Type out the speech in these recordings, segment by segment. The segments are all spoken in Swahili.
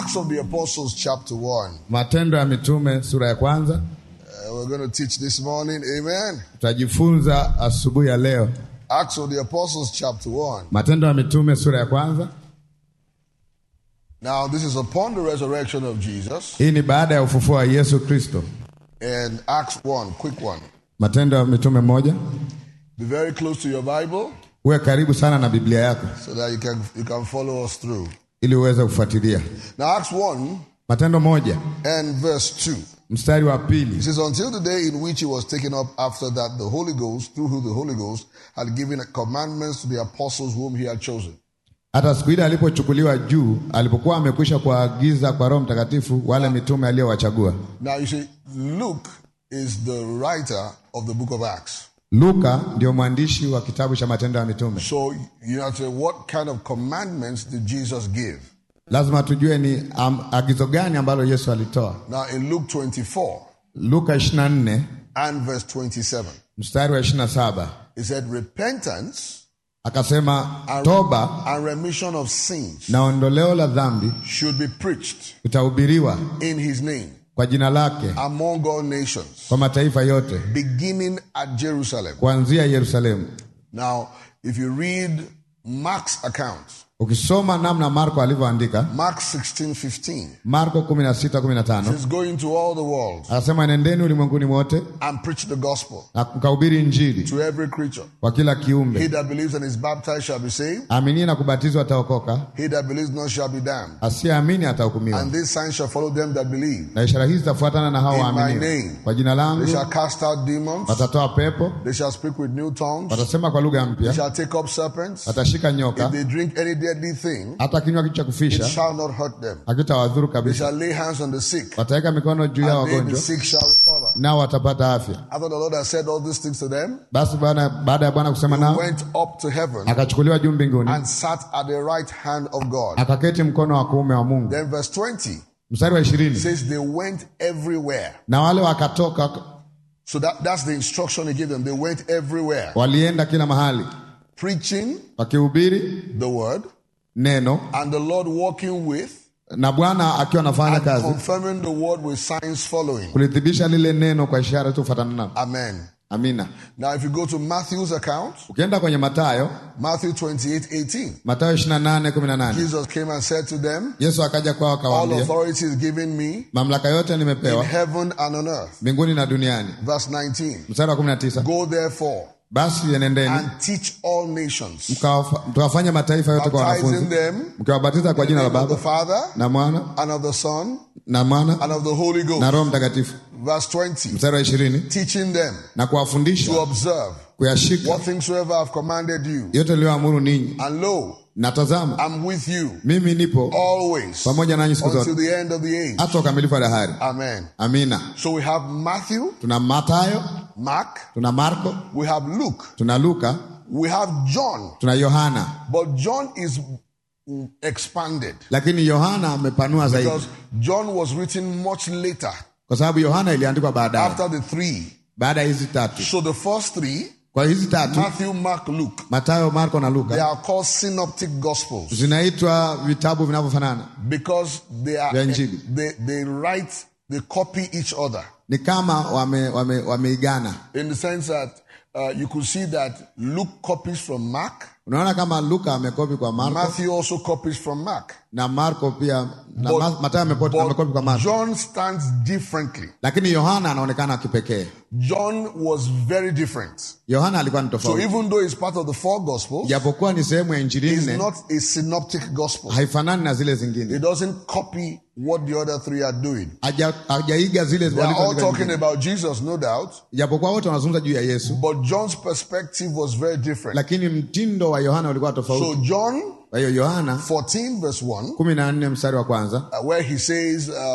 Acts of the Apostles, chapter 1. Matendo ya Mitume sura ya kwanza. Uh, we're going to teach this morning. Amen. Tutajifunza asubuhi ya leo. Acts of the Apostles, chapter 1. Matendo ya Mitume sura ya kwanza. Now, this is upon the resurrection of Jesus. Hii ni baada ya ufufuo wa Yesu Kristo. And Acts 1, quick one. Matendo ya Mitume moja. Be very close to your Bible Uwe karibu sana na Biblia yako so that you can, you can follow us through. ili uweze kufuatilia. Now, Acts 1 Matendo moja and verse 2. mstari wa It pili. says, Until the day in which he was taken up, after that the Holy Ghost, through who the Holy Ghost, had given commandments to the apostles whom he had chosen. Hata siku ile alipochukuliwa juu, alipokuwa amekwisha kuagiza kwa Roho Mtakatifu wale mitume aliyowachagua. Now, you see, Luke is the writer of the book of Acts. Luka ndio mwandishi wa kitabu cha Matendo ya Mitume. So you have to say, what kind of commandments did Jesus give? Lazima tujue ni um, agizo gani ambalo Yesu alitoa. Now, in Luke 24 Luka 24 and verse 27, mstari wa 27 it said, Repentance akasema, toba and remission of sins na ondoleo la dhambi should be preached utahubiriwa in his name kwa jina lake among all nations, kwa mataifa yote beginning at Jerusalem. kuanzia Yerusalemu. Now, if you read Mark's account, Ukisoma namna Marko alivyoandika, Mark 16 15, Marko 16:15 is going to all the world anasema, nendeni ulimwenguni mote and preach the gospel na mkahubiri Injili to every creature. kwa kila He kiumbe. that believes and is baptized shall be saved, Aminie na kubatizwa ataokoka, he that believes not shall be damned. asiyeamini atahukumiwa. And these signs shall follow them that believe. Na ishara hizi zitafuatana na hao In my waaminio. name. Kwa jina They langu shall cast out demons, watatoa pepo, they shall speak with new tongues, watasema kwa lugha they mpya, shall take up serpents. watashika If nyoka, they drink any deadly thing, hata kinywa kitu cha it kufisha shall not hurt them. hakitawadhuru They kabisa. shall lay hands on the sick, Wataweka mikono juu ya and they the wagonjwa, sick shall recover. nao watapata afya. After the Lord had said all these things to them, Basi Bwana, baada ya Bwana kusema he nao, went up to heaven akachukuliwa juu mbinguni, and sat at the right hand of God. akaketi mkono wa kuume wa Mungu. Then verse 20 Mstari wa ishirini, says they went everywhere. na wale wakatoka So that, that's the instruction he gave them. They went everywhere, walienda kila mahali preaching wakihubiri the word, neno, and the Lord walking with, na Bwana akiwa anafanya and kazi confirming the word with signs following. kulithibitisha lile neno kwa ishara tufuatana nalo. Amen. Amina. Now, if you go to Matthew's account, Ukienda kwenye Mathayo, Matthew 28 18, Mathayo 28:18 Jesus came and said to them, Yesu akaja kwao All akawaambia, authority is given me mamlaka yote in nimepewa heaven and on earth. mbinguni na duniani. Verse 19, Mstari wa 19, Go therefore basi enendeni and teach all nations, mkawafa- mkawafanya mataifa yote kwa baptizing wanafunzi, them mkiwabatiza kwa in the jina la name of the Baba Father na Mwana and of the Son na Mwana and of the Holy na Ghost. Roho Mtakatifu. Verse 20, Mstari wa ishirini, teaching them na kuwafundisha to observe kuyashika what things soever I've commanded you. yote niliyoamuru ninyi, And lo, na tazama I'm with you mimi nipo always pamoja nanyi siku until zote the end of the age. hata ukamilifu wa dahari. Amen. Amina. So we have Matthew, Tuna Mathayo, Mark, tuna Marko, we have Luke, tuna Luka, we have John, tuna Yohana, but John is expanded lakini Yohana amepanua zaidi, because John was written much later kwa sababu Yohana iliandikwa baadaye, after the three. baada ya hizi tatu. So the first three, Kwa hizi tatu, Matthew, Mark, Luke, Mathayo, Marko na they Luka, are called synoptic gospels zinaitwa vitabu vinavyofanana, because they are Vya Injili. they, they write they copy each other ni kama wame, wame, wameigana. in the sense that uh, you could see that Luke copies from Mark, Unaona kama Luka amekopi kwa Marko Matthew also copies from Mark. na Marko pia na But- Ma- Mathayo amepo- but amekopi kwa Marko, John stands differently. lakini Yohana anaonekana kipekee. John was very different. Yohana alikuwa ni So tofauti, even though he's part of the four gospels, japokuwa ni sehemu ya injili it's nne, not a synoptic gospel. haifanani na zile zingine, It doesn't copy what the other three are doing. Haja- hajaiga zile They are all walizoandika talking zingine. about Jesus, no doubt, japokuwa wote wanazungumza juu ya Yesu, but John's perspective was very different. lakini mtindo wa Yohana ulikuwa So tofauti. John Kwa hiyo Yohana 14 verse 1, kumi na nne mstari wa kwanza uh, where he says, um,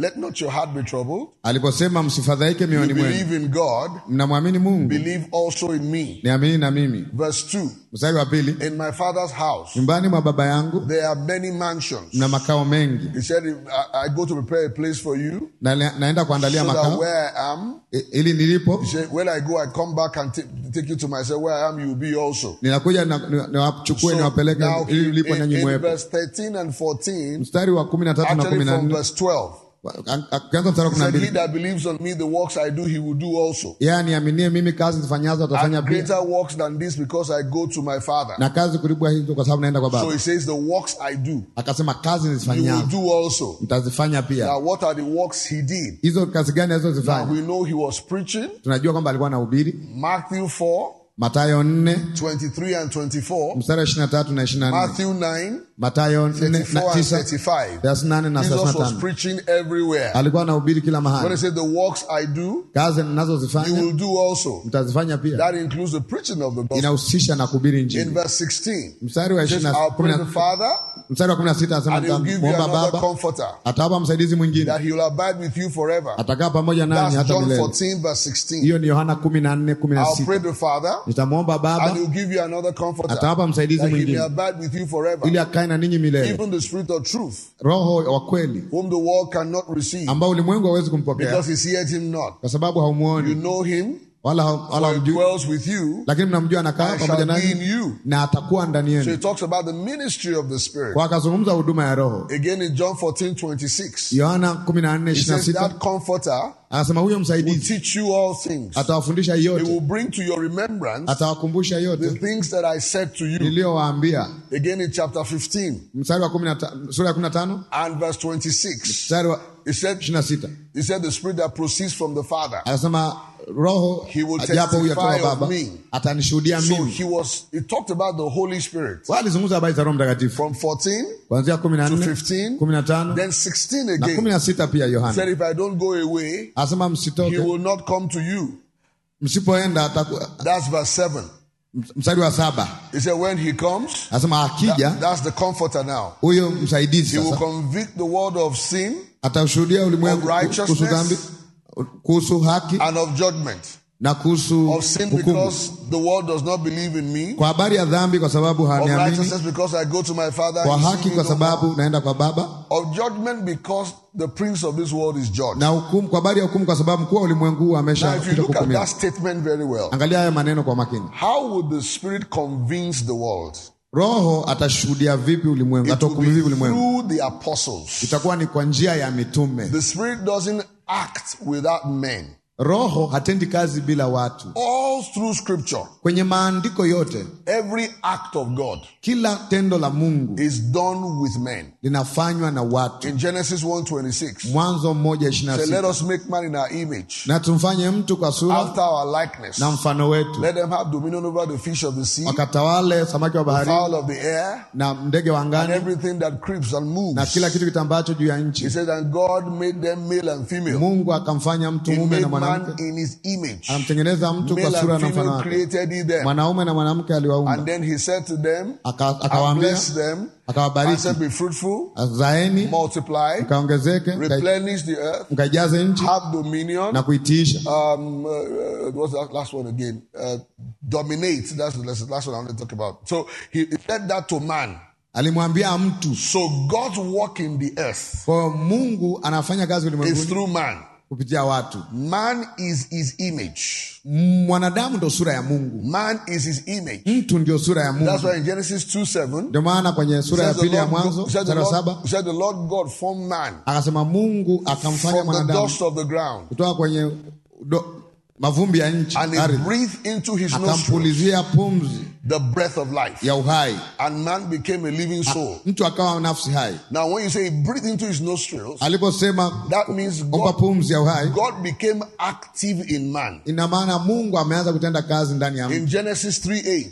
let not your heart be troubled. aliposema msifadhaike You mioyoni mwenu, believe in God, mnamwamini Mungu, believe also in me. niamini na mimi. Verse 2 Mstari wa pili, In my father's house nyumbani mwa baba yangu there are many mansions. mna makao mengi, He said, "If I, I go to prepare a place for you, na naenda kuandalia so that makao where I am, i- ili nilipo he said, when I go, I come back and ta- take you to myself. Where I am, you will be also. ninakuja na- ni- niwachukue So niwapeleke now, ili in, mlipo nanyi in mwepo. verse 13 and 14, Mstari wa kumi na tatu na kumi actually na from nne verse 12, ukianza mstari wa he kumi na said, He mbili that believes on me, the works I do, he will do also. yeye aniaminie mimi, kazi zifanyazo atafanya And pia, greater works than this because I go to my Father. na kazi kuliko hizo, kwa sababu naenda kwa So Baba. he says, The works I do, Akasema kazi you will nizifanyazo do also. mtazifanya pia. Now, what are the works he did? Hizo kazi gani Now, alizozifanya? we know he was preaching. Tunajua kwamba alikuwa anahubiri. Matthew 4, Matayo nne 23 and 24. mstari wa ishirini na tatu na ishirini na nne Matthew 9, Matayo nne 34 na and tisa 35. thelathini na nane na thelathini Jesus na was tano preaching everywhere. alikuwa anahubiri kila When he mahali. said, The works I do, Kazi you ninazozifanya will do also. mtazifanya pia. That includes the preaching of the gospel. Inahusisha na kuhubiri In Injili. verse 16, Mstari wa it says, ishirini na I'll kumi pray na the Father, mstari wa kumi na sita anasema and he'll give you muomba another Baba comforter, atawapa msaidizi mwingine that he will abide with you forever. atakaa pamoja nanyi That's hata John milele. 14, verse 16. Hiyo ni Yohana kumi na nne kumi na I'll sita pray the Father, nitamwomba and Baba he'll give you another comforter, atawapa msaidizi that he may mwingine abide with you forever. ili akae na ninyi milele, Even the Spirit of truth, Roho wa kweli whom the world cannot receive, ambao ulimwengu hawezi kumpokea because he seeth him not. kwa sababu You haumuoni know him, wala ha- wala for he hamjui, dwells with you, lakini mnamjua anakaa and pamoja shall be in nanyi you. na atakuwa ndani So yenu. he talks about the ministry of the Spirit. Kwa akazungumza huduma ya Roho. Again in John 14, 26, Yohana kumi na nne he ishirini na says sita that comforter anasema huyo will msaidizi teach you all things. atawafundisha He yote, will bring to your remembrance atawakumbusha the yote things that I said to you. niliyowaambia. Again in chapter 15 Mstari wa kumi na ta- sura ya kumi na tano and verse 26, mstari wa he said, ishirini na sita he said the spirit that proceeds from the Father. anasema Roho He will japo huyu testify atoka of Baba me. atanishuhudia So mimi. he was, he talked about the Holy Spirit Wao alizungumza habari za Roho Mtakatifu from 14 kuanzia kumi na to nne 15, kumi na tano then 16 na kumi again. na sita pia He Yohana said, if I don't go away, anasema he msitoke, will not come to you. msipoenda ataku- That's verse 7. mstari wa saba He said, when he comes, anasema akija that's the comforter now. huyo msaidizi He will sasa convict the world of sin atashuhudia ulimwengu Of righteousness. kuhusu dhambi, kuhusu haki and of judgment. na kuhusu Of sin hukumu, because the world does not believe in me. kwa habari ya dhambi kwa sababu Of haniamini, righteousness because I go to my Father. kwa he haki sees me kwa no sababu more. naenda kwa Baba, Of judgment because the prince of this world is judged. na hukumu, kwa habari ya hukumu kwa sababu mkuu wa ulimwengu huu Now, if you ameshapita look at kuhukumiwa. that statement very well, Angalia haya maneno kwa makini. how would the Spirit convince the world? Roho atashuhudia vipi ulimwengu? It Atahukumu will vipi be ulimwengu? through the apostles. Itakuwa ni kwa njia ya mitume. The Spirit doesn't act without men. Roho hatendi kazi bila watu. All through Scripture, Kwenye maandiko yote, every act of God kila tendo la Mungu is done with men. linafanywa na watu. In Genesis 1:26, Mwanzo mmoja ishirini na say, "Let sita us make man in our image, na tumfanye mtu kwa sura after our likeness. na mfano wetu, Let them have dominion over the fish of the sea, wakatawale samaki wa bahari fowl of the air, na ndege wa and angani everything that creeps and na moves." kila kitu kitambacho juu ya He nchi. says, "And God made them male and female. Mungu akamfanya mtu He mume made na man mwanamke, in His image. anamtengeneza mtu kwa Male sura and na mfano female wake. created He them." Mwanaume na mwanamke aliwaumba, And then He said to them, Aka- "And akawaambia, bless them, and akawabariki, said, Be fruitful, zaeni multiply, mkaongezeke, mka- replenish the earth, mkaijaze nchi have dominion." na kuitiisha. um, uh, uh, what's that last one again? Uh, dominate. That's the last, last one I want to talk about. So he, he said that to man. Alimwambia mtu. So God's work in the earth Kwa hiyo Mungu anafanya kazi is ulimwenguni through man. kupitia watu. Man is his image. Mwanadamu ndo sura ya Mungu, Man is his image. mtu ndio sura ya That's Mungu. why in Genesis 2 7, Ndio maana kwenye sura ya says the pili ya Lord, Mwanzo said the mstari wa saba Lord, said the Lord God formed man akasema Mungu akamfanya from the mwanadamu dust of the ground kutoka kwenye do, mavumbi ya nchi and he ardhi, breathed into his nostrils akampulizia pumzi the breath of life ya uhai, and man became a living soul. mtu akawa nafsi hai. Now, when you say he breathed into his nostrils, Aliposema that means omba God, pumzi ya uhai, God became active in man. ina maana Mungu ameanza kutenda kazi ndani ya mtu. In Genesis 3 8,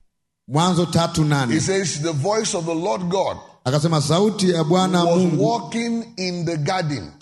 Mwanzo tatu he nane says, The voice of the Lord God akasema sauti ya Bwana was Mungu walking in the garden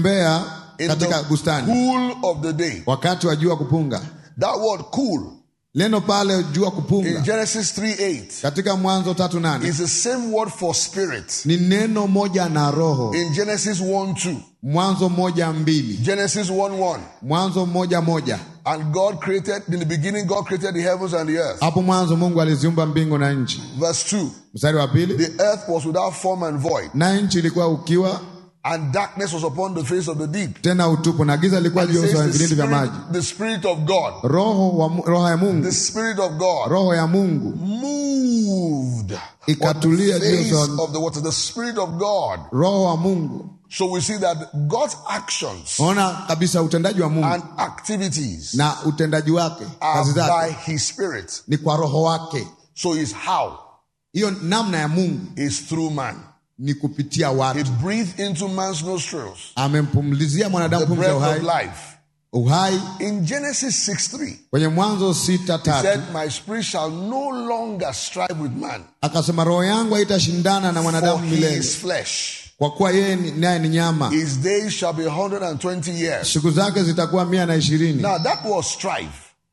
akitembea in katika the bustani cool of the day. wakati wa jua kupunga. That word cool neno pale jua in kupunga Genesis 3 8 katika Mwanzo tatu nane is the same word for spirit ni neno moja na roho. in Genesis 1 2, Mwanzo moja mbili, Genesis 1 1. Mwanzo moja moja. And God created, in the beginning, God created the heavens and the earth. Hapo mwanzo Mungu aliziumba mbingu na nchi. Verse 2 Mstari wa pili, The earth was without form and void, na nchi ilikuwa ukiwa and darkness was upon the face of the deep. tena utupu, na giza lilikuwa And it juu ya uso wa says the vilindi vya spirit, maji. the spirit of God, Roho wa, Mu- roho ya Mungu, the spirit of God roho ya Mungu moved on the Ikatulia juu ya face uso wa- of the water. The spirit of God. roho wa Mungu. So we see that God's actions Ona kabisa utendaji wa Mungu and activities na utendaji wake, are kazi by zake His Spirit. ni kwa roho wake. So His how Hiyo namna ya Mungu is through man. ni kupitia He watu. breathed into man's nostrils Amempumlizia mwanadamu the pumzi ya breath of uhai, life. uhai In Genesis 6 3, kwenye Mwanzo sita He tatu said, My spirit shall no longer strive with man, akasema, roho yangu haitashindana na for mwanadamu he milele, is flesh. kwa kuwa yeye ni- naye ni nyama, His days shall be 120 years. siku zake zitakuwa mia na ishirini. Now that was strive.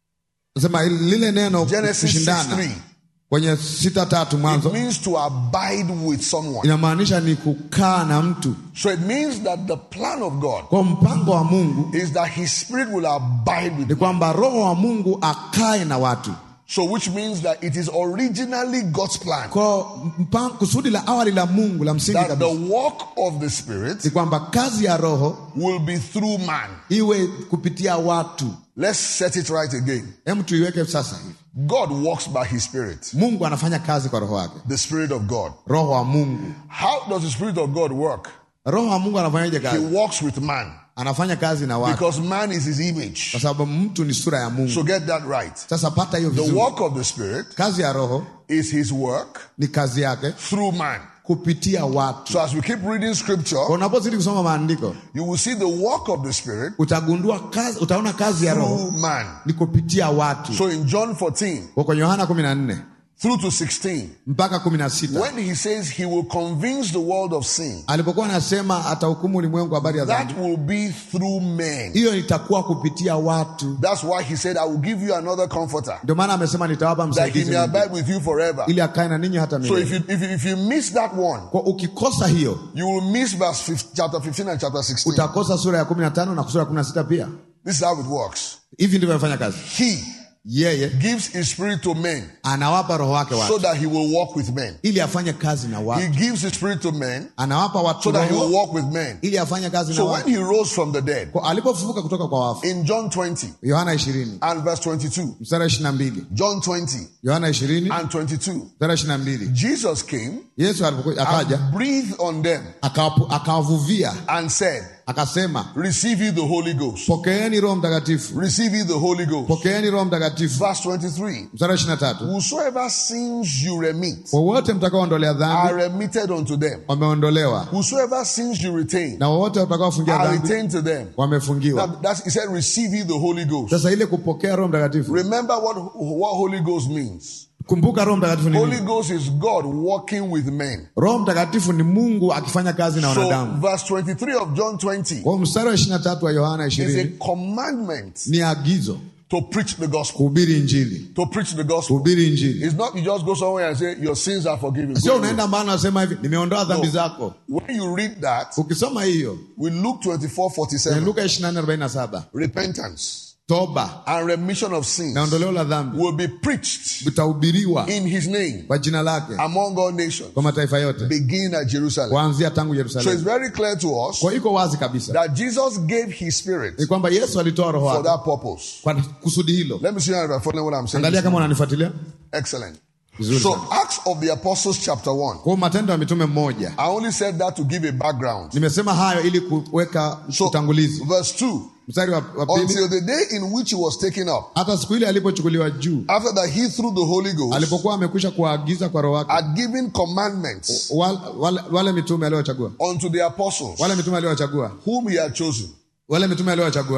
Sema lile neno Genesis 6 kushindana 3. kwenye sita tatu It Mwanzo means to abide with someone. inamaanisha ni kukaa na mtu. So it means that the plan of God Kwa mpango wa Mungu is that his spirit will abide with ni kwamba roho wa Mungu akae na watu. So which means that it is originally God's plan Kwa mpango, kusudi la awali la Mungu la msingi that the kabisa work of the spirit ni kwamba kazi ya roho will be through man. iwe kupitia watu. Let's set it right again. Hem, tuiweke sasa hivi. God walks by his spirit, Mungu anafanya kazi kwa roho wake, the spirit of God. roho wa Mungu. How does the spirit of God work? Roho wa Mungu anafanyaje He kazi? walks with man Anafanya kazi na watu, because man is his image. kwa sababu mtu ni sura ya Mungu. So get that right. Sasa pata hiyo The vizuri. work of the spirit Kazi ya roho is his work ni kazi yake through man. kupitia watu. So as we keep reading Kwa scripture, unapozidi kusoma maandiko you will see the work of the spirit utagundua kazi, utaona kazi ya roho through man. ni kupitia watu. So in John 14 Kwa kwenye Yohana 14 through to 16, mpaka 16 when he says he will convince the world of sin, alipokuwa anasema atahukumu ulimwengu habari ya dhambi, that will be through men. hiyo itakuwa kupitia watu. That's why he said, I will give you another comforter Ndio maana amesema nitawapa that he msaidizi may mwingine, abide with you forever. ili akae na ninyi hata So if milele. you, if you, if you miss that one, Kwa ukikosa hiyo you will miss verse 15, chapter 15 and chapter 16. utakosa sura ya 15 na sura ya 16 pia. This is how it works. Hivi ndivyo anafanya kazi. He Yeye gives his spirit to men anawapa roho wake so watu that he will walk with men. ili afanye kazi na He watu, gives his spirit to men anawapa watu so that he will roho walk with men. ili afanye kazi na So when watu. he rose from the dead, Kwa alipofufuka kutoka kwa wafu, in John 20 Yohana 20 and verse 22, mstari wa 22, John 20 Yohana 20 and 22, mstari wa 22, Jesus came Yesu alipokuja akaja and breathed on them akawapu- akawavuvia and said, akasema, Receive ye the Holy Ghost. pokeeni Roho Mtakatifu, Receive ye the Holy Ghost. pokeeni Roho Mtakatifu. Verse 23 Mstari wa 23, Whosoever sins you remit wowote mtakaoondolea are dhambi remitted unto them. wameondolewa, Whosoever sins you retain na wowote watakaofungia are dhambi retained to them. Now, wamefungiwa. that's, he said, Receive ye the Holy Ghost. Sasa ile kupokea Roho Mtakatifu, Remember what, what Holy Ghost means. kumbuka Roho Mtakatifu ni Holy nini? Ghost is God walking with men. Roho Mtakatifu ni Mungu akifanya kazi na So, wanadamu. verse 23 of John 20 Kwa mstari wa 23 wa Yohana is a 20 commandment ni agizo to preach the gospel. kuhubiri Injili, To preach the gospel. kuhubiri Injili. It's not you just go somewhere and say, Your sins are forgiven. Sio Go unaenda mbali unasema hivi, nimeondoa dhambi No. zako. When you read that, Ukisoma hiyo we Luke 24 kwenye 47, Luka 24:47, repentance toba and remission of sins na ondoleo la dhambi will be preached vitahubiriwa in his name kwa jina lake among all nations, kwa mataifa yote beginning at Jerusalem. kuanzia tangu So it's Yerusalemu. very clear to us Kwa iko wazi kabisa that Jesus gave his spirit ni kwamba Yesu alitoa roho for wake that purpose. kwa kusudi hilo. Let me see how you're following what I'm saying. Angalia kama unanifuatilia Excellent. vizuri So sana. Acts of the Apostles chapter 1. Kwa Matendo ya Mitume mmoja, I only said that to give a background. nimesema hayo ili kuweka So utangulizi. verse 2. Mstari wa, wa pili, Until the day in which he was taken up, hata siku ile alipochukuliwa juu, after that he through the Holy Ghost alipokuwa amekwisha kuagiza kwa roho wake had given commandments wale, wale, wale mitume aliowachagua, unto the apostles wale mitume aliowachagua, whom he had chosen. wale mitume aliowachagua.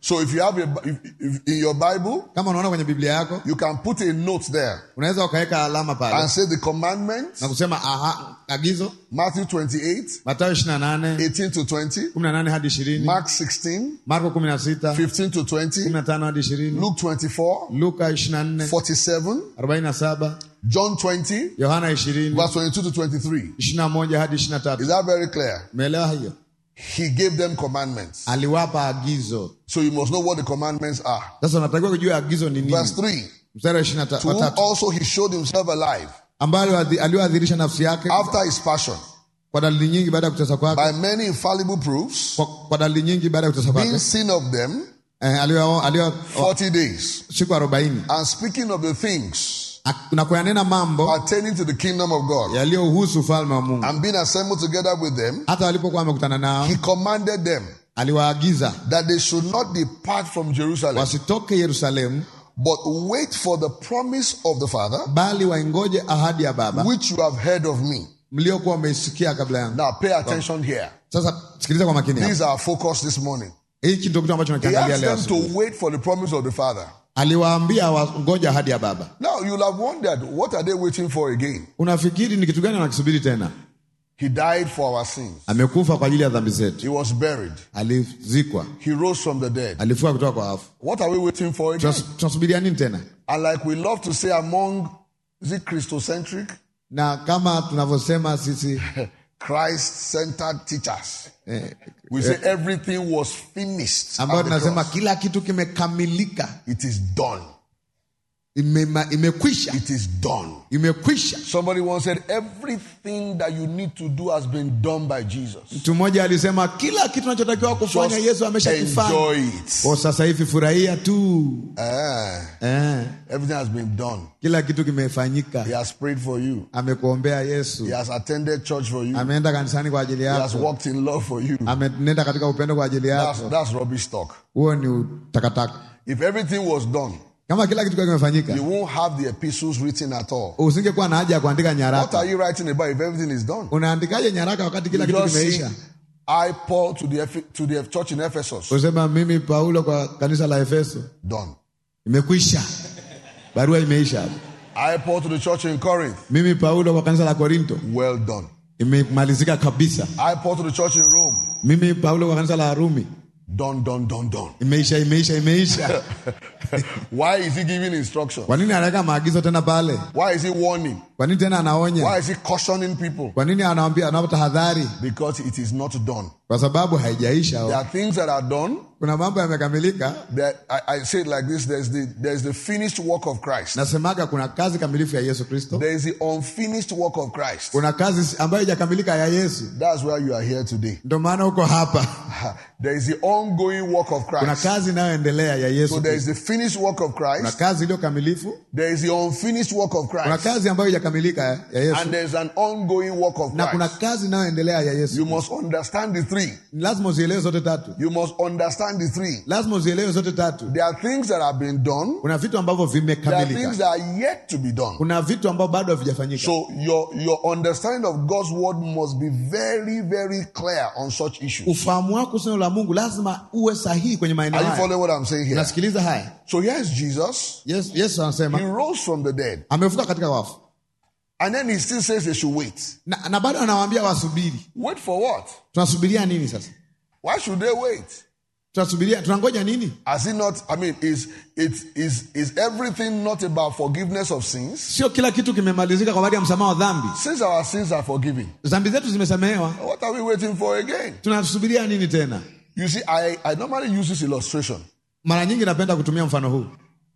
So if you have a, if, if in your Bible, kama unaona kwenye biblia yako you can put a note there unaweza ukaweka alama pale and say the commandments, na kusema aha, agizo Matthew 28, matayo ishiri na nane 18 to 20, kumi na nane hadi ishirini Mark 16, marko kumi na sita 15 to kumi 20, na tano hadi ishirini Luke 24, luka ishiri na nne 47, arobaini na saba John 20, yohana ishirini verse 22 to 23. ishiri na moja hadi ishiri na Is tatu that very clear? umeelewa hiyo He gave them commandments. aliwapa agizo So you must know what the commandments are. sasa unatakiwa kujua agizo ni Verse nini 3 mstari wa ishiri na ta- To wa whom tatu also he showed himself alive ambayo aliwadhi- aliyoadhirisha nafsi yake after his passion kwa dalili nyingi baada ya kutesa kwake by many infallible proofs, kwa, kwa dalili nyingi baada ya kutesa being kwake seen of them eh, aliyo- aliyo 40 days, siku arobaini and speaking of the things Ak- na kuyanena mambo pertaining to the kingdom of God, yaliyohusu ufalme wa Mungu. and being assembled together with them, Hata walipokuwa wamekutana nao, he commanded them aliwaagiza that they should not depart from Jerusalem, wasitoke Yerusalemu, but wait for the promise of the Father, bali waingoje ahadi ya Baba which you have heard of me. mliokuwa wameisikia kabla yangu. Now pay attention here. Sasa sikiliza kwa makini hapa. These are our focus this morning. Hiki ndio kitu ambacho He nakiangalia asked leo. them asubuhi. to wait for the promise of the Father. Aliwaambia wangoje ahadi ya Baba. Now you'll have wondered, what are they waiting for again? Unafikiri ni kitu gani wanakisubiri tena? He died for our sins. Amekufa kwa ajili ya dhambi zetu, He was buried. alizikwa, He rose from the dead. alifua kutoka kwa wafu. What are we waiting for again? Tunas- Tunasubiria nini tena? And like we love to say among, is it Christocentric? Na kama tunavyosema sisi Christ-centered teachers. eh, We say everything was finished. ambayo at the tunasema cross. kila kitu kimekamilika, It is done. Imema- imekwisha, It is done. imekwisha. Somebody once said, everything that you need to do has been done by Jesus. Mtu mmoja alisema kila kitu unachotakiwa kufanya Yesu Just ameshakifanya. enjoy it. Kwa sasa hivi furahia tu Ah, eh, everything has been done. kila kitu kimefanyika. He has prayed for you. Amekuombea Yesu, He has attended church for you. ameenda kanisani kwa ajili He has yako, walked in love for you. amenenda katika upendo kwa ajili That's, yako. that's rubbish talk. Huo ni takataka. If everything was done, Kama kila kitu kwa kimefanyika, you won't have the epistles written at all. usingekuwa na haja ya kuandika What nyaraka. are you writing about if everything is done? Unaandikaje nyaraka wakati kila You kitu just see, kimeisha? I, Paul, to the, Eph- to the church in Ephesus, Usema mimi Paulo kwa kanisa la Efeso, done. imekwisha, barua imeisha. I, Paul, to the church in Corinth, Mimi Paulo kwa kanisa la Korinto, well done. imemalizika kabisa. I, Paul, to the church in Rome, Mimi Paulo kwa kanisa la Rumi, done, done, done, done. imeisha, imeisha, imeisha. Why is he giving instruction? Kwa nini anaweka maagizo tena pale? Why is he warning? Kwa nini tena Why anaonya? is he cautioning people? Kwa nini anawaambia, anawapa tahadhari? Because it is not done. Kwa sababu haijaisha. There are things that are done. Kuna mambo yamekamilika. That I, I say it like this: there's the there's the finished work of Christ. Nasemaga kuna kazi kamilifu ya Yesu Kristo, There is the unfinished work of Christ. kuna kazi ambayo haijakamilika ya Yesu. That's why you are here today. Ndio maana uko hapa. There is the ongoing work of Kuna Christ. kazi inayoendelea ya Yesu So there Kristo. is the finished work of Kuna Christ. kazi iliyo kamilifu, There is the unfinished work of kuna Christ. kazi ambayo haijakamilika ya Yesu, And there's an ongoing work of na kuna Christ. kazi inayoendelea ya Yesu. You must understand the three. Lazima uzielewe zote tatu, You must understand the three. lazima uzielewe zote tatu. There are things that have been done. Kuna vitu ambavyo There are things vimekamilika, that are yet to be done. kuna vitu ambavyo bado havijafanyika. So your your understanding of God's word must be very very clear on such issues. Ufahamu wako neno la Mungu lazima uwe sahihi kwenye maeneo Are you haya. following what I'm saying here? Unasikiliza haya? So here's Jesus. Yesu, Yesu He anasema rose from the dead, amefuka katika wafu, and then he still says they should wait. na, na bado anawaambia wasubiri. Wait for what? Tunasubiria nini sasa? Why should they wait? Tunasubiria, tunangoja nini? Has it not? I mean, is it is is everything not about forgiveness of sins? Sio kila kitu kimemalizika kwa habari ya msamaha wa dhambi. Since our sins are forgiven, Dhambi zetu zimesamehewa, what are we waiting for again? tunasubiria nini tena? You see, I, I normally use this illustration. Mara nyingi napenda kutumia mfano huu.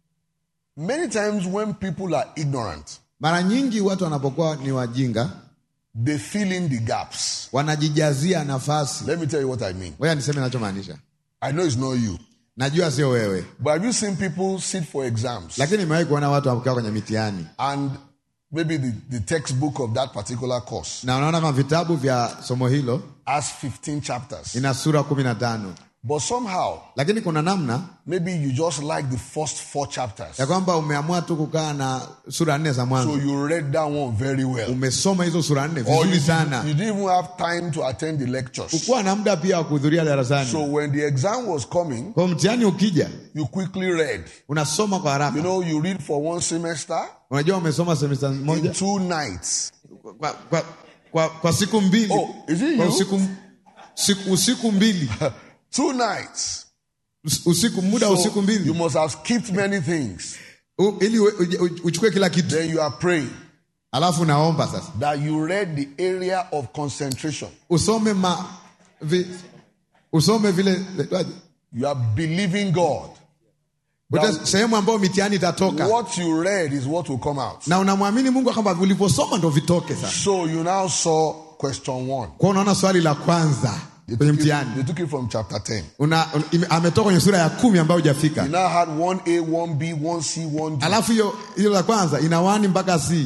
Many times when people are ignorant, Mara nyingi watu wanapokuwa ni wajinga, they fill in the gaps. wanajijazia nafasi. Let me tell you what I mean. Ngoja niseme nachomaanisha. I know it's not you, Najua sio wewe, but have you seen people sit for exams lakini nimewahi kuona watu wakiwa kwenye mitihani and maybe the, the textbook of that particular course na unaona kama vitabu vya somo hilo has 15 chapters. ina sura kumi na tano But somehow, lakini kuna namna maybe you just like the first four chapters. ya kwamba umeamua tu kukaa na sura nne za So mwanzo you read that one very well. umesoma hizo sura nne Or you, vizuri didn't- sana you didn't even have time to attend the lectures. ukuwa na muda pia wa kuhudhuria darasani So when the exam was coming, kwa mtihani ukija you quickly read. unasoma kwa haraka You know, you read for one semester unajua umesoma semesta in moja two nights. kwa, kwa, kwa, kwa siku mbili Oh, is it kwa you? usiku, siku, usiku mbili Two nights. Us- usiku muda wa So usiku you mbili must have skipped many things. U, ili ue- uje- uj- uchukue kila kitu Then you are praying alafu naomba sasa that you read the area of concentration. usome ma, vi, usome vile You are believing God. Ute- sehemu ambayo mitihani itatoka What you read is what will come out. na unamwamini mungu kwamba ulivyosoma ndo vitoke sasa So you now saw question one. kwa unaona swali la kwanza They kwenye took, it, mtihani they took it from chapter 10. Una- un- ime- ametoka kwenye sura ya kumi ambayo You hujafika now had 1A, 1B, 1C, 1D. alafu hiyo hiyo la kwanza ina wani mpaka c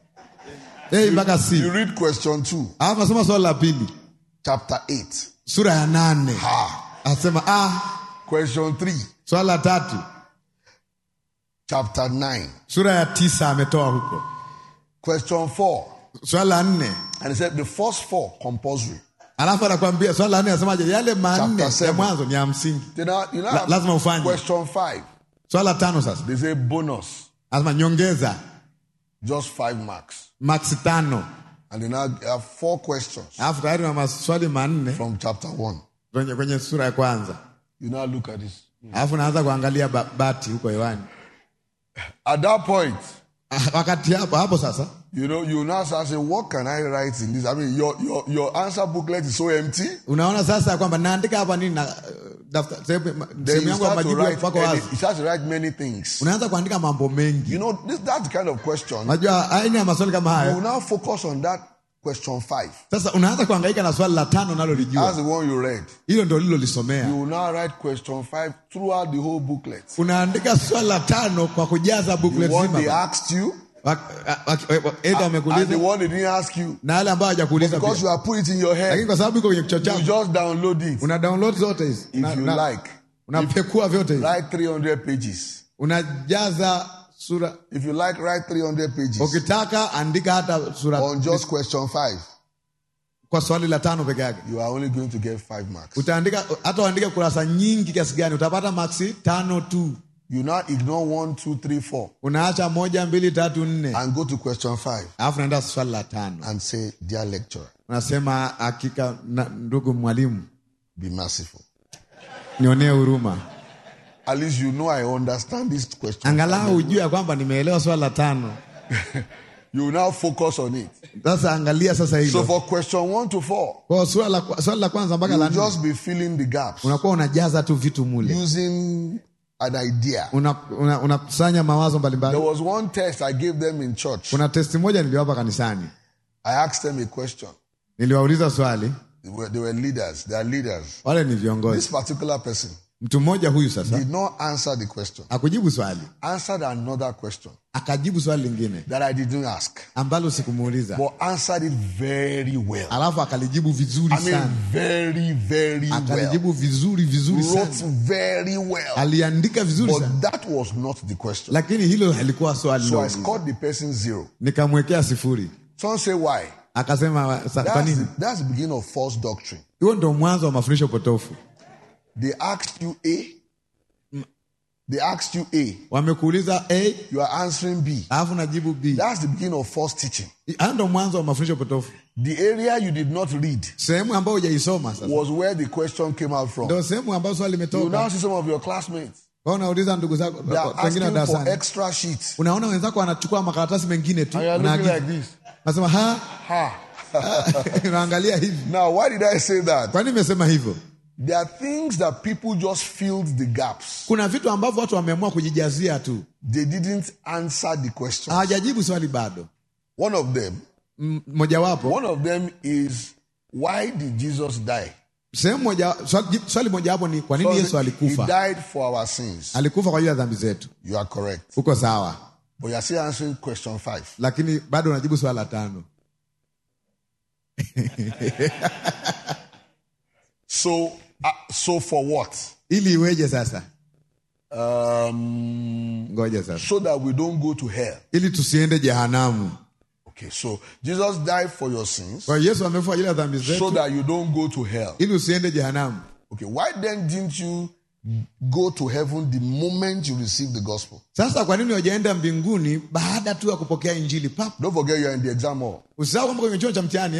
a mpaka You c read question 2, alafu nasoma swali la pili chapter 8. sura ya nane Ah. asema ah, Question 3, swali la tatu chapter 9. sura ya tisa ametoa huko Question 4. swali la nne And he said the first four compulsory. alafu anakwambia swali la nne anasemaje yale manne Chapter ya seven. mwanzo ni ya msingi Then now, you know, La- lazima ufanye. question 5. swali la tano sasa They say bonus, anasema nyongeza just 5 marks. max tano And they now have four questions alafu tayari na maswali manne from chapter 1. kwenye, kwenye sura ya kwanza You now look at this. alafu naanza kuangalia ba, bati huko hewani At that point, Ah, wakati hapo hapo sasa you know, you now start saying, what can I write in this? I mean, your, your, your answer booklet is so empty. unaona sasa ya kwamba naandika hapa nini na uh, dafta- sehemu Then sehemu you yangu ya start to majibu write, pako any, wazi you start to write many things. unaanza kuandika mambo mengi You know, this, that's the kind of question. unajua aina ya maswali kama You hayo will now focus on that question 5. sasa unaanza kuhangaika na swali la tano That's nalolijua the one you read. hilo ndo You lilolisomea will now write question 5 throughout the whole booklet. unaandika swali la tano kwa kujaza The booklet one they zima asked you Wa- wa- wa- wa- Eda and the amekuuliza one they didn't ask you. na yale ambayo hajakuuliza Because pia you have put it in your lakini head, kwa sababu iko kwenye kichwa you chako just download it. una download zote hizi If Una- you una- like, unapekua vyote hivi write 300 pages. unajaza sura If you like, write 300 pages ukitaka andika hata sura on just question 5. kwa swali la tano peke yake You are only going to get 5 marks. utaandika hata uandike kurasa nyingi kiasi gani utapata maksi tano tu You now ignore 1, 2, 3, 4 unaacha moja mbili tatu nne and go to question 5 alafu naenda swali la tano and say, Dear lecturer, unasema hakika na, ndugu mwalimu be merciful. nionee huruma At least you know I understand this question. angalau ujue ya kwamba nimeelewa swali la tano You will now focus on it. sasa angalia sasa So hilo for question 1 to 4, kwa swali la, swali la kwanza mpaka you la will nne just be filling the gaps unakuwa unajaza tu vitu mule using an idea. unakusanya una, unakusanya mawazo There mbalimbali was one test I gave them in church. kuna testi moja niliwapa kanisani I asked them a question. niliwauliza swali They were, they were leaders. They are leaders. wale ni This viongozi particular person mtu mmoja huyu sasa did not answer the question. akujibu swali Answered another question akajibu swali lingine that I didn't ask, ambalo sikumuuliza but answered it very well. alafu akalijibu vizuri I mean, sana very, very well. akalijibu vizuri vizuri Wrote sana very well. aliandika vizuri But sana that was not the question. lakini hilo halikuwa swali So I dogo. scored the person zero. nikamwekea sifuri Some say why? akasema sa- kwa That's nini the, that's the beginning of false doctrine. huo ndo mwanzo wa mafundisho potofu They asked you A. They asked you A. wamekuuliza a You are answering B. alafu najibu b That's the beginning of false teaching. hayo ndo mwanzo wa mafundisho potofu The area you did not read sehemu ambayo hujaisoma sasa was where the question came out from. ndo sehemu ambayo swali You now limetoka see some of your classmates. Kwa unauliza ndugu zako They are wengine wa asking for darasani extra sheets. unaona wenzako wanachukua makaratasi mengine tu And you are looking unaagiza. like this. nasema ha Ha. unaangalia hivi Now, why did I say that? kwani nimesema hivyo There are things that people just filled the gaps. kuna vitu ambavyo watu wameamua kujijazia tu They didn't answer the question. hawajajibu swali bado One of them, M- mojawapo one of them is why did Jesus die? sehemu moja swali, swali mojawapo ni kwa nini So yesu he alikufa died for our sins. alikufa kwa ajili ya dhambi zetu You are correct. uko sawa But you are still answering question five. lakini bado unajibu swali la tano So Uh, so for what? ili iweje sasa Um, ngoja sasa so that we don't go to hell. ili tusiende jehanamu Okay, so Jesus died for your sins kwa hiyo yesu amefua ajili ya dhambi so zetu that you don't go to hell. ili usiende jehanamu Okay, why then didn't you go to heaven the moment you received the gospel? sasa kwa nini wajaenda mbinguni baada tu ya kupokea injili pap Don't forget you are in the exam hall. usisahau kwamba kwenye chuo cha mtihani eh?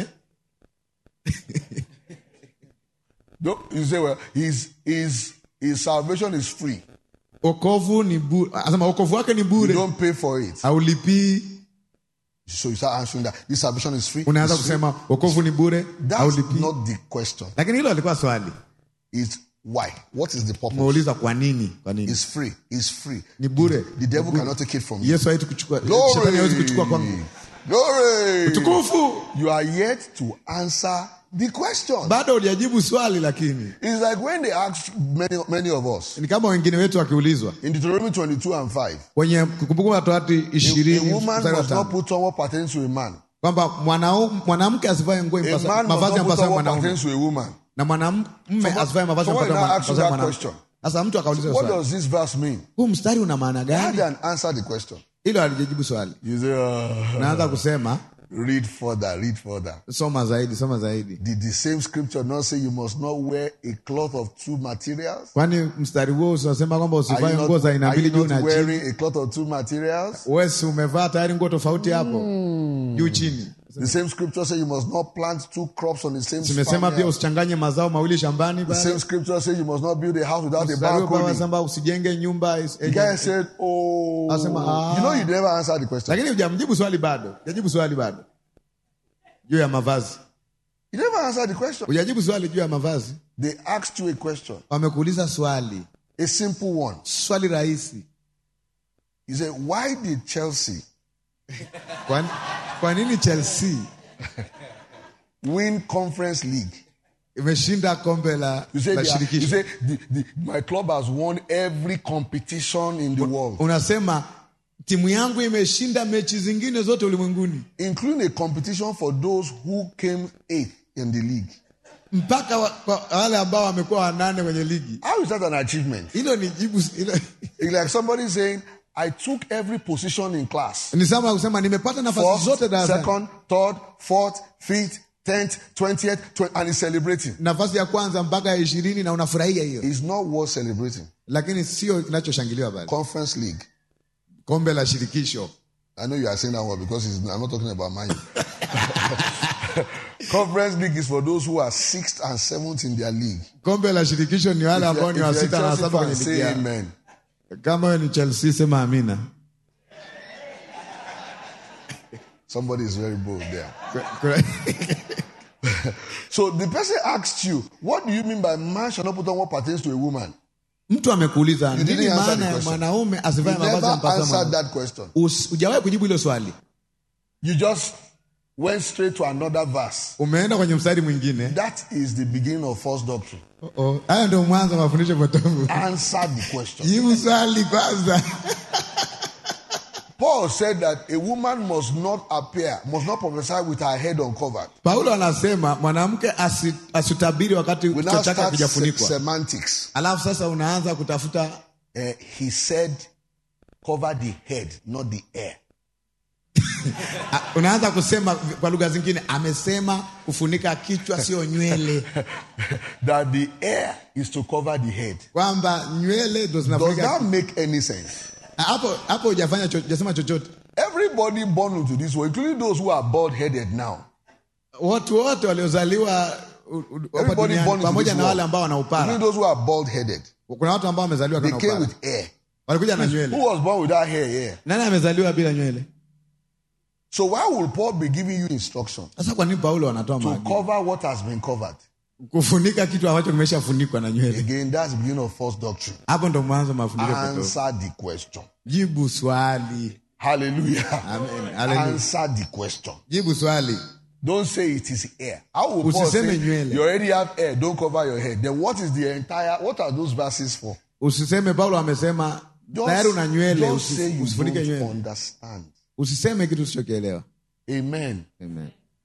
Don't, you say, well, his, his, his salvation is free. okovu ni bure asema okovu wake ni You bure don't pay for it. haulipii So you start answering that this salvation is free. unaanza It's free. kusema okovu ni bure That's haulipii not the question. lakini hilo alikuwa swali It's why? What is the purpose? umeuliza kwa nini kwa nini It's free. It's free. ni bure The devil cannot take it from you. yesu hawezi kuchukua Glory. shetani hawezi kuchukua kwangu Glory. tukufu You are yet to answer the question. bado hujajibu swali lakini It's like when they ask many, many of us ni kama wengine wetu wakiulizwa in Deuteronomy 22 and 5, kwenye kumbukumbu la torati a, ishirini a woman mstari wa must not tano put on what pertains to a man. kwamba mwanau- mwanamke asivae nguo A impasa- man must mavazi not put yampasayo on what mwanaume pertains to a woman. na mwanamume Someone- asivae mavazi someone yampasayo now asked you mwana- that mwanamke question. sasa mtu akauliza What swali does this verse mean? huu mstari una maana How gani then answer the question? hilo alijajibu swali You say, uh, naanza kusema read further, read further. soma zaidi soma zaidi Did the same scripture not say you must not wear a cloth of two materials? kwani mstari huo usasema kwamba Are usivae you nguo not, za aina are mbili you juu not na chini wearing a cloth of two materials? wesi umevaa tayari nguo tofauti hapo juu chini The same scripture says you must not plant two crops on the same zimesema pia farmyard. usichanganye mazao mawili shambani The same scripture says you must not build a house without a balcony. basamba usijenge nyumba is- The guy said, Oh, Asema, ah. you know, you never answered the question. lakini hujamjibu swali bado hujajibu swali bado juu ya mavazi You never answered the question. hujajibu swali juu ya mavazi They asked you a question, wamekuuliza swali a simple one. swali rahisi He said, Why did Chelsea kwa, kwa nini chelsea win Conference League? imeshinda kombe la, You say, la they are- you shirikisho say the, the, my club has won every competition in the world, unasema timu yangu imeshinda mechi zingine zote ulimwenguni including a competition for those who came eighth in the league. mpaka wa, kwa wale ambao wamekuwa wanane kwenye ligi How is that an achievement? hilo ni jibu hilo, It's like somebody saying, I took every position in class. ni sama kusema nimepata nafasi First, zote darasani second, third, fourth, fifth, tenth, twentieth, tw- and he's celebrating. nafasi ya kwanza mpaka ya ishirini na unafurahia hiyo It's not worth celebrating. lakini sio kinachoshangiliwa pale Conference League. kombe la shirikisho I know you are saying that one because it's, I'm not talking about mine. Conference League is for those who are sixth and seventh in their league. kombe la shirikisho ni wale ambao ni wa If you're sita na Chelsea saba fan, kwenye ligi say yao amen. kama wewe ni chelsea sema amina Somebody is very bold there. Kwa- kwa- So the person asked you, what do you mean by man shall not put on what pertains to a woman? mtu amekuuliza You didn't nini answer maana the ya question. mwanaume You asivae mavazi never yampasayo answered mwanaume? that question. Us- hujawahi kujibu hilo swali You just went straight to another verse. umeenda kwenye mstari mwingine That is the beginning of false doctrine. Oh, haya ndio mwanzo wa mafundisho potofu Answer the question. jibu swali kwanza Paul said that a woman must not appear, must not prophesy with her head uncovered. paulo anasema mwanamke asi- asitabiri wakati We kichwa now chake start se- hakijafunikwa semantics. alafu sasa unaanza kutafuta Uh, he said, cover the head, not the hair. a- unaanza kusema kwa lugha zingine amesema kufunika kichwa sio nywele that the hair is to cover the head. kwamba nywele ndo Does zinafunika that make any sense? hapo hapo hujafanya cho- hujasema chochote Everybody born into this world, including those who are bald headed now, watu wote waliozaliwa u- u- hapa everybody duniani born into pamoja this na wale world, ambao wana including upara those who are bald headed, kuna watu ambao wamezaliwa they kana came upara with hair. walikuja na Who nywele was born without hair? Yeah. nani amezaliwa bila nywele So why will Paul be giving you instruction sasa kwa nini paulo anatoa to maagizo cover what has been covered? kufunika kitu ambacho kimeshafunikwa na nywele Again, that's the beginning of false doctrine. hapo ndo mwanzo wa mafundisho potofu Answer the question. jibu swali Hallelujah. Amen. Hallelujah. Answer the question. jibu swali Don't say it is hair. How will Paul Usiseme say nywele. you already have hair? Don't cover your head. Then what is the entire? What are those verses for? usiseme paulo amesema Don't, tayari una nywele don't usi- say you usifunike don't nywele understand. usiseme kitu usichokielewa Amen. Amen.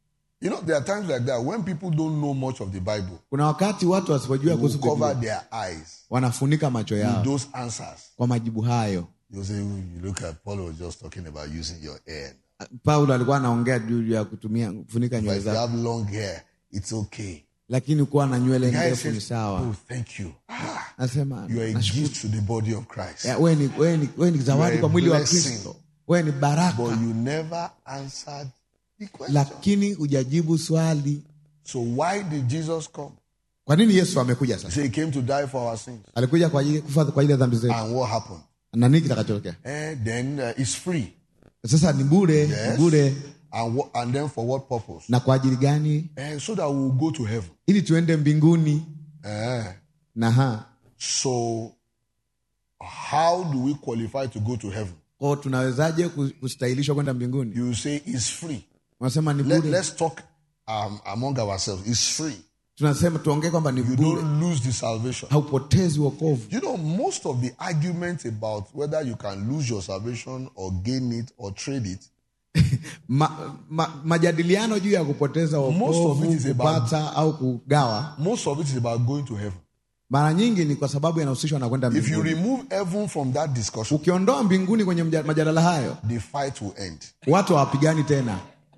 You know, there are times like that when people don't know much of the Bible, kuna wakati watu wasipojua they kuhusu will cover Biblia their eyes wanafunika macho with yao those answers. kwa majibu hayo You say, you look at Paul was just talking about using your hair. paulo alikuwa anaongea juu ya kutumia kufunika But nywele if you zako have long hair, it's okay. lakini kuwa na nywele The guy ndefu ni says, sawa Oh, thank you. Ah, anasema you are a "Nashukuru." gift to the body of Christ. Ya, wewe ni, wewe ni, wewe ni zawadi You are kwa a mwili wa blessing. kristo wewe ni baraka But you never answered the question. lakini hujajibu swali So why did Jesus come? kwa nini yesu amekuja He sasa said he came to die for our sins. alikuja kwa ajili kufa kwa ajili ya dhambi zetu And what happened? na nini kitakachotokea Eh, then uh, it's free. sasa ni bure Yes. ni bure And, what, and then for what purpose? na kwa ajili gani Eh, so that we will go to heaven. ili tuende mbinguni Eh, na ha so how do we qualify to go to heaven? kwao tunawezaje ku- kustahilishwa kwenda mbinguni You say it's free. unasema ni Let, bure let's talk um, among ourselves. It's free. tunasema tuongee kwamba ni You bure don't lose the salvation. haupotezi wokovu You know, most of the arguments about whether you can lose your salvation or gain it or trade it ma, ma, majadiliano juu ya kupoteza Most of wokovu it is about- kupata au kugawa Most of it is about going to heaven. mara nyingi ni kwa sababu yanahusishwa na kwenda If you mbinguni remove heaven from that discussion, ukiondoa mbinguni kwenye mja- majadala hayo the fight will end. watu hawapigani tena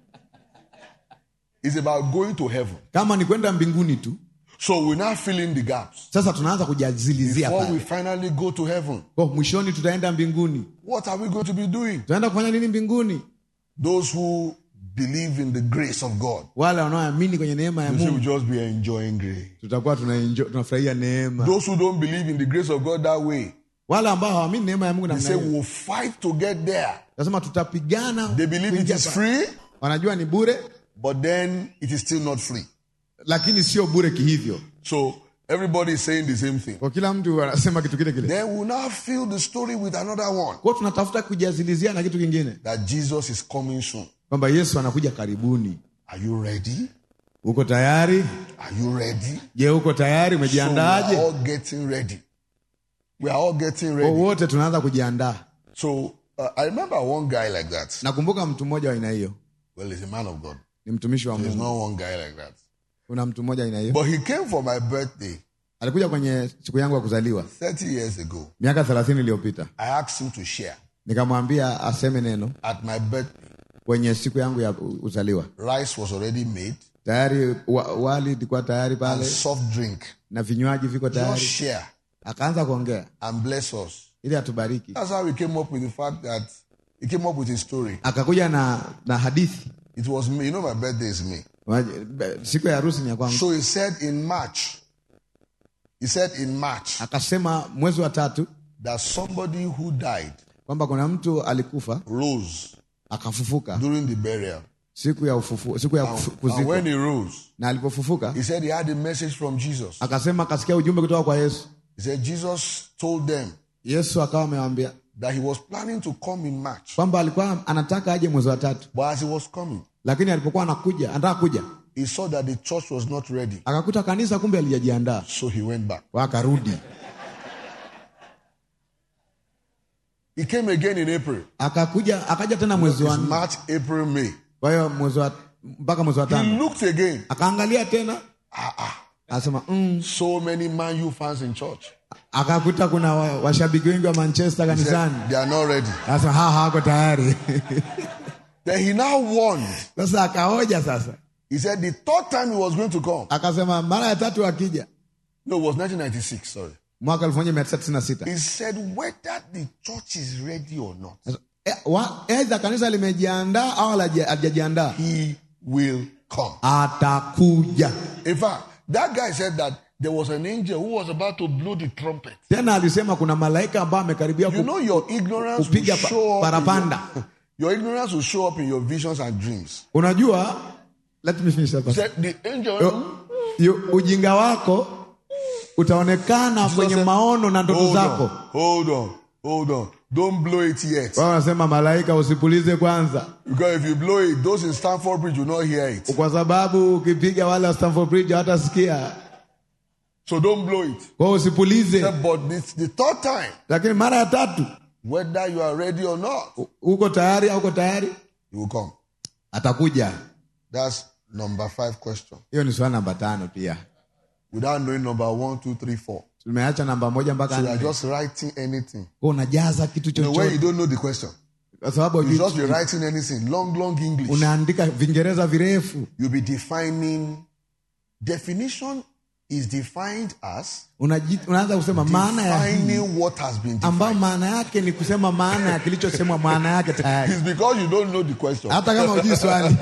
It's about going to heaven. kama ni kwenda mbinguni tu So we're now filling the gaps. sasa tunaanza kujazilizia Before we pale finally go to heaven, Kwa mwishoni tutaenda mbinguni what are we going to be doing? tutaenda kufanya nini mbinguni Those who believe in the grace of God, wale wanaoamini kwenye neema ya they say mungu we'll just be enjoying grace. tutakuwa tunaenjo- tunafurahia neema Those who don't believe in the grace of God that way, wale ambao hawaamini neema ya mungu they namna say hiyo we'll fight to get there. nasema tutapigana They believe it kuingia is pa- free, wanajua ni bure but then it is still not free. lakini sio bure kihivyo So everybody is saying the same thing. kwa kila mtu anasema kitu kile kile Then we'll now fill the story with another one kwao tunatafuta kujazilizia na kitu kingine that Jesus is coming soon. kwamba yesu anakuja karibuni Are you ready? uko tayari Are you ready? je uko tayari So we are umejiandaaje all getting ready. We are all getting Kwa ready. wote tunaanza kujiandaa So uh, I remember one guy like that. nakumbuka mtu mmoja wa aina hiyo Well, he's a man of God. ni mtumishi wa There's mungu not one guy like that. kuna mtu mmoja aina hiyo But he came for my birthday alikuja kwenye siku yangu ya kuzaliwa 30 years ago. miaka thelathini iliyopita I asked him to share nikamwambia aseme neno at my birthday. kwenye siku yangu ya u- uzaliwa Rice was already made tayari wa, wali ilikuwa tayari and pale soft drink. na vinywaji viko Just tayari share akaanza kuongea and bless us. ili atubariki That's how we came up with the fact that he came up with his story. akakuja na na hadithi It was me. You know, my birthday is me. Waje- siku ya harusi ni ya kwangu So he said in March, he said in March akasema mwezi wa tatu that somebody who died kwamba kuna mtu alikufa rose akafufuka during the burial. siku ya ufufu, siku ya kufu- And kuzikwa when he rose, na alipofufuka he said he had a message from Jesus. akasema akasikia ujumbe kutoka kwa yesu He said Jesus told them yesu akawa amewambia that he was planning to come in March. kwamba alikuwa anataka aje mwezi wa tatu But as he was coming, lakini alipokuwa anakuja anataka kuja he saw that the church was not ready. akakuta kanisa kumbe alijajiandaa So he went back. wakarudi He came again in April. akakuja akaja tena mwezi wa It's nne March, April, May. kwa hiyo mwezi wa mpaka mwezi wa He tano looked again. akaangalia tena akasema mm. So many Man U fans in church. akakuta kuna wa- washabiki wengi wa manchester He said, kanisani they are not ready. akasema ha hawako tayari Then he now warned. sasa akaoja sasa He said the third time he was going to come. akasema mara ya tatu akija No, it was 1996, sorry. mwaka elfu moja mia tisa tisini na sita He said whether the church is ready or not, Eh, wa- aidha kanisa limejiandaa au halija- halijajiandaa he will come. atakuja In fact, that guy said that there was an angel who was about to blow the trumpet. tena alisema kuna malaika ambayo amekaribia You ku- know your ignorance will kupiga pa- show up. in parapanda your, your ignorance will show up in your visions and dreams. unajua let me finish that He first. said the angel. Yo- yo- ujinga wako utaonekana Jesus kwenye said, maono na ndoto hold zako on, hold on, hold on. Don't blow it yet. wao wanasema malaika usipulize kwanza Because if you blow it, those in Stanford Bridge will not hear it. kwa sababu ukipiga wale wa Stamford Bridge hawatasikia So don't blow it. kwao usipulize Said, But this the third time, lakini mara ya tatu whether you are ready or not, u- uko tayari au uko tayari he will come. atakuja That's Number five question. hiyo ni swali namba tano pia Without knowing number one, two, three, four. tumeacha namba moja mpaka So you are nne just writing anything. Kwa unajaza kitu You know, when you chochote don't know the question, kwa sababu you hujui- just be writing anything. Long, long English. unaandika vingereza virefu You'll be defining. Definition is defined as Unaji- unaanza kusema maana ya hii defining what has been defined. ambayo maana yake ni kusema maana ya kilichosemwa maana yake tayari It's because you don't know the question. hata kama hujui swali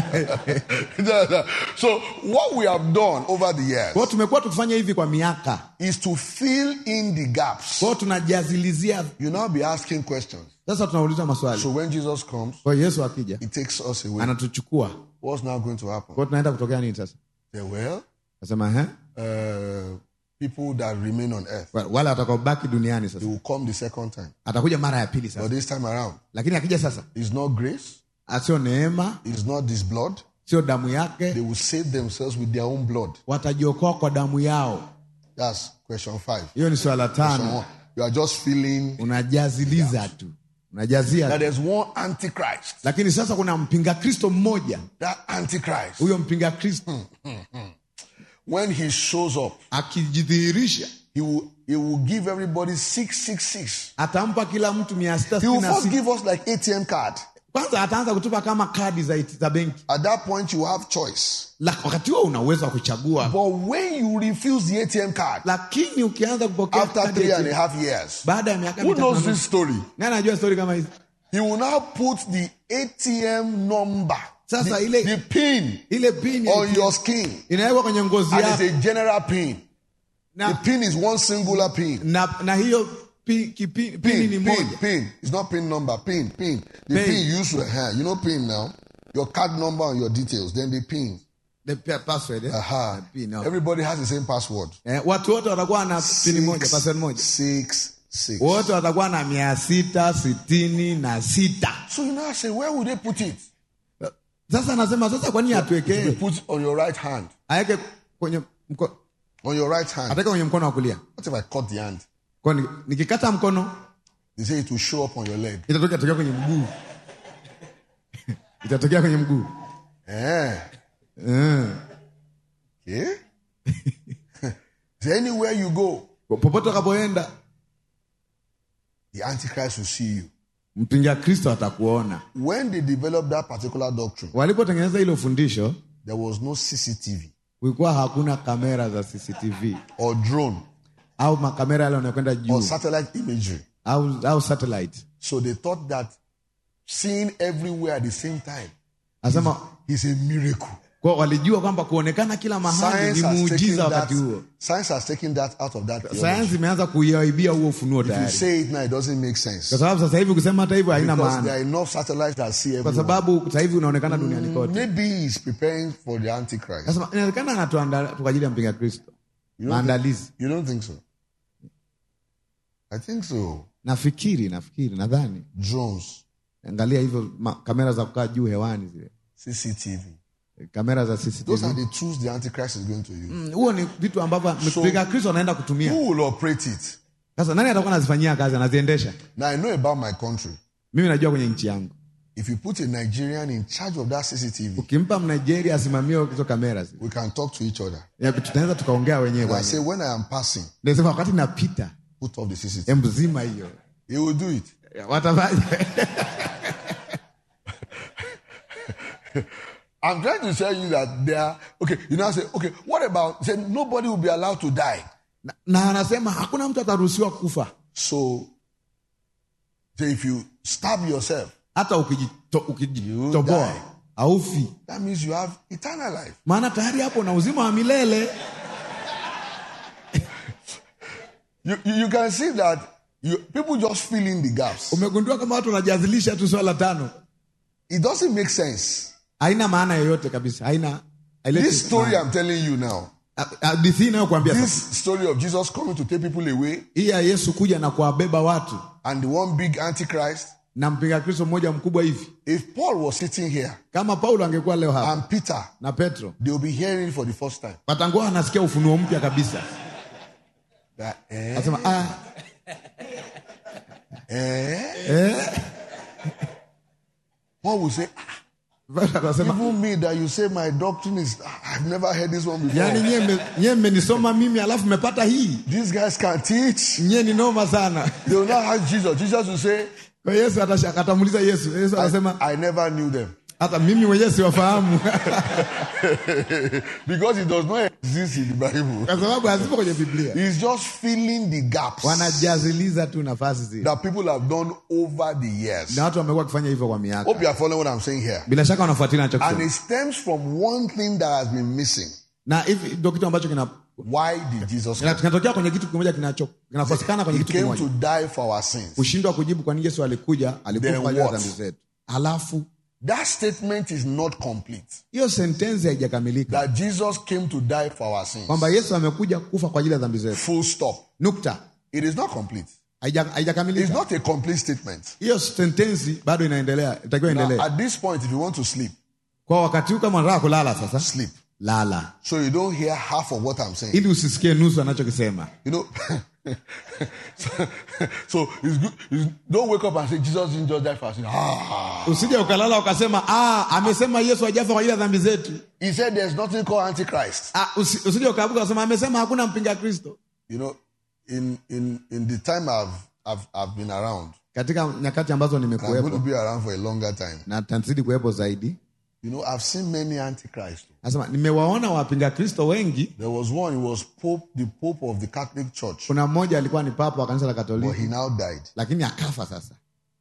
so what we have done over the years kwao tumekuwa tukifanya hivi kwa miaka is to fill in the gaps. kwao tunajazilizia You now be asking questions. sasa tunauliza maswali So when Jesus comes, kwa hiyo yesu akija he takes us away. anatuchukua What's now going to happen? kwao tunaenda kutokea nini sasa Say, well, nasema he uh, people that remain on earth, wale watakaobaki duniani they sasa will come the second time. atakuja mara ya pili But sasa this time around, lakini akija sasa it's not grace, sio neema it's not this blood. sio damu They yake will save themselves with their own blood. watajiokoa kwa damu yao That's question five. hiyo ni swala Question tano one. You are just feeling unajaziliza tu unajazia that tu. there's one antichrist. lakini sasa kuna mpinga kristo mmoja That antichrist, huyo mpinga kristo when he shows up, akijidhihirisha he will he will give everybody six six six. atampa kila mtu mia sita He will sitini na first sita. give us like ATM card. kwanza ataanza kutupa kama kadi za, za benki At that point, you have choice. La- wakati huo una uwezo wa kuchagua But when you refuse the ATM card lakini ukianza kupokea after kadi three ya and a ATM, half years, baada ya miaka who mitatu knows na this nusu, story? nani anajua stori kama hizi He will now put the ATM number, Sasa the, ile- the pin ile pin ya on ATM your skin, inawekwa kwenye ngozi and yako it's a general pin. The na, pin is one singular pin. na, na hiyo pi, kipi, pini ni Pin, pin, moja pin. It's not pin number, pin, pin. The Pin. pin, you use your hand. You know pin now. Your card number and your details. Then the pin. The pa- password, eh? Aha. Na pin, okay. Everybody has the same password. eh, watu wote watakuwa na pini moja Six, password moja six, six. wote watakuwa na mia sita sitini na sita So you now say, where would they put it? sasa anasema sasa kwa nini They atuwekee put it on your right hand. aweke kwenye mko, On your right hand. ataweka kwenye mkono wa kulia What if I cut the hand? kwa ni- nikikata mkono They say it will show up on your leg. itatokea tokea kwenye mguu itatokea kwenye mguu Eh. mm. Okay. so anywhere you go, popote utakapoenda the Antichrist will see you. mpinga kristo atakuona When they developed that particular doctrine, walipotengeneza hilo fundisho there was no CCTV kulikuwa hakuna kamera za cctv or drone au makamera yale yanayokwenda or juu satellite imagery. au, au satellite So they thought that seeing everywhere at the same time anasema is a miracle. kwa walijua kwamba kuonekana kila mahali Science ni has, taken muujiza that, wakati huo science has taken that out of that theology. sayansi imeanza kuiaibia huo ufunuo If you tayari say it now, it doesn't make sense. kwa sababu sasa hivi ukisema hata hivyo haina Because there maana are enough satellites that see kwa everyone. sababu sasa hivi unaonekana duniani kote Maybe he's preparing for the Antichrist. Nasema inawezekana anatuandaa kwa ajili ya mpinga kristo You don't, think, maandalizi you don't think so? I think so. nafikiri nafikiri nadhani Drones, angalia hivyo ma- kamera za kukaa juu hewani zile CCTV. kamera za Those cctv are the tools the Antichrist is going to use. Mm, huo ni vitu ambavyo mpinga kristo anaenda kutumia Who will operate it? sasa nani atakuwa anazifanyia kazi anaziendesha Now, I know about my country. mimi najua kwenye nchi yangu If you put a Nigerian in charge of that CCTV, ukimpa mnigeria asimamie hizo kamera zile, we can talk to each other. ya, tunaweza tukaongea wenyewe And I bwana say, when I am passing, nasema wakati napita put off the CCTV. embu zima hiyo He will do it. watafanya I'm trying to tell you that they are okay. You now say, okay, what about say nobody will be allowed to die? na, na anasema hakuna mtu ataruhusiwa kufa So, say if you stab yourself, hata ukijito- You ukijitoboa die. aufi that means you have eternal life. maana tayari hapo na uzima wa milele You, you, you can see that you, people just fill in the gaps. umegundua kama watu wanajazilisha tu swala tano It doesn't make sense. haina maana yoyote kabisa haina haileti This story maana. I'm telling you now, A- hadithi hii inayokuambia sasa this story of Jesus coming to take people away hii ya yesu kuja na kuwabeba watu and the one big antichrist. na mpinga kristo mmoja mkubwa hivi If Paul was sitting here kama paulo angekuwa leo hapa and Peter, na petro they will be hearing it for the first time. watangoa anasikia ufunuo mpya kabisa That, eh, anasema ah, eh? eh, Paul will say, ah, Petro akasema Even me that you say my doctrine is, I've never heard this one before. yaani nyie mme- nyie mmenisoma mimi alafu mmepata hii These guys can teach. nyie ni noma sana They will not ask Jesus. Jesus will say, kwa hiyo yesu atash- akatamuuliza yesu yesu akasema I never knew them. hata mimi mwenyewe siwafahamu because it does not exist in the Bible. kwa sababu hazipo kwenye biblia He's just filling the gaps wanajaziliza tu nafasi zile that people have done over the years. na watu wamekuwa wakifanya hivyo kwa miaka Hope you are following what I'm saying here. bila shaka wanafuatilia And nachokisema it stems from one thing that has been missing. na hivi ndio kitu ambacho kina Why did Jesus kina- come? kinatokea kwenye kitu kimoja kinacho kinakosekana kwenye He kitu came kimoja to die for our sins. kushindwa kujibu kwa nini yesu alikuja alikufa Then kwa ajili ya what? dhambi zetu halafu That statement is not complete. hiyo sentensi haijakamilika That Jesus came to die for our sins. kwamba yesu amekuja kufa kwa ajili ya dhambi zetu Full stop. nukta It is not complete. Haija- It's haijakamilika not a complete statement. hiyo sentensi bado inaendelea itakiwa Now, endelee at this point, if you want to sleep, kwa wakati huu kama unataka kulala sasa sleep. lala So you don't hear half of what I'm saying. ili usisikie nusu anachokisema You know, so, so it's good. It's, don't wake up and say Jesus didn't just die for us. Ah, usije ukalala ukasema ah, amesema yesu ajafa kwa ajili ya dhambi zetu he said there's nothing called Antichrist. ah, usi, usije ukaabuka ukasema amesema hakuna mpinga kristo You know, in in in the time I've I've I've been around, katika nyakati ambazo and I'm going to nimekuwepo be around for a longer time. na tazidi kuwepo zaidi You know, I've seen many Antichrists. nasema nimewaona wapinga kristo wengi There was one. He was Pope, the Pope of the Catholic Church, kuna mmoja alikuwa ni papa wa kanisa la but katoliki he now died. lakini akafa sasa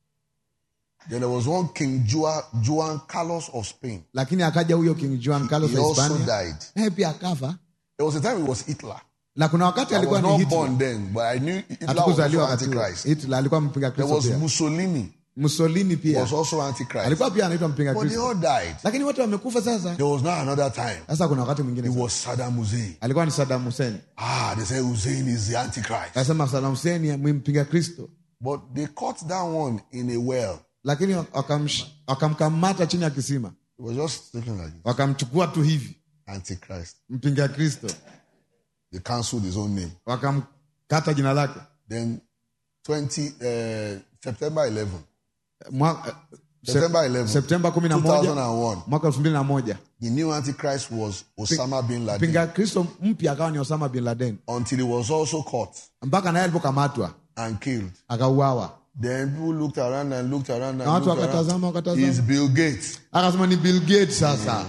Then there was one King Juan, Juan Carlos of Spain. lakini akaja huyo king juan carlos He wa also hispania died. naye pia akafa There was a time it was Hitler. na kuna wakati I alikuwa was ni not hitler born then, but I knew Hitler was hatukuzaliwa also wakati huo. Antichrist. hitler alikuwa mpinga There kristo was pia Mussolini, mussolini pia was also Antichrist. alikuwa pia anaitwa mpinga But they kristo all died. lakini wote wamekufa sasa There was now another time. sasa kuna wakati mwingine It sasa. was Saddam Hussein. alikuwa ni sadam hussein Ah, they say Hussein is the Antichrist. akasema sadam hussein ni mpinga kristo But they caught that one in a well. lakini wakamsh- wakamkamata chini ya kisima It was just looking like this. wakamchukua tu hivi Antichrist. mpinga kristo They cancelled his own name. wakamkata jina lake Then 20 uh, September 11. Mwa- eh, September 11. septemba kumi na moja 2001. mwaka elfu mbili na moja The new Antichrist was Osama bin Laden. mpinga kristo mpya akawa ni osama bin laden Until he was also caught mpaka naye alipokamatwa and killed. akauawa Then people looked around and looked around and na watu looked wakatazama around. wakatazama It's Bill Gates. akasema ni bill gates sasa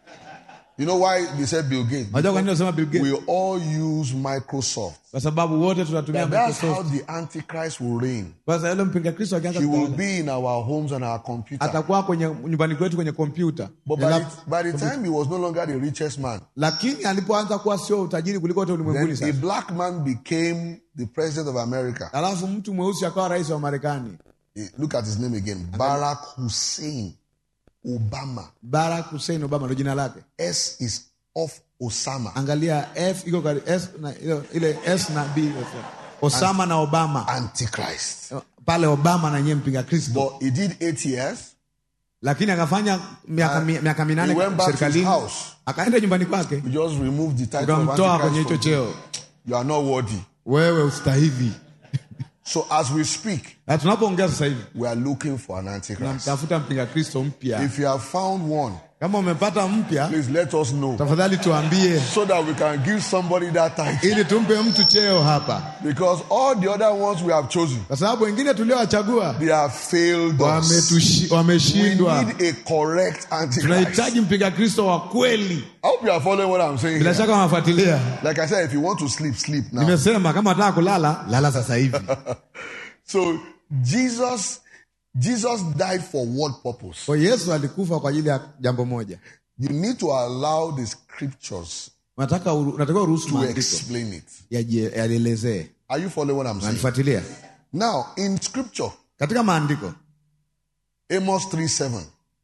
You know why they said Bill Gates? unajua kwa nini nasema bill gates We all use Microsoft. kwa sababu wote tunatumia That that's microsoft how the Antichrist will reign. sasa yule mpinga kristo akianza He will kutawala, be in our homes and our computer. atakuwa kwenye nyumbani kwetu kwenye kompyuta But Ni by, lap- the, by the time he was no longer the richest man, lakini alipoanza kuwa sio utajiri kuliko wote ulimwenguni then a sasa black man became the president of America. alafu mtu mweusi akawa rais wa marekani Eh, Look at his name again Barack Hussein Obama. barack hussein obama ndo jina lake S is off Osama. angalia f iko kari- S na, ile- ile s na b osama na obama Antichrist. pale obama na nyie mpinga kristo But he did eight years. lakini akafanya miaka mi- miaka minane he went back to his serikalini house. akaenda nyumbani kwake We just removed the title of ukamtoa kwenye Antichrist. hicho from him. cheo You are not worthy. wewe ustahivi So as we speak, na tunapoongea sasa hivi we are looking for an Antichrist. tunamtafuta mpinga kristo mpya If you have found one, kama umepata mpya please let us know tafadhali tuambie so that we can give somebody that title. ili tumpe mtu cheo hapa Because all the other ones we have chosen, kwa sababu wengine tuliowachagua they have failed us. wametushi- We wameshindwa need a correct Antichrist. tunahitaji mpinga kristo wa kweli I hope you are following what I'm saying. bila Here. shaka wanafuatilia Like I said, if you want to sleep, sleep now. nimesema kama wataka kulala lala sasa hivi So Jesus, Jesus died for what purpose? kwa yesu alikufa kwa ajili ya jambo moja You need to allow the scriptures unataka uru- unatakiwa uruhusu to maandiko explain it. yaje- yalielezee Are you following what I'm saying? unanifuatilia Now, in scripture, katika maandiko Amos 3 7.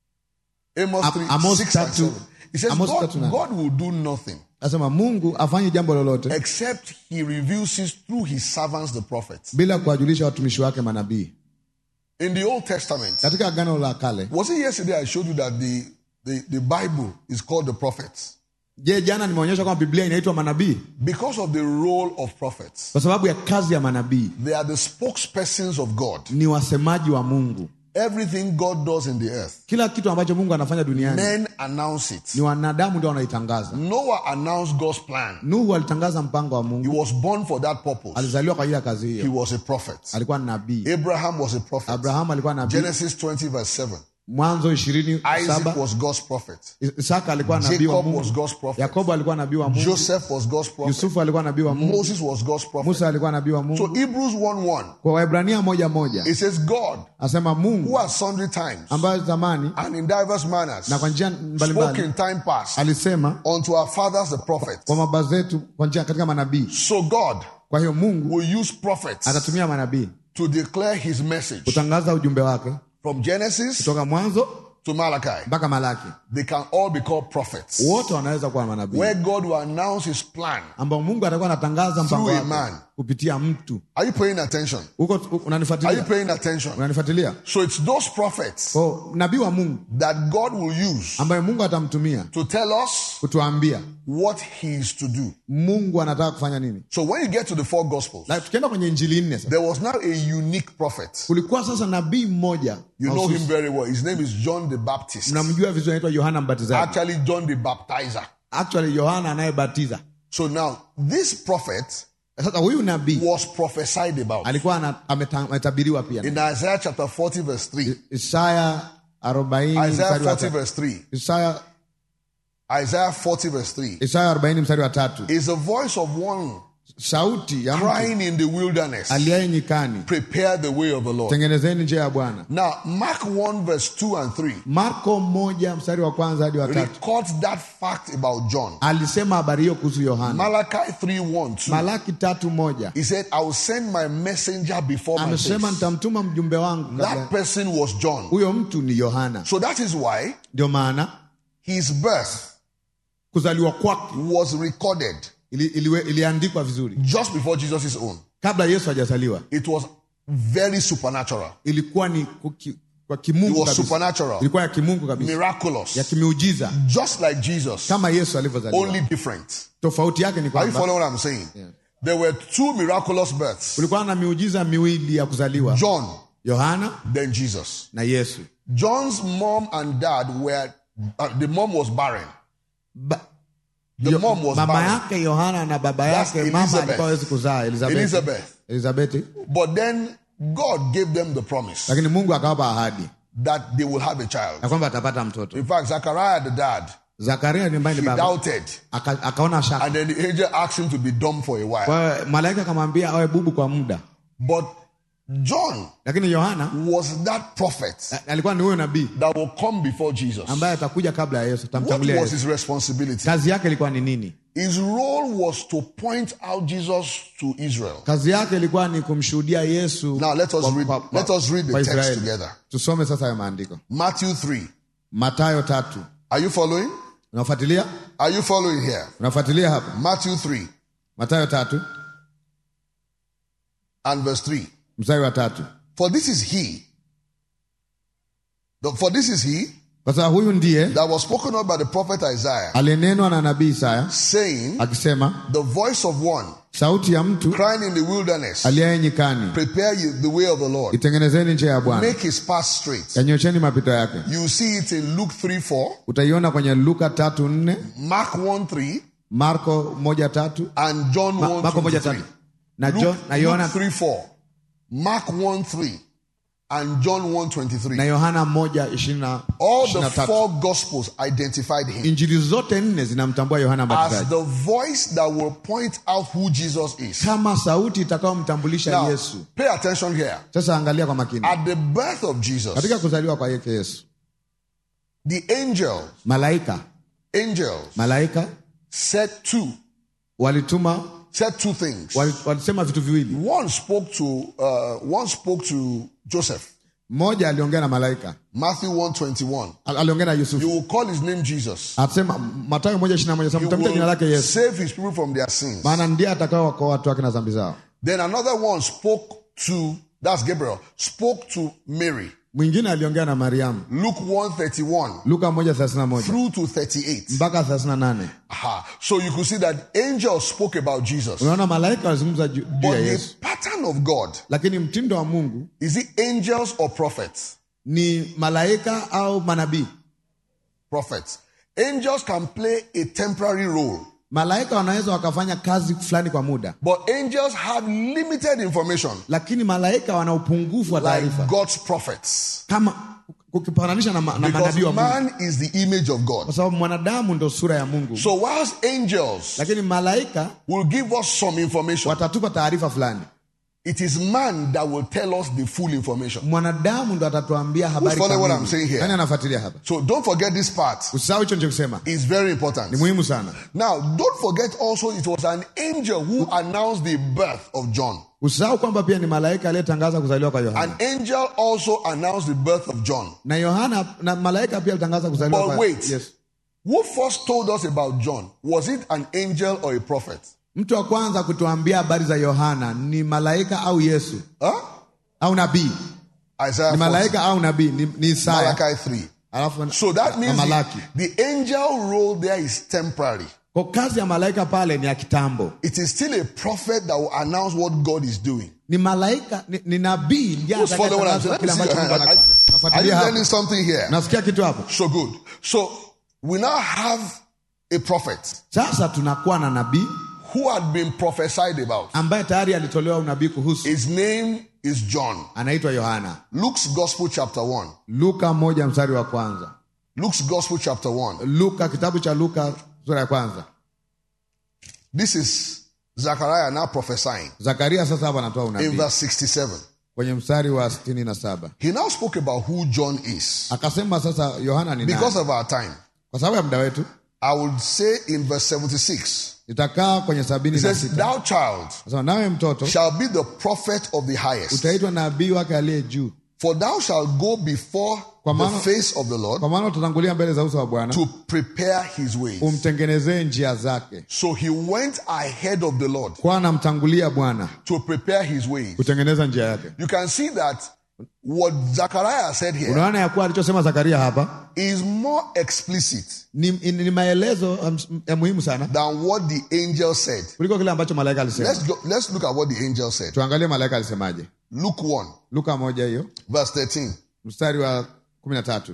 Amos Am- 3 Amos 6 and tatu- 7. It says, Amos God, tatu nane. God will do nothing nasema mungu afanye jambo lolote except he reveals it through his servants, the prophets. bila kuwajulisha watumishi wake manabii In the Old Testament, katika agano la kale was it yesterday I showed you that the, the, the Bible is called the prophets? je jana nimeonyesha kwamba biblia inaitwa manabii Because of the role of prophets. kwa sababu ya kazi ya manabii They are the spokespersons of God. ni wasemaji wa mungu Everything God does in the earth, kila kitu ambacho mungu anafanya duniani men announce it. ni wanadamu ndio wanaitangaza Noah announced God's plan. nuhu alitangaza mpango wa He mungu was born for that purpose. alizaliwa kwa ajili ya kazi He hiyo was a prophet. alikuwa ni nabii Abraham was a prophet. abrahamu alikuwa nabii Genesis 20, verse 7. mwanzo ishirini Isaac saba was God's prophet. isaka alikuwa nabii wa Jacob mungu was God's prophet. yakobo alikuwa nabii wa mungu Joseph was God's prophet. yusufu alikuwa nabii wa mungu Moses was God's prophet. musa alikuwa nabii wa So mungu Hebrews 1 1, kwa waibrania moja moja it says, God, asema who mungu at sundry times ambayo zamani and in diverse manners na kwa njia spoke mbalimbali in time past alisema unto our fathers the prophets. kwa baba zetu kwa njia katika manabii So God kwa hiyo mungu will use prophets atatumia manabii to declare his message kutangaza ujumbe wake from Genesis kutoka mwanzo to Malachi. mpaka malaki They can all be called prophets. wote wanaweza kuwa manabii Where God will announce his plan. ambao mungu atakuwa anatangaza mpango Through a wake man. kupitia mtu Are you paying attention? huko Are you unanifuatilia paying attention? unanifuatilia So it's those prophets kwa nabii wa mungu that God will use ambaye mungu atamtumia to tell us kutuambia what he is to do. mungu anataka kufanya nini So when you get to the four gospels, like, tukienda kwenye injili nne sasa there was now a unique prophet. kulikuwa sasa nabii mmoja You know mahususi. him very well. His name is John the Baptist. mnamjua vizuri anaitwa yohana mbatizaji Actually, John the Baptizer. actually yohana anayebatiza So now, this prophet sasa huyu nabii was prophesied about alikuwa ana- ameta- ametabiriwa pia in Isaiah chapter 40, verse 3. isaya 40 Isaiah mstari wa 40, tatu. verse 3. isaya Isaiah 40, verse 3 isaya 40 mstari wa tatu is the voice of one sauti ya mtu crying in the wilderness, aliaye nyikani prepare the way of the Lord. tengenezeni njia ya bwana Now, Mark 1, verse 2 and 3 marko moja mstari wa kwanza hadi wa tatu records that fact about John. alisema habari hiyo kuhusu yohana Malachi 3, 1, 2. malaki tatu moja He said, I will send my messenger before my amesema face. nitamtuma mjumbe wangu kabla That person was John. huyo mtu ni yohana So that is why ndio maana his birth kuzaliwa kwake was recorded ili, iliwe- iliandikwa vizuri just before Jesus' own. kabla yesu hajazaliwa It was very supernatural. ilikuwa ni kuki, kwa It kimungu was kabisa supernatural, ilikuwa ya kimungu kabisa ya miraculous, kimiujiza just like Jesus, kama yesu alivyozaliwa only different. tofauti yake ni Are you kwamba following what I'm saying? There were two miraculous births kulikuwa na miujiza miwili ya kuzaliwa John, yohana then Jesus. na yesu John's mom and dad were, uh, the mom was barren. ba, The Yo- mom was mama barren. yake yohana na baba That's yake mama Elizabeth. alikuwa hawezi kuzaa elizabeth Elizabeth. elizabeth But then God gave them the promise lakini mungu akawapa ahadi that they will have a child. ya kwamba atapata mtoto In fact, Zachariah, the dad, zakaria ni ambaye he ni baba doubted. Aka, akaona shaka And then the angel asked him to be dumb for a while. kwa hiyo malaika akamwambia awe bubu kwa muda But John lakini yohana was that prophet a- alikuwa ni huyo nabii that will come before Jesus. ambaye atakuja kabla ya yesu What tamtangulia was yesu his responsibility? kazi yake ilikuwa ni nini His role was to point out Jesus to Israel. kazi yake ilikuwa ni kumshuhudia yesu Now let us kwa- read, kwa- kwa- let us read the kwa text Israeli. together. tusome sasa hayo maandiko Matthew 3. matayo tatu Are you following? unafuatilia Are you following here? unafuatilia hapa Matthew 3 matayo tatu and verse 3. mstari wa tatu For this is he. the- For this is he kwa sababu huyu ndiye that was spoken of by the prophet Isaiah, aliyenenwa na nabii isaya saying, akisema The voice of one sauti ya mtu crying in the wilderness, aliaye nyikani Prepare you the way of the Lord. itengenezeni njia ya bwana Make his path straight. yanyosheni mapito yake You see it in Luke 3 4, utaiona kwenye luka tatu nne Mark 1 3, marko moja tatu and John Ma, 1 marko moja 23. tatu na, Luke, John, na Luke yohana 3 4, Mark 1 3, and John 1 na 23. yohana moja ishirini na All ishirini the na tatu four gospels identified him injili zote nne zinamtambua yohana as mbatizaji the voice that will point out who Jesus is. kama sauti itakayomtambulisha Now, yesu pay attention here. sasa angalia kwa makini At the birth of Jesus, katika kuzaliwa kwa yeke yesu the angel, malaika angels malaika said two, walituma said two things. wali- walisema vitu viwili One spoke to, uh, one spoke to Joseph, mmoja aliongea na malaika Matthew 121. Al- aliongea na You yusufu will call his name Jesus. asema matayo moja ishiri na moja sema He mtamita jina lake will yesu save his people from their sins. maana ndiye atakaowakoa watu wake na dhambi zao Then another one spoke to, that's Gabriel, spoke to Mary. mwingine aliongea na mariamu Luke 131 luka moja thelathini na moja through to 38. mpaka thelathini na nane Aha. So you could see that angels spoke about Jesus. unaona malaika walizungumza ju- juu But ya the yesu pattern of God lakini mtindo wa mungu is it angels or prophets? ni malaika au manabii Prophets. Angels can play a temporary role, malaika wanaweza wakafanya kazi fulani kwa muda but angels have limited information, lakini malaika wana upungufu wa like taarifa God's prophets. kama ukipananisha na, ma- na Because manabii wa mungu man is the image of God. kwa sababu mwanadamu ndo sura ya mungu So, whilst angels lakini malaika will give us some information, watatupa taarifa fulani it is man that will tell us the full information. mwanadamu ndo atatuambia habari following what kamili. I'm saying here? Nani anafuatilia hapa So, don't forget this part. usisahau hicho nichokisema It's very important. ni muhimu sana Now, don't forget also it was an angel who announced the birth of John. usisahau kwamba pia ni malaika aliyetangaza kuzaliwa kwa yohana An angel also announced the birth of John. na yohana na malaika pia alitangaza kuzaliwa But kwa wait. yes. Who first told us about John? Was it an angel or a prophet? mtu wa kwanza kutuambia habari za yohana ni malaika au yesu Huh? au nabii Isaiah ni 40, malaika au nabii ni, ni isaya Malachi 3. alafu So that na means malaki the, the angel role there is temporary. kwa kazi ya malaika pale ni ya kitambo It is still a prophet that will announce what God is doing. ni malaika ni, ni nabii ndiye Who's following what I'm saying? atakayetangaza Let me kile see ambacho your Mungu hand. Are- anafanya Are you nafuatilia learning hapo something here? nasikia kitu hapo So good. So we now have a prophet sasa tunakuwa na nabii who had been prophesied about. ambaye tayari alitolewa unabii kuhusu His name is John. anaitwa yohana Luke's Gospel, chapter 1. luka moja mstari wa kwanza Luke's Gospel, chapter 1. luka kitabu cha luka sura ya kwanza This is Zechariah now prophesying zakaria sasa hapa anatoa in unabii verse 67. kwenye mstari wa sitini na saba He now spoke about who John is. akasema sasa yohana ni Because nani of our time, kwa sababu ya muda wetu I would say in verse 76, nitakaa kwenye sabini it na says, sita Thou child Akasema, nawe mtoto shall be the prophet of the highest, utaitwa nabii wake aliye juu for thou shalt go before Kwa the maana- face of the Lord kwa maana utatangulia mbele za uso wa bwana to prepare his ways. umtengenezee njia zake So he went ahead of the Lord kwa anamtangulia bwana to prepare his ways. kutengeneza njia yake You can see that what Zechariah said here unaona ya kuwa alichosema zakaria hapa is more explicit ni, ni maelezo um, ya muhimu sana than what the angel said. kuliko kile ambacho malaika alisema Let's go, let's look at what the angel said. tuangalie malaika alisemaje Luke 1, luka moja hiyo verse 13. mstari wa kumi na tatu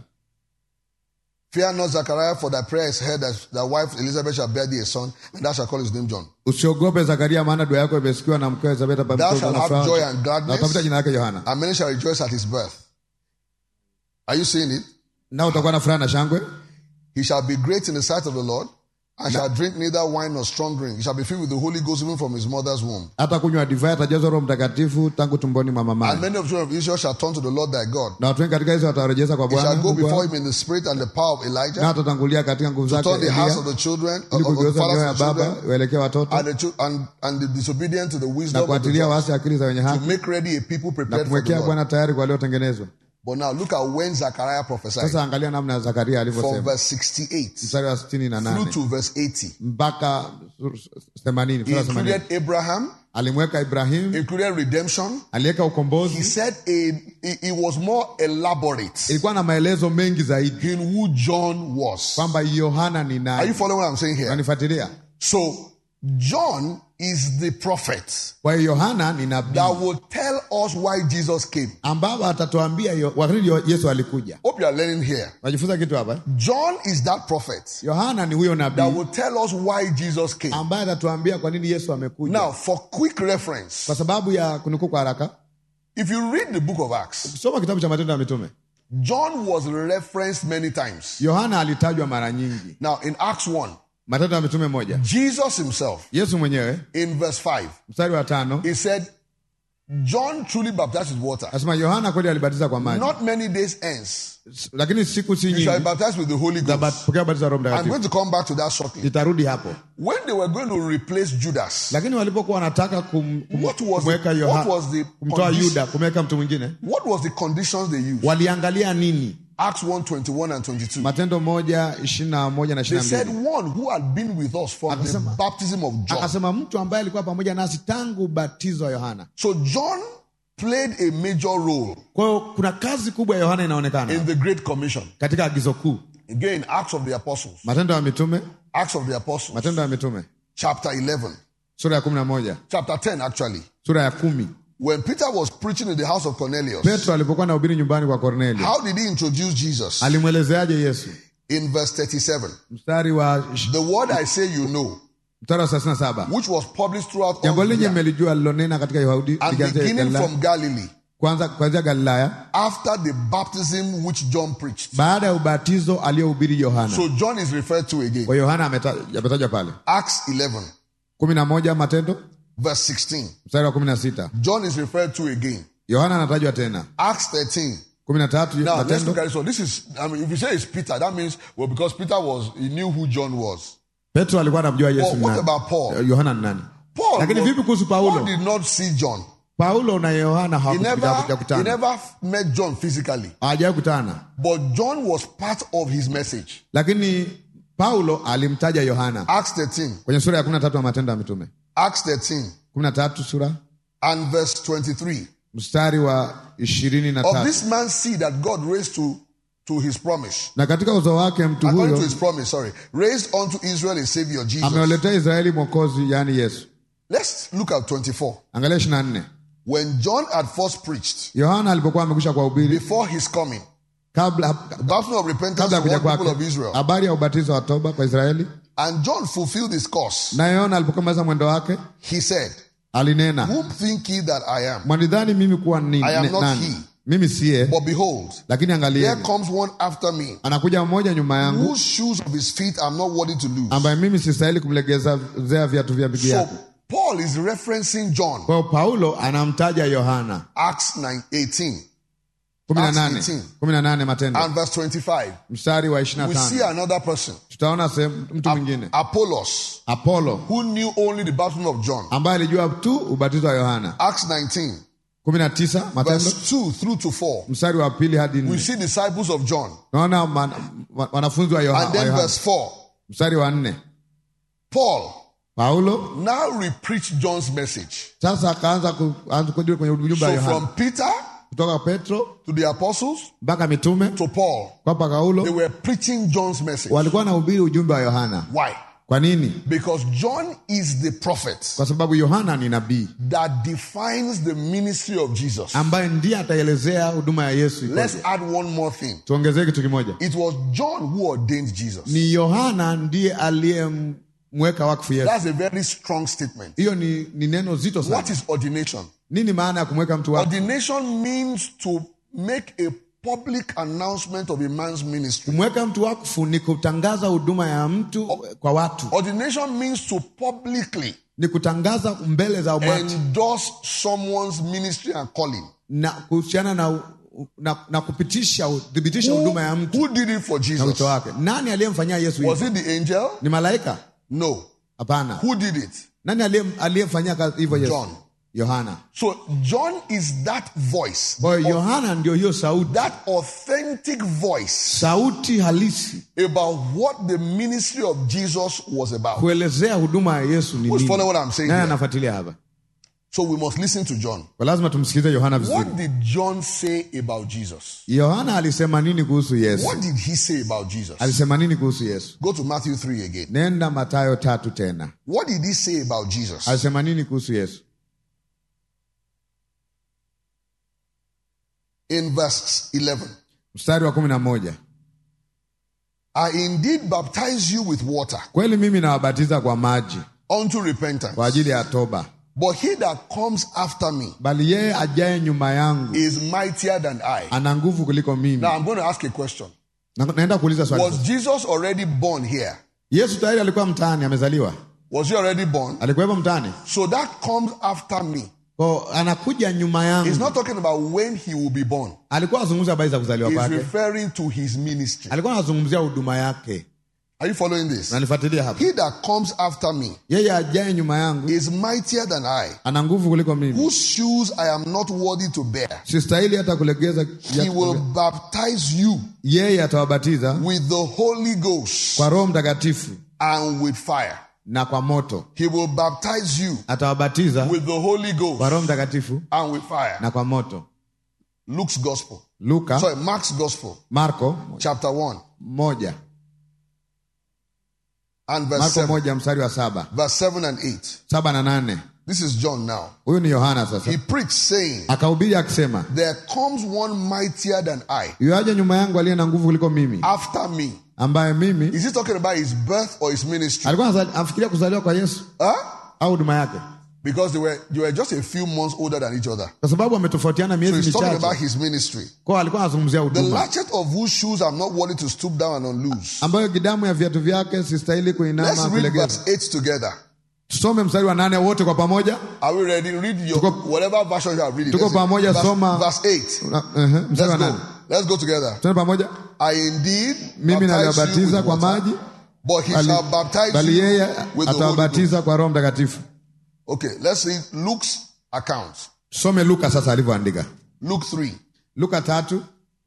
Fear not, Zechariah, for thy prayer is heard, that thy wife Elizabeth shall bear thee a son, and thou shalt call his name John. usiogope zakaria maana dua yako imesikiwa na mkewe elizabeth hapa Thou mtoto shalt na have furaha. joy and na gladness, utafuta jina lake yohana and many shall rejoice at his birth. Are you seeing it? nao utakuwa na furaha na shangwe He shall be great in the sight of the Lord, and shall drink neither wine nor strong drink. He shall be filled with the Holy Ghost even from his mother's womb. hata kunywa divai atajazwa roho mtakatifu tangu tumboni mwa And mamaye many of the children of Israel shall turn to the Lord thy God. na watu wengi katika hizo watarejeza kwa He shall bwana go Mungu before wao, him in the spirit and the power of na Elijah, atatangulia katika nguvu to zake turn the hearts of Elia, the children, of, ili of the kugeuza mioyo ya fathers of the baba children, waelekee watoto and the, chil- and, and the disobedient to the na wisdom of the kuatilia just, waasi akili za wenye to haki make ready a people na prepared for the kumwekea Lord. bwana tayari kwa waliotengenezwa But now look at when Zechariah prophesied. sasa angalia namna ya zakaria From alivyosema verse 68 mstari wa sitini na through nane to verse 80. mpaka themanini He mstari wa themanini. included Abraham, alimweka ibrahim included redemption. aliweka He ukombozi said a, it, it was more elaborate ilikuwa na maelezo mengi zaidi in who John was. kwamba yohana ni Are you nani following what I'm saying here? unanifuatilia So John is the prophet kwa hiyo yohana ni nabii that will tell us why Jesus came. ambao atatuambia yo- wakati yo- yesu alikuja Hope you are learning here. unajifunza kitu hapa eh? John is that prophet yohana ni huyo that nabii will tell us why Jesus came. ambaye atatuambia kwa nini yesu amekuja Now, for quick reference, kwa sababu ya kunukuu kwa haraka if you read the book of Acts, soma kitabu cha matendo ya mitume John was referenced many times. yohana alitajwa mara nyingi Now, in Acts 1, matendo ya mitume moja Jesus himself, yesu mwenyewe in verse 5, mstari wa tano he said, John truly baptized with water. anasema yohana kweli alibatiza kwa maji Not many days hence, lakini siku si you shall be nyingi baptized with the Holy Ghost. tapokea ubatizo wa roho I'm mtakatifu going to come back to that shortly. nitarudi hapo When they were going to replace Judas, lakini walipokuwa wanataka kum, kum, What was kumweka the- Yoha- what was the kumtoa condition? yuda kumweka mtu mwingine what was the conditions they used? waliangalia nini Acts 1 21 and 22. matendo moja ishirini na moja na They ishirini na said mbili one who had been with us from the Akasema- baptism of John. akasema mtu ambaye alikuwa pamoja nasi tangu ubatizo wa yohana So John played a major role kwa hiyo kuna kazi kubwa ya yohana inaonekana in the Great Commission. katika agizo kuu Again, Acts of the Apostles. matendo ya mitume Acts of the Apostles. matendo ya mitume Chapter 11. sura ya kumi na moja Chapter 10, actually. sura ya kumi When Peter was preaching in the house of Cornelius, petro alipokuwa anahubiri nyumbani kwa kornelio how did he introduce Jesus? alimwelezeaje yesu In verse 37, mstari wa the word I say you know, mstari wa thelathini na saba which was published throughout jambo all lenye Judea, melijua alilonena katika Yahudi and likianzia beginning Galilaya- from Galilee, kwanza kuanzia Galilaya after the baptism which John preached. baada ya ubatizo aliyohubiri Yohana. So John is referred to again. Kwa Yohana ameta- ametajwa pale Acts 11, kumi na moja Matendo verse 16. mstari wa kumi na sita John is referred to again. Yohana anatajwa tena Acts 13. kumi na tatu Now let's Matendo look at this one. This is, I mean, if you say it's Peter, that means, well, because Peter was, he knew who John was. Petro alikuwa anamjua Yesu Well, ni what nani. about Paul? Yohana ni nani? Paul, Lakini was- vipi kuhusu Paul Paulo? did not see John. Paulo na Yohana He never, he hawajakutana, never met John physically. hawajawahi kutana, But John was part of his message. lakini Paulo alimtaja Yohana Acts 13. kwenye sura ya kumi na tatu ya Matendo ya Mitume Acts 13 kumi na tatu sura and verse 23. mstari wa ishirini na Of tatu this man's seed that God raised to, to his promise. na katika uzao wake mtu According to huyo his promise, sorry. Raised unto Israel a savior, Jesus. amewaletea Israeli mwokozi, yaani Yesu. Let's look at 24. Angalia ishirini na nne When John had first preached, Yohana alipokuwa amekwisha kuwahubiri before his coming, kabla baptism of repentance kabla ya to kuja all people kwake, of Israel. habari ya ubatizo wa toba kwa Israeli. And John fulfilled his course. Na Yohana alipokuwa maliza mwendo wake He said, alinena, Whom think ye that I am? mwanidhani mimi kuwa ni, I am ni- not nani? he. Mimi siye, But behold, lakini there angalieni, comes one after me, anakuja mmoja nyuma yangu whose shoes of his feet I'm not worthy to lose. ambaye mimi sistahili kumlegezea viatu vya miguu So yake. Paul is referencing John, Kwa hiyo Paulo anamtaja Yohana Acts 9, 18 kumi na Acts nane 18. kumi na nane Matendo and verse 25. mstari wa ishirini We na see tano another person, tutaona sehemu mtu mwingine Apollos, Apolo who knew only the baptism of John. ambaye alijua tu ubatizo wa Yohana Acts 19, kumi na tisa Matendo verse 2 through to 4. mstari wa pili hadi We nne see disciples of John. naona man- wa- wanafunzi wa Yoha- And wa then Yohana verse 4. mstari wa nne Paul Paulo now repreached John's message. sasa akaanza ku- aanza kuja kwenye ujumbe wa So Yohana from Peter kutoka Petro to the apostles mpaka mitume to Paul, kwa they Paulo were preaching John's message. walikuwa wanahubiri ujumbe wa Yohana. Why? Kwa nini? Because John is the prophet Kwa sababu Yohana ni nabii that defines the ministry of Jesus. ambaye ndiye ataelezea huduma ya Yesu. ikoje. Let's add one more thing. Tuongezee kitu kimoja, It was John who ordained Jesus. ni Yohana ndiye aliyemweka wakfu Yesu. That's a very strong statement. Hiyo ni, ni neno zito sana. What is ordination? Nini maana ya kumweka mtu wakfu? Ordination means to make a public announcement of a man's ministry. Kumweka mtu wakfu ni kutangaza huduma ya mtu kwa watu, Ordination means to publicly ni kutangaza mbele za umati endorse someone's ministry and calling. na kuhusiana na, na, na kupitisha uthibitisha Who, huduma ya mtu who did it for na Jesus? wito wake. Nani aliyemfanyia Yesu Was hivyo? it the angel? Ni malaika? No. Hapana. Who did it? Nani aliye- aliyemfanyia kazi hivyo Yesu? John. Yohana. So John is that voice, Kwa hiyo Yohana ndio hiyo sauti, that authentic voice sauti halisi about what the ministry of Jesus was about. kuelezea huduma ya Yesu ni Who's nini. following what I'm saying Nani here? anafuatilia hapa? So we must listen to John. Kwa lazima tumsikilize Yohana vizuri. What did John say about Jesus? Yohana alisema nini kuhusu Yesu? What did he say about Jesus? Alisema nini kuhusu Yesu? Go to Matthew 3 again. Nenda Mathayo tatu tena. What did he say about Jesus? Alisema nini kuhusu Yesu? In verse 11. Mstari wa kumi na moja. I indeed baptize you with water Kweli mimi nawabatiza kwa maji unto repentance. kwa ajili ya toba, But he that comes after me bali yeye ajaye nyuma yangu is mightier than I. ana nguvu kuliko mimi. Now I'm going to ask a question. Na- Naenda kuuliza swali. Was Jesus already born here? Yesu tayari alikuwa mtaani, amezaliwa, Was he already born? alikuwepo mtaani, So that comes after me. kwa anakuja nyuma He's yangu. not talking about when he will be born. Alikuwa anazungumza habari za kuzaliwa He's kwake, referring to his ministry. alikuwa anazungumzia huduma yake. Are you following this? Nanifuatilia hapa. He that comes after me Yeye ajaye nyuma yangu is mightier than I, ana nguvu kuliko mimi, whose shoes I am not worthy to bear. sistahili hata kulegeza. He will baptize you Yeye atawabatiza with the Holy Ghost kwa Roho Mtakatifu and with fire. na kwa moto. He will baptize you Atawabatiza with the Holy kwa Ghost Roho Mtakatifu and with fire. na kwa moto. Luke's Gospel. Luka, Sorry, Mark's Gospel, Marko chapter 1 moja, and verse Marko 7. moja mstari wa saba Verse 7 and 8. saba na nane This is John now. huyu ni yohana sasa He preached saying, akahubiri akisema There comes one mightier than I yuaja nyuma yangu aliye na nguvu kuliko mimi after me. ambaye mimi Is he talking about his birth or his ministry? alikuwa anazali- anafikiria kuzaliwa kwa yesu Huh? au huduma yake Because they were, they were just a few months older than each other. kwa sababu wametofautiana So miezi he's talking about michache his ministry. kwao alikuwa anazungumzia The huduma latchet of whose shoes I'm not worthy to stoop down and unloose. ambayo gidamu ya viatu vyake sistahili Let's kuinama read kulegeza verse 8 together. tusome mstari wa nane wote kwa pamoja Are we ready? Read your Tuko- whatever version you are reading. tuko Let's see. pamoja, verse, soma. verse 8. Na- ehe, mstari wa Let's nane go. Let's go together. tuende pamoja I indeed mimi baptize you naliwabatiza with kwa water, maji but he bali, shall baptize bali you yeye with the Holy Ghost. atawabatiza kwa roho mtakatifu Okay, let's read Luke's account. tusome luka sasa alivyoandika Luke 3. luka tatu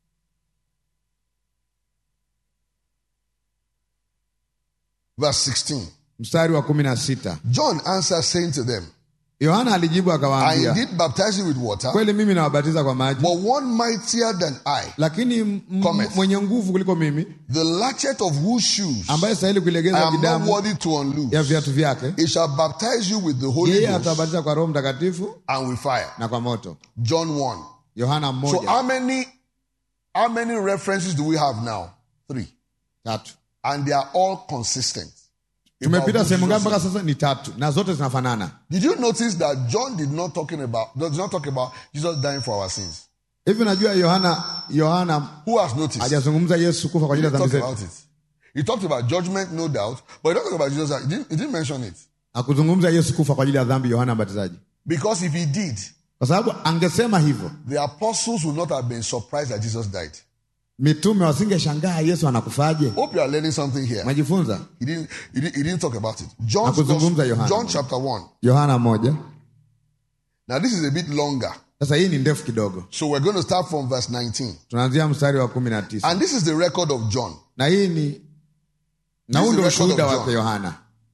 Verse 16. mstari wa kumi na sita John answered, saying to them, yohana alijibu I akawaambia indeed baptize you with water, kweli mimi nawabatiza kwa maji but one mightier than I, lakini m- m- Cometh. mwenye nguvu kuliko mimi the latchet of whose shoes ambaye stahili I kuilegeza am not gidamu worthy to unloose. ya viatu vyake He shall baptize you with the Holy yeye Ghost atawabatiza kwa roho mtakatifu and with fire. na kwa moto John 1. yohana So mmoja how many how many references do we have now? Three. tatu And they are all consistent. about tumepita who sehemu ngapi Jesus mpaka sasa ni tatu na zote zinafanana Did you notice that John did not talking about does not talk about Jesus dying for our sins? hivi najua yohana yohana Who has noticed? hajazungumza yesu kufa kwa He ajili ya didn't dhambi talk zetu about it. He talked about judgment, no doubt, but he didn't talk about Jesus. He didn't, he didn't mention it. akuzungumza yesu kufa kwa ajili ya dhambi yohana mbatizaji Because if he did, kwa sababu angesema hivyo the apostles would not have been surprised that Jesus died. mitume wasingeshangaa yesu anakufaje Hope you are learning something here. umejifunza He didn't, he didn't, he didn't talk about it. John's Hakuzungumza Gospel- Yohana. John chapter 1. yohana moja Now, this is a bit longer. sasa hii ni ndefu kidogo So, we're going to start from verse 19. tunaanzia mstari wa kumi na tisa And this is the record of John. na hii ni na This huu is ndio the record ushuhuda of wake John. yohana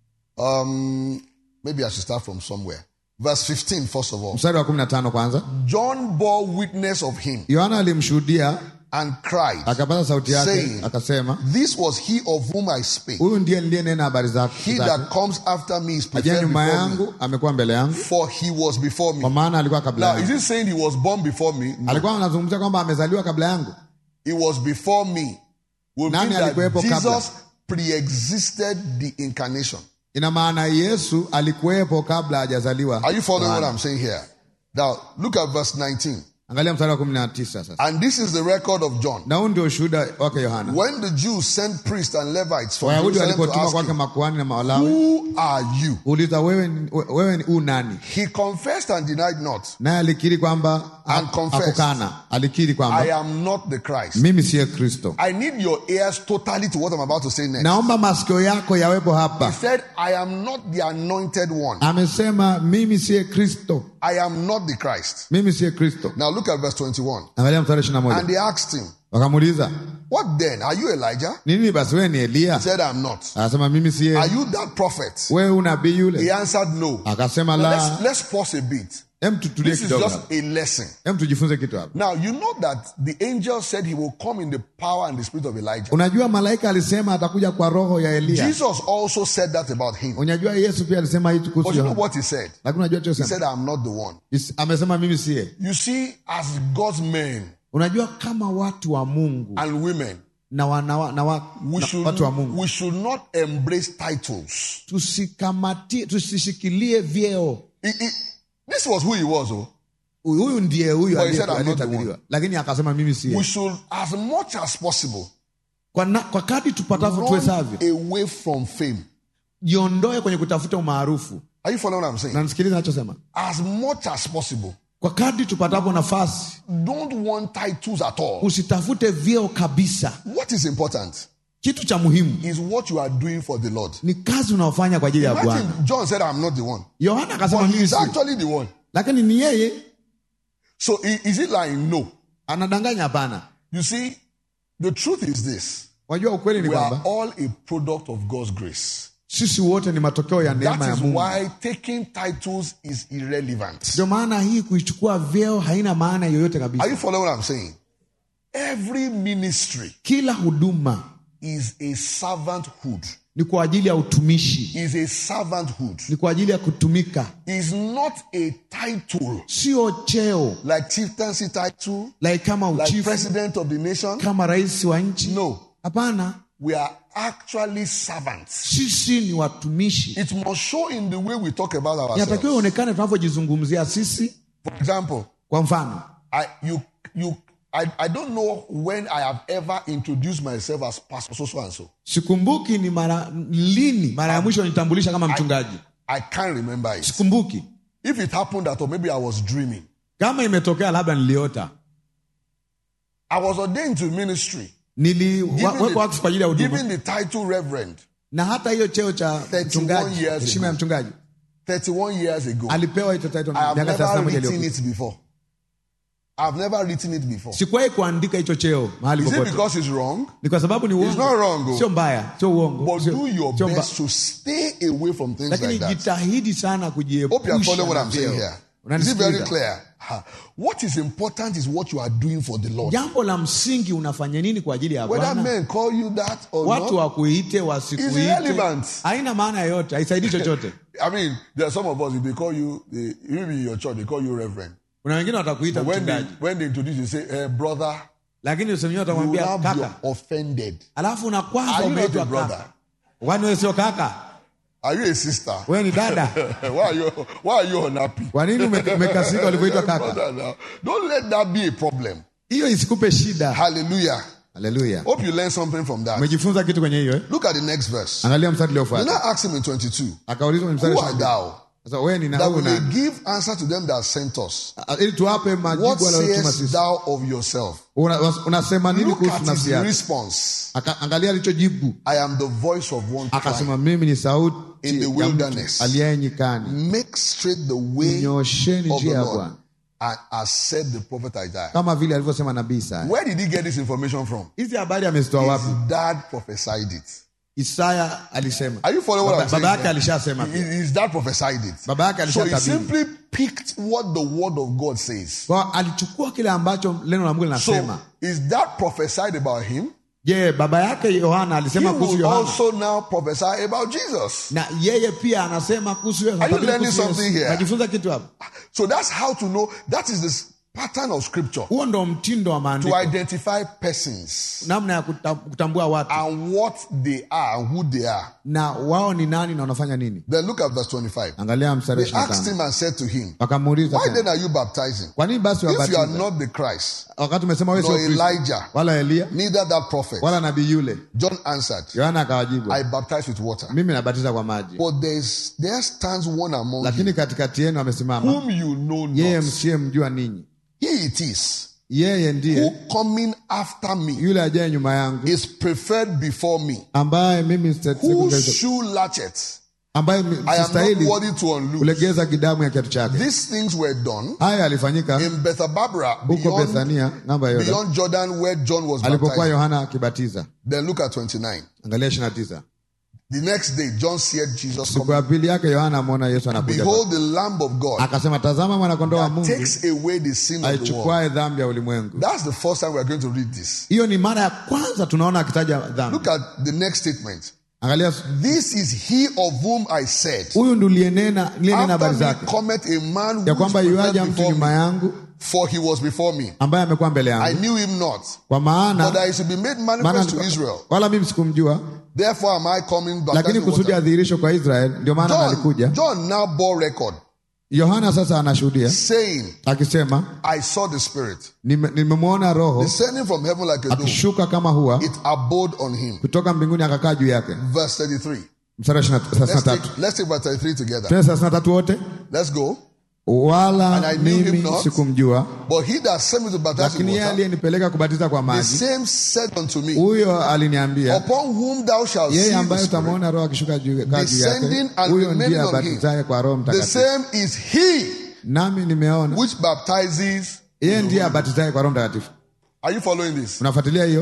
Um, maybe I should start from somewhere. Verse 15, first of all. mstari wa kumi na tano kwanza John bore witness of him yohana alimshuhudia and cried, akapaza sauti yake saying, akasema This was he of whom I spake. huyu ndiye niliyenena habari zake He zake. that comes after me is ajaye preferred nyuma before me, yangu amekuwa mbele yangu for he was before kwa me. maana alikuwa kabla Now, is yangu he saying he was born before me? No. alikuwa anazungumzia kwamba amezaliwa kabla yangu He was before me. Will Nani mean that alikuwepo kabla? Jesus pre-existed the incarnation. ina maana yesu alikuwepo kabla hajazaliwa Are you following what Yohana. I'm saying here? Now, look at verse 19. angalia mstari wa kumi na tisa sasa And this is the record of John. na huu ndio ushuhuda wake yohana When the Jews sent priests and Levites from wayahudi Jerusalem to walipotuma ask kwake him, makuhani na mawalawi Who are you? uliza wewe, ni- wewe ni u nani He confessed and denied not, naye alikiri kwamba And confessed. hakukana alikiri I kwamba am not the Christ. mimi siye kristo I need your ears totally to what I'm about to say next. naomba masikio yako yawepo He hapa said, I am not the anointed one. amesema mimi siye kristo I am not the Christ. mimi siye kristo Now look at verse 21. angalia mstari ishiri na And moja they asked him, wakamuuliza What then? Are you Elijah? nini basi wewe ni He eliya said, I'm not. akasema mimi Are siye you that prophet? wewe unabii He yule answered, No. akasema Now la let's, let's pause a bit. hem tutulie This is kidogo just hapa. a lesson. hem tujifunze kitu hapa Now, you know that the angel said he will come in the power and the spirit of Elijah. unajua malaika alisema atakuja kwa roho ya eliya Jesus also said that about him. unajua yesu pia alisema hii But kuhusu you know Yohana. what he said? lakini unajua He chosema said, I'm not the one. amesema mimi siye You see, as God's men unajua kama watu wa mungu and women, na, wa, na, wa, na, wa, we na should, watu wa mungu we should not embrace titles. tusikamatie tusishikilie vyeo He- he- this was who he was. Oh. huyu huyu ndiye huyu But he aliye- said, "I'm not the aliyetabiriwa lakini akasema mimi We siye should, as much as possible, kwa, na, kwa kadi tupatavyo run tuwezavyo away from fame. jiondoe kwenye kutafuta umaarufu Are you following what I'm saying? nanisikiliza nachosema As much as possible, kwa kadi tupatavyo nafasi don't want titles at all. usitafute vyeo kabisa What is important kitu cha muhimu is what you are doing for the Lord. ni kazi unaofanya kwa ajili ya bwana Imagine John said, I'm not the one. yohana akasema But mimi he's si actually the one. lakini ni yeye So i- is it lying? No. anadanganya hapana You see, the truth is this wajua ukweli ni we are kwamba all a product of God's grace. sisi wote ni matokeo ya neema That ya is mungu why taking titles is irrelevant. ndio maana hii kuichukua vyeo haina maana yoyote Are kabisa you following what I'm saying? Every ministry kila huduma is a servanthood. ni kwa ajili ya utumishi is a servanthood. ni kwa ajili ya kutumika Is not a title sio cheo like chieftaincy title, like kama like uchifu president of the nation. kama rais wa nchi No, hapana we are actually servants. sisi ni watumishi It must show in the way we talk about inatakiwa ourselves. ionekane tunavyojizungumzia sisi For example, kwa mfano I you you I, I don't know when I have ever introduced myself as pastor so so and so. sikumbuki ni mara lini mara ya mwisho nitambulisha kama mchungaji I can't remember it. sikumbuki If it happened that or maybe I was dreaming. kama imetokea labda niliota I was ordained to ministry. niliwekwa wakfu kwa ajili ya huduma given the title reverend na hata hiyo cheo cha 31 mchungaji years heshima ya ago. mchungaji 31 years ago. alipewa hiyo title I have miaka never 31 written iliyopita it before. I've never written it before. sikuwahi kuandika hicho cheo mahali Is it popote because it's wrong? ni kwa sababu ni It's not wrong, uongo oh. sio mbaya sio uongo But sio- do your sio mba- best to stay away from things lakini like that. jitahidi sana Hope you are kujiepusha following what na I'm saying vyeo. here. Is it very Unanisikiliza? clear? Ha. What is important is what you are doing for the Lord. jambo la msingi unafanya nini kwa ajili ya Whether bwana men call you that or watu not, wakuite It's wasikuite irrelevant. haina maana yoyote haisaidii chochote I mean, there are some of us, if they call you, they, maybe in your church, they call you reverend. kuna wengine watakuita When they, mchungaji when they introduce you, say, eh, brother, lakini usemwenyewe you will watamwambia now be kaka offended. alafu unakwaza Are you not a umeitwa brother? kaka kwani wewe sio kaka Are you a sister? wewe ni dada why are you why are you unhappy? kwa nini ume- umekasirika ulivyoitwa kaka Brother, now, Don't let that be a problem. hiyo isikupe shida Hallelujah. haleluya Hope you learn something from that. umejifunza kitu kwenye hiyo eh? Look at the next verse. angalia mstari You uliofuata now ask him in 22, akaulizwa kwenye mstari Who wa art 22. thou? sasa wewe ni na That wewe we may nani give answer to them that sent us. Ah, ili tuwape What majibu waliotuma sayest sisi thou of yourself? Una- was- unasema nini Look kuhusu at nafsi his yako response. Aka- angalia alichojibu I am the voice of one crying. akasema mimi ni sauti In the ya mtu wilderness. aliye nyikani Make straight the way nyosheni of the njia ya Lord. bwana And as said the prophet Isaiah. kama vile alivyosema nabii Isaya. Where did he get this information from? Hizi habari amezitoa His wapi? dad prophesied it. Isaya alisema, Are you following what baba I'm saying? baba yake here? alishasema pia. His dad prophesied it. Baba yake So he alishatabiri. simply picked what the word of God says. Kwa alichukua kile ambacho neno la Mungu linasema. So is that prophesied about him? Je, baba yake Yohana He alisema kuhusu will Yohana also now prophesy about Jesus. na yeye pia anasema kuhusu Yesu. Are you Atabiri learning kuhusu Yesu. something here? Najifunza kitu hapa. So that's how to know. That is the pattern of scripture Huo ndo mtindo wa to maandiko, identify persons namna ya kuta- kutambua watu and what they are and who they are. na wao ni nani na wanafanya nini. Then look at verse 25. Angalia mstari They wa asked 25. him and said to him, Wakamuuliza Why tena, then are you baptizing? kwa nini basi If you are wabatiza not the Christ, wakati umesema wewe nor sio Kristo Elijah, wala Elia neither that prophet. wala nabii yule? John answered, Yohana akawajibu, I baptize with water. mimi nabatiza kwa maji, But there's, there stands one among you lakini katikati yenu amesimama whom you know yeye not. msiyemjua ninyi. He it is Yeye who ndiye coming after me yule ajaye nyuma yangu, is preferred before me. ambaye mimi sita- Whose siku- shoe latchet ambaye mi- I am not sistahili worthy to unloose. kulegeza kidamu ya kiatu chake. These things were done Haya alifanyika in Bethabara huko beyond, Bethania ng'ambo ya Yordan beyond Jordan where John was alipokuwa baptized. Yohana akibatiza. Then look at 29. Angalia ishirini na tisa. The next day, John said Jesus Siku coming. ya pili yake Yohana amwona Yesu anakuja, Behold the Lamb of God akasema, tazama mwanakondoo wa that Mungu takes away the sin of the world. aichukuae dhambi ya ulimwengu. That's the first time we are going to read this. Hiyo ni mara ya kwanza tunaona akitaja dhambi. Look at the next statement. Angalia, This is he of whom I said, huyu ndo liyenena liyenena habari After me zake cometh a man who ya is kwamba yuaja preferred mtu before nyuma me, yangu for he was before me. ambaye amekuwa mbele I yangu, knew him not, kwa but maana that he should be made maana manifest to Israel. wala mimi sikumjua, Therefore am I coming lakini baptizing kusudi water. adhihirisho kwa Israeli, ndio maana John, alikuja. John now bore record, Yohana sasa anashuhudia saying, akisema, I saw the Spirit "Nime- nimemwona Roho descending from heaven like a dove. akishuka kama hua It abode on him. kutoka mbinguni akakaa juu yake. Verse 33. Mstari wa ishirini na- thelathini na Let's tatu take, let's take verse 33 together. Tena thelathini na tatu wote, Let's go. wala And I knew him mimi not. sikumjua, But he that sent me to baptize with lakini yeye water, aliyenipeleka kubatiza kwa the maji, same said unto me, huyo aliniambia, Upon whom thou shalt see yeye the ambaye Spirit, utamwona Roho akishuka juu kaa juu descending yake, and huyo remaining ndiye on him. abatizaye kwa Roho The Mtakatifu. same is he Nami nimeona which baptizes. yeye ndiye abatizaye kwa Roho Mtakatifu. Are you following this? Unafuatilia hiyo?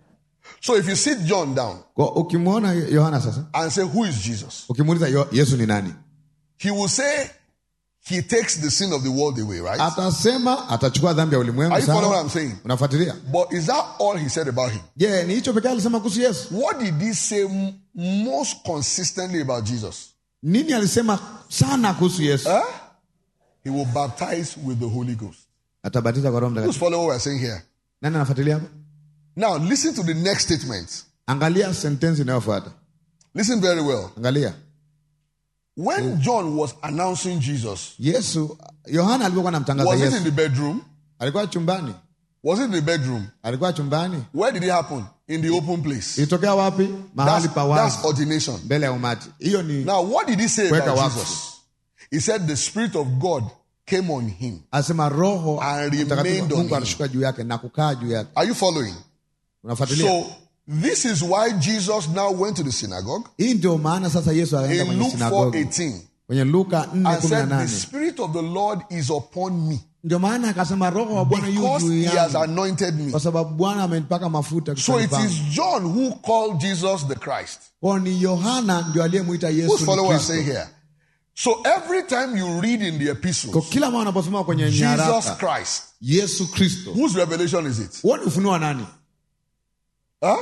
So if you sit John down Kwa ukimwona Yohana sasa, and say, Who is Jesus? ukimuuliza Yo- Yesu ni nani, He will say, he takes the sin of the world away, right? atasema atachukua dhambi ya ulimwengu Are you following sawa? what I'm saying? unafuatilia But is that all he said about him? je ni hicho pekee alisema kuhusu yesu What did he say m- most consistently about Jesus? nini alisema sana kuhusu yesu Huh? He will baptize with the Holy Ghost. atabatiza kwa roho Who's mtakatifu following what we're saying here? nani anafuatilia hapo Now, listen to the next statement. angalia sentensi inayofuata Listen very well. angalia When John was announcing Jesus, yesu yohana alipokuwa anamtangaza was it in yesu the bedroom? alikuwa chumbani Was it in the bedroom? alikuwa chumbani Where did it happen? In the open place. ilitokea wapi mahali That's, pa that's wazi ordination. mbele ya umati hiyo ni Now, what did he say Kuweka about wakfu. Jesus? He said the Spirit of God came on him. asema roho And Mtakatifu remained on mungu him. alishuka juu yake na kukaa juu yake Are you following? unafuatilia So, this is why Jesus now went to the synagogue hii ndio maana sasa yesu akaenda in kwenye Luke sinagogi 4:18 kwenye luka and said, The 4:18 Spirit of the Lord is upon me ndio maana akasema roho wa bwana yu because juu he has yangu anointed me. kwa sababu bwana amenipaka mafuta So it kichwani is pangu. John who called Jesus the Christ. Kwa ni yohana ndio aliyemwita Who's yesu following ni what I'm saying kristo here? So every time you read in the kwa epistles, kila mara unaposoma kwenye Jesus nyaraka Christ, yesu kristo whose revelation is it? huo ni ufunuo wa nani Huh?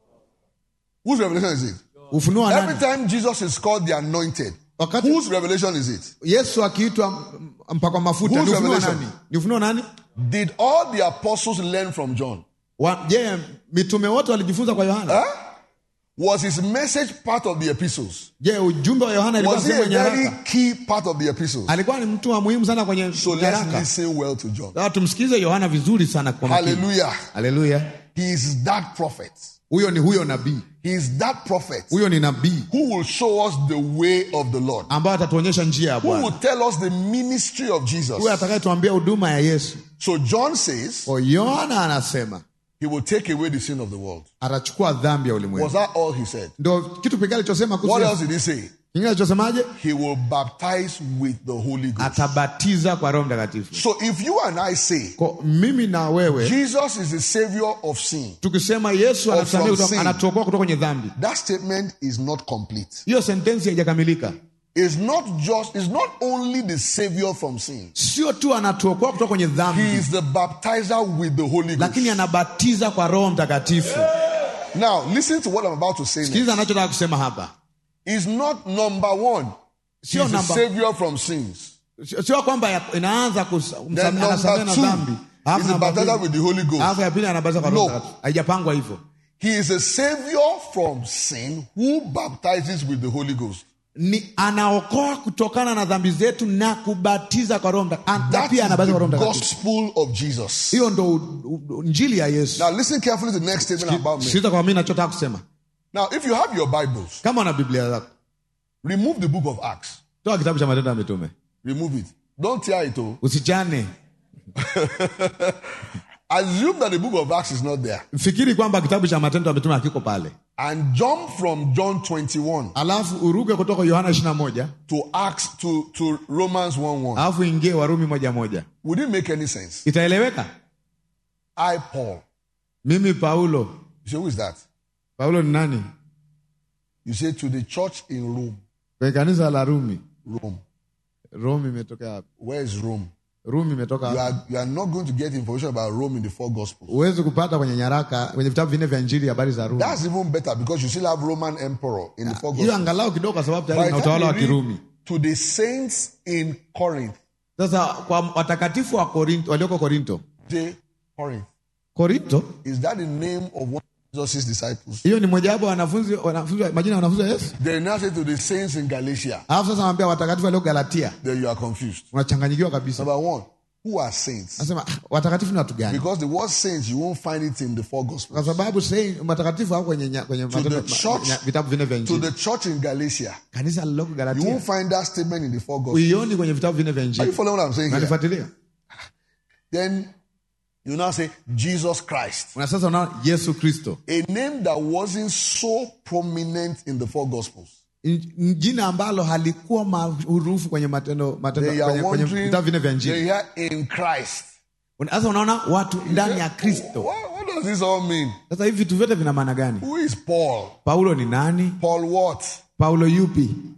Whose revelation is it? ufunuo wa Every nani time Jesus is called the anointed, wakati whose revelation is it? yesu akiitwa mpakwa mafuta Whose ni ufunuo wa revelation? nani ni ufunuo wa nani Did all the apostles learn from John? Wa- je mitume wote walijifunza kwa yohana Huh? Was his message part of the epistles? je ujumbe wa yohana ilikuwa Was he a sehemu ya very nyaraka key part of the epistles? alikuwa ni mtu wa muhimu sana kwenye So let's nyaraka listen well to John. Sasa tumsikize yohana vizuri sana kwa makini Hallelujah. haleluya He is that prophet. huyo ni huyo nabii He is that prophet huyo ni nabii who will show us the way of the Lord. ambaye atatuonyesha njia ya Who bwana will tell us the ministry of Jesus. huyo atakayetuambia huduma ya yesu So John says kwa yohana anasema he will take away the sin of the world. atachukua dhambi ya Was ulimwengu that all he said? ndo kitu pekee alichosema kuhusu What Yesu. else did he say? kingine alichosemaje He will baptize with the Holy Ghost. atabatiza kwa roho mtakatifu So if you and I say kwa mimi na wewe Jesus is the savior of sin, tukisema yesu Or anatuambia from kutoka- sin. anatuokoa kutoka kwenye dhambi that statement is not complete. hiyo sentensi haijakamilika It's not just, it's not only the savior from sin. sio tu anatuokoa kutoka kwenye He dhambi is the baptizer with the Holy Ghost. lakini anabatiza kwa roho mtakatifu Now, listen to what I'm about to say. Next. sikiliza anachotaka kusema hapa Is not number one. He's Sio the number- savior from sins. Sio- sio kwamba ya- inaanza kus- Then msame- anasamehe number na two dhambi Alafu is the namba baptizer mbili- with the Holy Ghost. alafu ya pili anabatiza kwa roho No. mtakatifu haijapangwa hivyo He is a savior from sin who baptizes with the Holy Ghost. ni anaokoa kutokana na dhambi zetu na kubatiza kwa roho Mtakatifu. na That is pia anabatiza kwa roho the mtakatifu gospel of Jesus. hiyo ndo u- u- injili ya yesu Now, listen carefully to the next statement about me. sikiliza kwa mimi nachotaka kusema Now, if you have your Bibles, kama una biblia zako remove the book of Acts. toa kitabu cha matendo ya mitume Remove it. Don't tear it. Oh. usichane Assume that the book of Acts is not there. fikiri kwamba kitabu cha matendo ya mitume hakiko pale And jump from John 21 alafu uruke kutoka yohana ishiri na moja to Acts to, to Romans 1 1. alafu ingie warumi moja moja Would it make any sense? itaeleweka I, Paul. mimi paulo You say, who is that? paulo ni nani You say, to the church in Rome. kwenye kanisa la rumi Rome. rumi imetoka wapi Where is Rome? rumi imetoka You wapi are, you are not going to get information about Rome in the four Gospels. huwezi kupata kwenye nyaraka kwenye vitabu vinne vya injili habari za rumi That's even better because you still have Roman emperor in the four hiyo Gospels. angalau kidogo kwa sababu By tayari the na time utawala wa you read kirumi to the saints in Corinth, sasa kwa watakatifu wa korinto walioko korinto J. Corinth. korinto Is that the name of one of Jesus' disciples? hiyo ni mojawapo ya wanafunzi wanafunzi majina ya wanafunzi wa yesu They now say to the saints in Galatia, alafu sasa anambia watakatifu walio galatia then you are confused. unachanganyikiwa kabisa Number one, who are saints? nasema "Ah, watakatifu ni watu gani Because the word saints, you won't find it in the four kwa Gospels. sababu saint- matakatifu hao kwenye, nya- kwenye matendo- the church- ma- nya- vitabu vinne vya To injili the church in Galatia, kanisa lililoko you galatia won't find that statement in the four Gospels. uioni kwenye vitabu vinne vya Are you injili following what I'm saying here? nanifuatilia Then you now say Jesus Christ, na sasa unaona yesu kristo a name that wasn't so prominent in the four Gospels. In- jina ambalo halikuwa maarufu kwenye matendo matendo They are kwenye, kwenye wondering, vitabu vinne vya they injili hear in Christ. Una- sasa unaona watu ndani ya kristo What, what does this all mean? sasa hivi vitu vyote vina maana gani Who is Paul? paulo ni nani Paul what? paulo yupi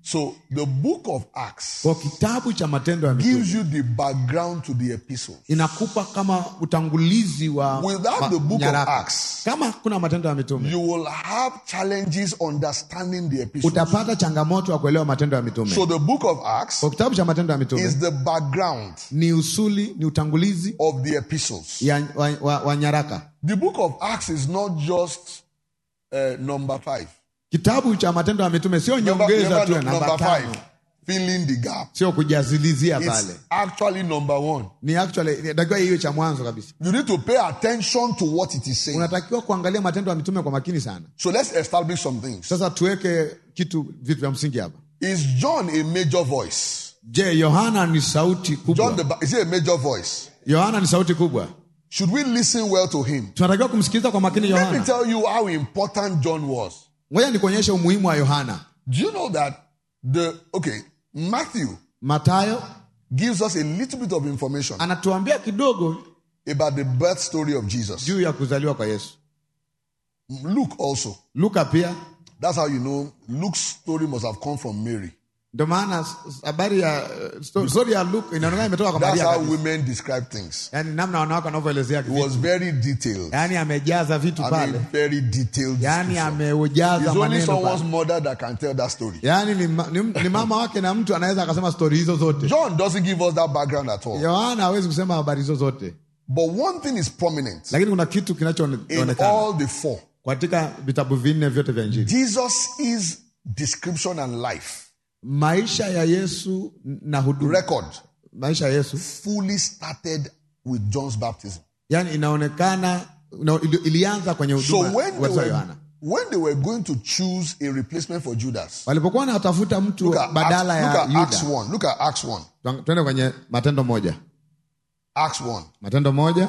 So the book of Acts kwa kitabu cha matendo ya mitume gives you the background to the epistles. inakupa kama utangulizi wa Without wa the book of nyaraka. Acts, kama kuna matendo ya mitume You will have challenges understanding the epistles. utapata changamoto ya kuelewa matendo ya mitume So the book of Acts kwa kitabu cha matendo ya mitume is the background ni usuli ni utangulizi of the epistles. ya, wa, wa, wa nyaraka The book of Acts is not just uh, number five. kitabu cha matendo ya mitume sio Number, nyongeza remember tu ya nu- namba number tano five, filling the gap. sio kujazilizia It's pale actually number one. ni actually inatakiwa hiyo cha mwanzo kabisa You need to pay attention to what it is saying. unatakiwa kuangalia matendo ya mitume kwa makini sana So let's establish some things. sasa tuweke kitu vitu vya msingi hapa Is John a major voice? je yohana ni sauti John kubwa the Ba- is he a major voice? yohana ni sauti kubwa Should we listen well to him? tunatakiwa kumsikiliza kwa makini Let me yohana tell you how important John was. ngoja nikuonyeshe umuhimu wa yohana Do you know that the okay Matthew matayo gives us a little bit of information anatuambia kidogo about the birth story of Jesus. juu ya kuzaliwa kwa yesu Luke also. luka pia That's how you know Luke's story must have come from Mary. ndio maana s- s- habari ya eh, sto- story ya luka inaonekana imetoka kwa That's maria how kabisa. women describe things. yaani namna wanawake wanavyoelezea It vitu. was very detailed. yaani amejaza vitu I pale mean, very detailed. yaani description. ameujaza It's only maneno someone's pale. mother that can tell that story. yaani ni, ma- ni, ni mama wake na mtu anaweza akasema stori hizo zote John doesn't give us that background at all. yohana hawezi kusema habari hizo zote But one thing is prominent lakini kuna kitu in kinachoonekana all the four. katika vitabu vinne vyote vya injili Jesus is description and life. maisha ya yesu na huduma Record maisha ya yesu fully started with John's baptism. yani inaonekana ina- ili- ilianza kwenye So huduma when they, wa were, yohana when they were going to choose a replacement for Judas, walipokuwa wanatafuta mtu look at, badala Acts, look ya at Acts yuda 1. Look at Acts 1. Tuang- twende kwenye matendo moja Acts 1. matendo moja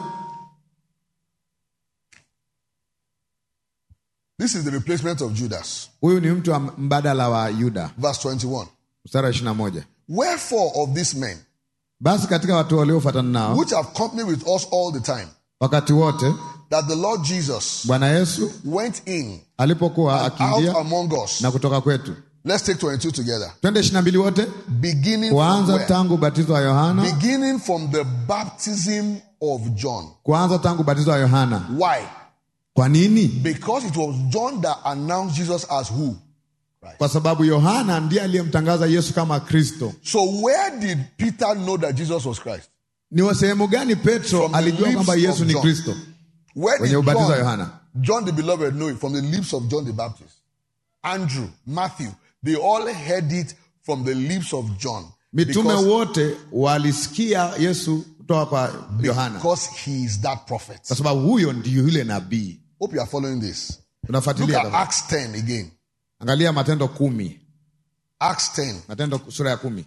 This is the replacement of Judas. huyu ni mtu wa mbadala wa yuda Verse 21. mstari wa ishiri na moja Wherefore of these men, basi katika watu waliofuatana nao which have company with us all the time, wakati wote that the Lord Jesus bwana yesu went in alipokuwa out akiingia among us. na kutoka kwetu Let's take 22 together. twende ishiri na mbili wote Beginning from, kuanza where? tangu ubatizo wa yohana Beginning from the baptism of John. kuanza tangu ubatizo wa yohana Why? kwa nini Because it was John that announced Jesus as who? kwa sababu yohana ndiye aliyemtangaza yesu kama kristo So where did Peter know that Jesus was Christ? ni wa sehemu gani petro From the alijua lips kwamba of yesu ni John. kristo Where Kwenye did ubatizo wa John, Yohana. John the beloved know it? From the lips of John the Baptist. Andrew, Matthew, they all heard it from the lips of John. mitume Because, wote walisikia yesu kutoka kwa yohana because he is that prophet. kwa sababu huyo ndiyo yule nabii Hope you are following this. Look unafuatilia at tafadhali. Acts 10 again. angalia matendo kumi Acts 10, matendo sura ya kumi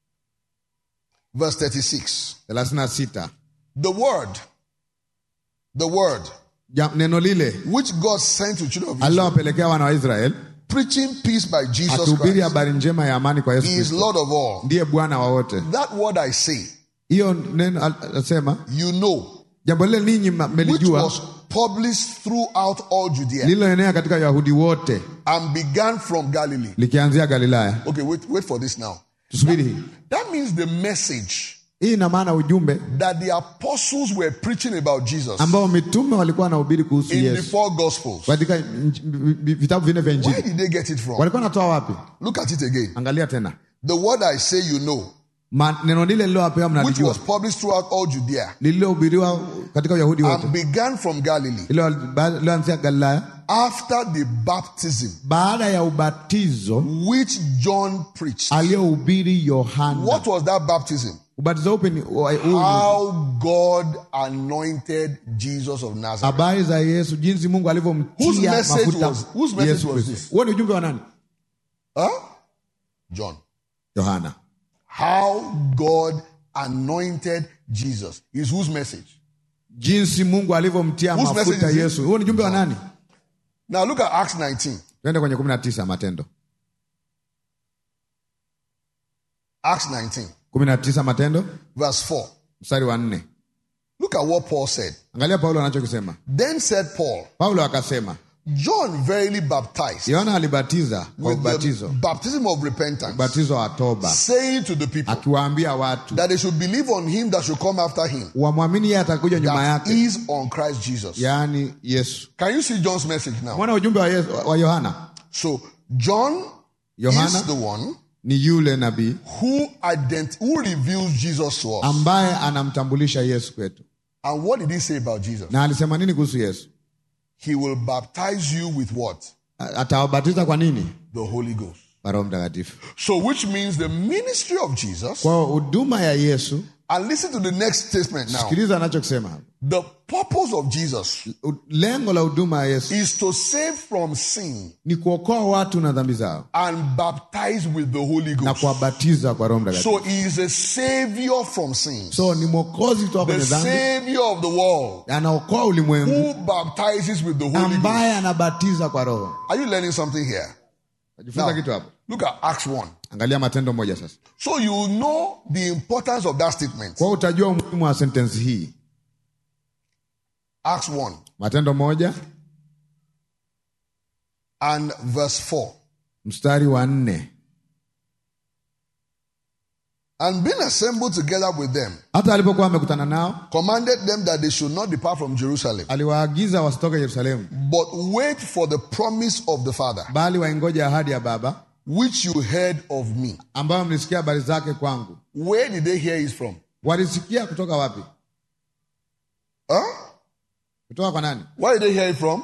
verse 36. thelathini na sita The word, the word Ja- neno lile which God sent to children of Israel, alilowapelekea wana wa israeli preaching peace by Jesus akihubiri Christ. habari njema ya amani kwa yesu He is kristo Lord of all. ndiye bwana wa wote That word I say, hiyo neno al- anasema you know, jambo lile ninyi ma- which mmelijua was published throughout all Judea lililoenea katika wayahudi wote and began from Galilee. likianzia galilaya Okay, wait, wait for this now. tusubiri hii That means the message hii ina maana ujumbe that the apostles were preaching about Jesus ambao mitume walikuwa wanahubiri kuhusu in the yesu four gospels. katika nj- vi- vitabu vinne vya Where injili did they get it from? walikuwa wanatoa wapi Look at it again. angalia tena The word I say, you know, Ma, neno lile lilowapewa which mnalijua was published throughout all Judea lililohubiriwa katika uyahudi wote and began from Galilee liloanzia galilaya after the baptism baada ya ubatizo which John preached. aliyohubiri yohana What was that baptism? ubatizo upi ni wa- huu ni How God anointed Jesus of Nazareth. habari za yesu jinsi mungu Whose alivyomtia message mafuta was- whose message Yesu was Kristo. this? huo ni ujumbe wa nani Huh? John. yohana How God anointed Jesus is whose message? jinsi mungu alivyomtia Whose mafuta message is it? yesu huo ni ujumbe wa nani Now look at Acts 19. tuende kwenye kumi na tisa matendo Acts 19, kumi na tisa matendo verse 4. mstari wa nne Look at what Paul said. angalia paulo anachokisema Then said Paul, paulo akasema John verily baptized Yohana alibatiza kwa with the ubatizo, baptism of repentance, ubatizo wa toba, saying to the people akiwaambia watu that they should believe on him that should come after him, wamwamini yeye atakuja nyuma that yake, is on Christ Jesus. yaani Yesu. Can you see John's message now? Mwana ujumbe wa, Yesu, wa Yohana, So John Yohana is the one ni yule nabii who ident- who reveals Jesus to us. ambaye anamtambulisha Yesu kwetu. and what did he say about Jesus? Na alisema nini kuhusu Yesu? He will baptize you with what? A- Atawabatiza kwa nini? The Holy Ghost. Kwa Roho Mtakatifu. So which means the ministry of Jesus, Kwa hiyo huduma ya Yesu, and listen to the next statement now. sikiliza anachokisema hapa. The purpose of Jesus U- Lengo la huduma ya Yesu is to save from sin ni kuokoa watu na dhambi zao and baptize with the Holy na Ghost. kuwabatiza kwa Roho Mtakatifu. So he is a savior from sin. So ni mwokozi kutoka The kwenye dhambi, savior of the world anaokoa ulimwengu, who baptizes with the Holy Ghost. ambaye anabatiza kwa Roho. Are you learning something here? Najifunza Now, kitu hapo. look at Acts 1. Angalia Matendo moja sasa, So you know the importance of that statement. kwa hiyo utajua umuhimu wa sentensi hii. Acts 1 Matendo moja and verse 4. mstari wa nne. And being assembled together with them, Hata alipokuwa amekutana nao, commanded them that they should not depart from Jerusalem, aliwaagiza wasitoke Yerusalemu, but wait for the promise of the Father, bali waingoja ahadi ya Baba which you heard of me. ambayo mlisikia habari zake kwangu. Where did they hear it from? Walisikia kutoka wapi? Huh? Kutoka kwa nani? Where did they hear it from?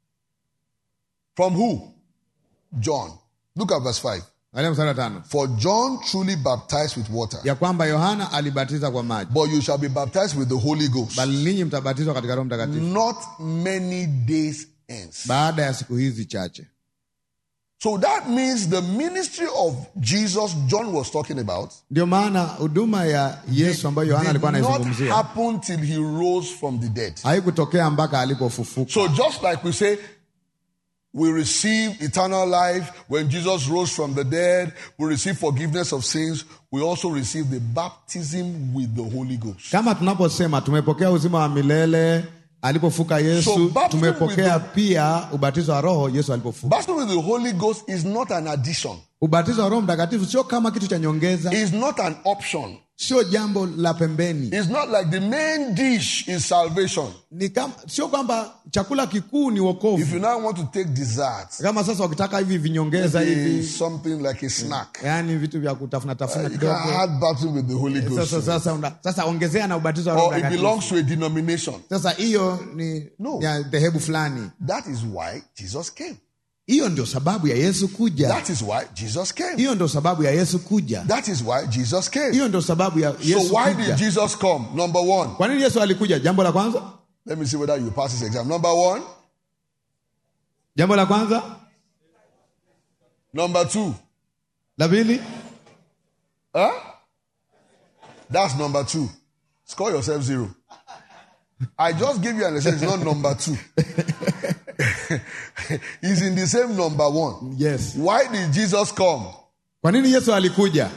From who? John. Look at verse 5. Angalia mstari wa tano, For John truly baptized with water, ya kwamba Yohana alibatiza kwa maji, but you shall be baptized with the Holy Ghost bali ninyi mtabatizwa katika Roho Mtakatifu not many days hence. baada ya siku hizi chache. So that means the ministry of Jesus John was talking about Ndio maana huduma ya Yesu ambayo Yohana did alikuwa not anaizungumzia happen till he rose from the dead. haikutokea mpaka alipofufuka. So just like we say, we receive eternal life when Jesus rose from the dead, we receive forgiveness of sins, we also receive the baptism with the Holy Ghost. Kama tunaposema tumepokea uzima wa milele alipofuka So, Yesu, baptism tumepokea with pia ubatizo wa Roho Yesu alipofuka. Baptism with the Holy Ghost is not an addition. Ubatizo wa Roho Mtakatifu sio kama kitu cha nyongeza, It's not an option. sio jambo la pembeni. It's not like the main dish is salvation. Ni kama sio kwamba chakula kikuu ni If wokovu. you now want to take desserts, Kama sasa wakitaka hivi vinyongeza maybe hivi, something like a snack, yani vitu vya kutafuna tafuna you can kidogo. add baptism with the Holy Ghost. Sasa sasa una, sasa ongezea na ubatizo wa Roho Or it Mtakatifu. belongs to a denomination. Sasa hiyo ni No. ya dhehebu fulani. That is why Jesus came. Hiyo ndio sababu ya Yesu kuja. That is why Jesus came. Hiyo ndio sababu ya Yesu kuja. That is why Jesus came. Hiyo ndio sababu ya So Yesu why kuja. did Jesus come? Number one. Kwa nini Yesu alikuja? Jambo la kwanza, Let me see whether you pass this exam. Number one. jambo la kwanza, Number two. la pili, Huh? That's number two. Score yourself zero. I just gave you an answer. It's not number two. It's in the same number one. yes. Why did Jesus come? Kwa nini Yesu alikuja?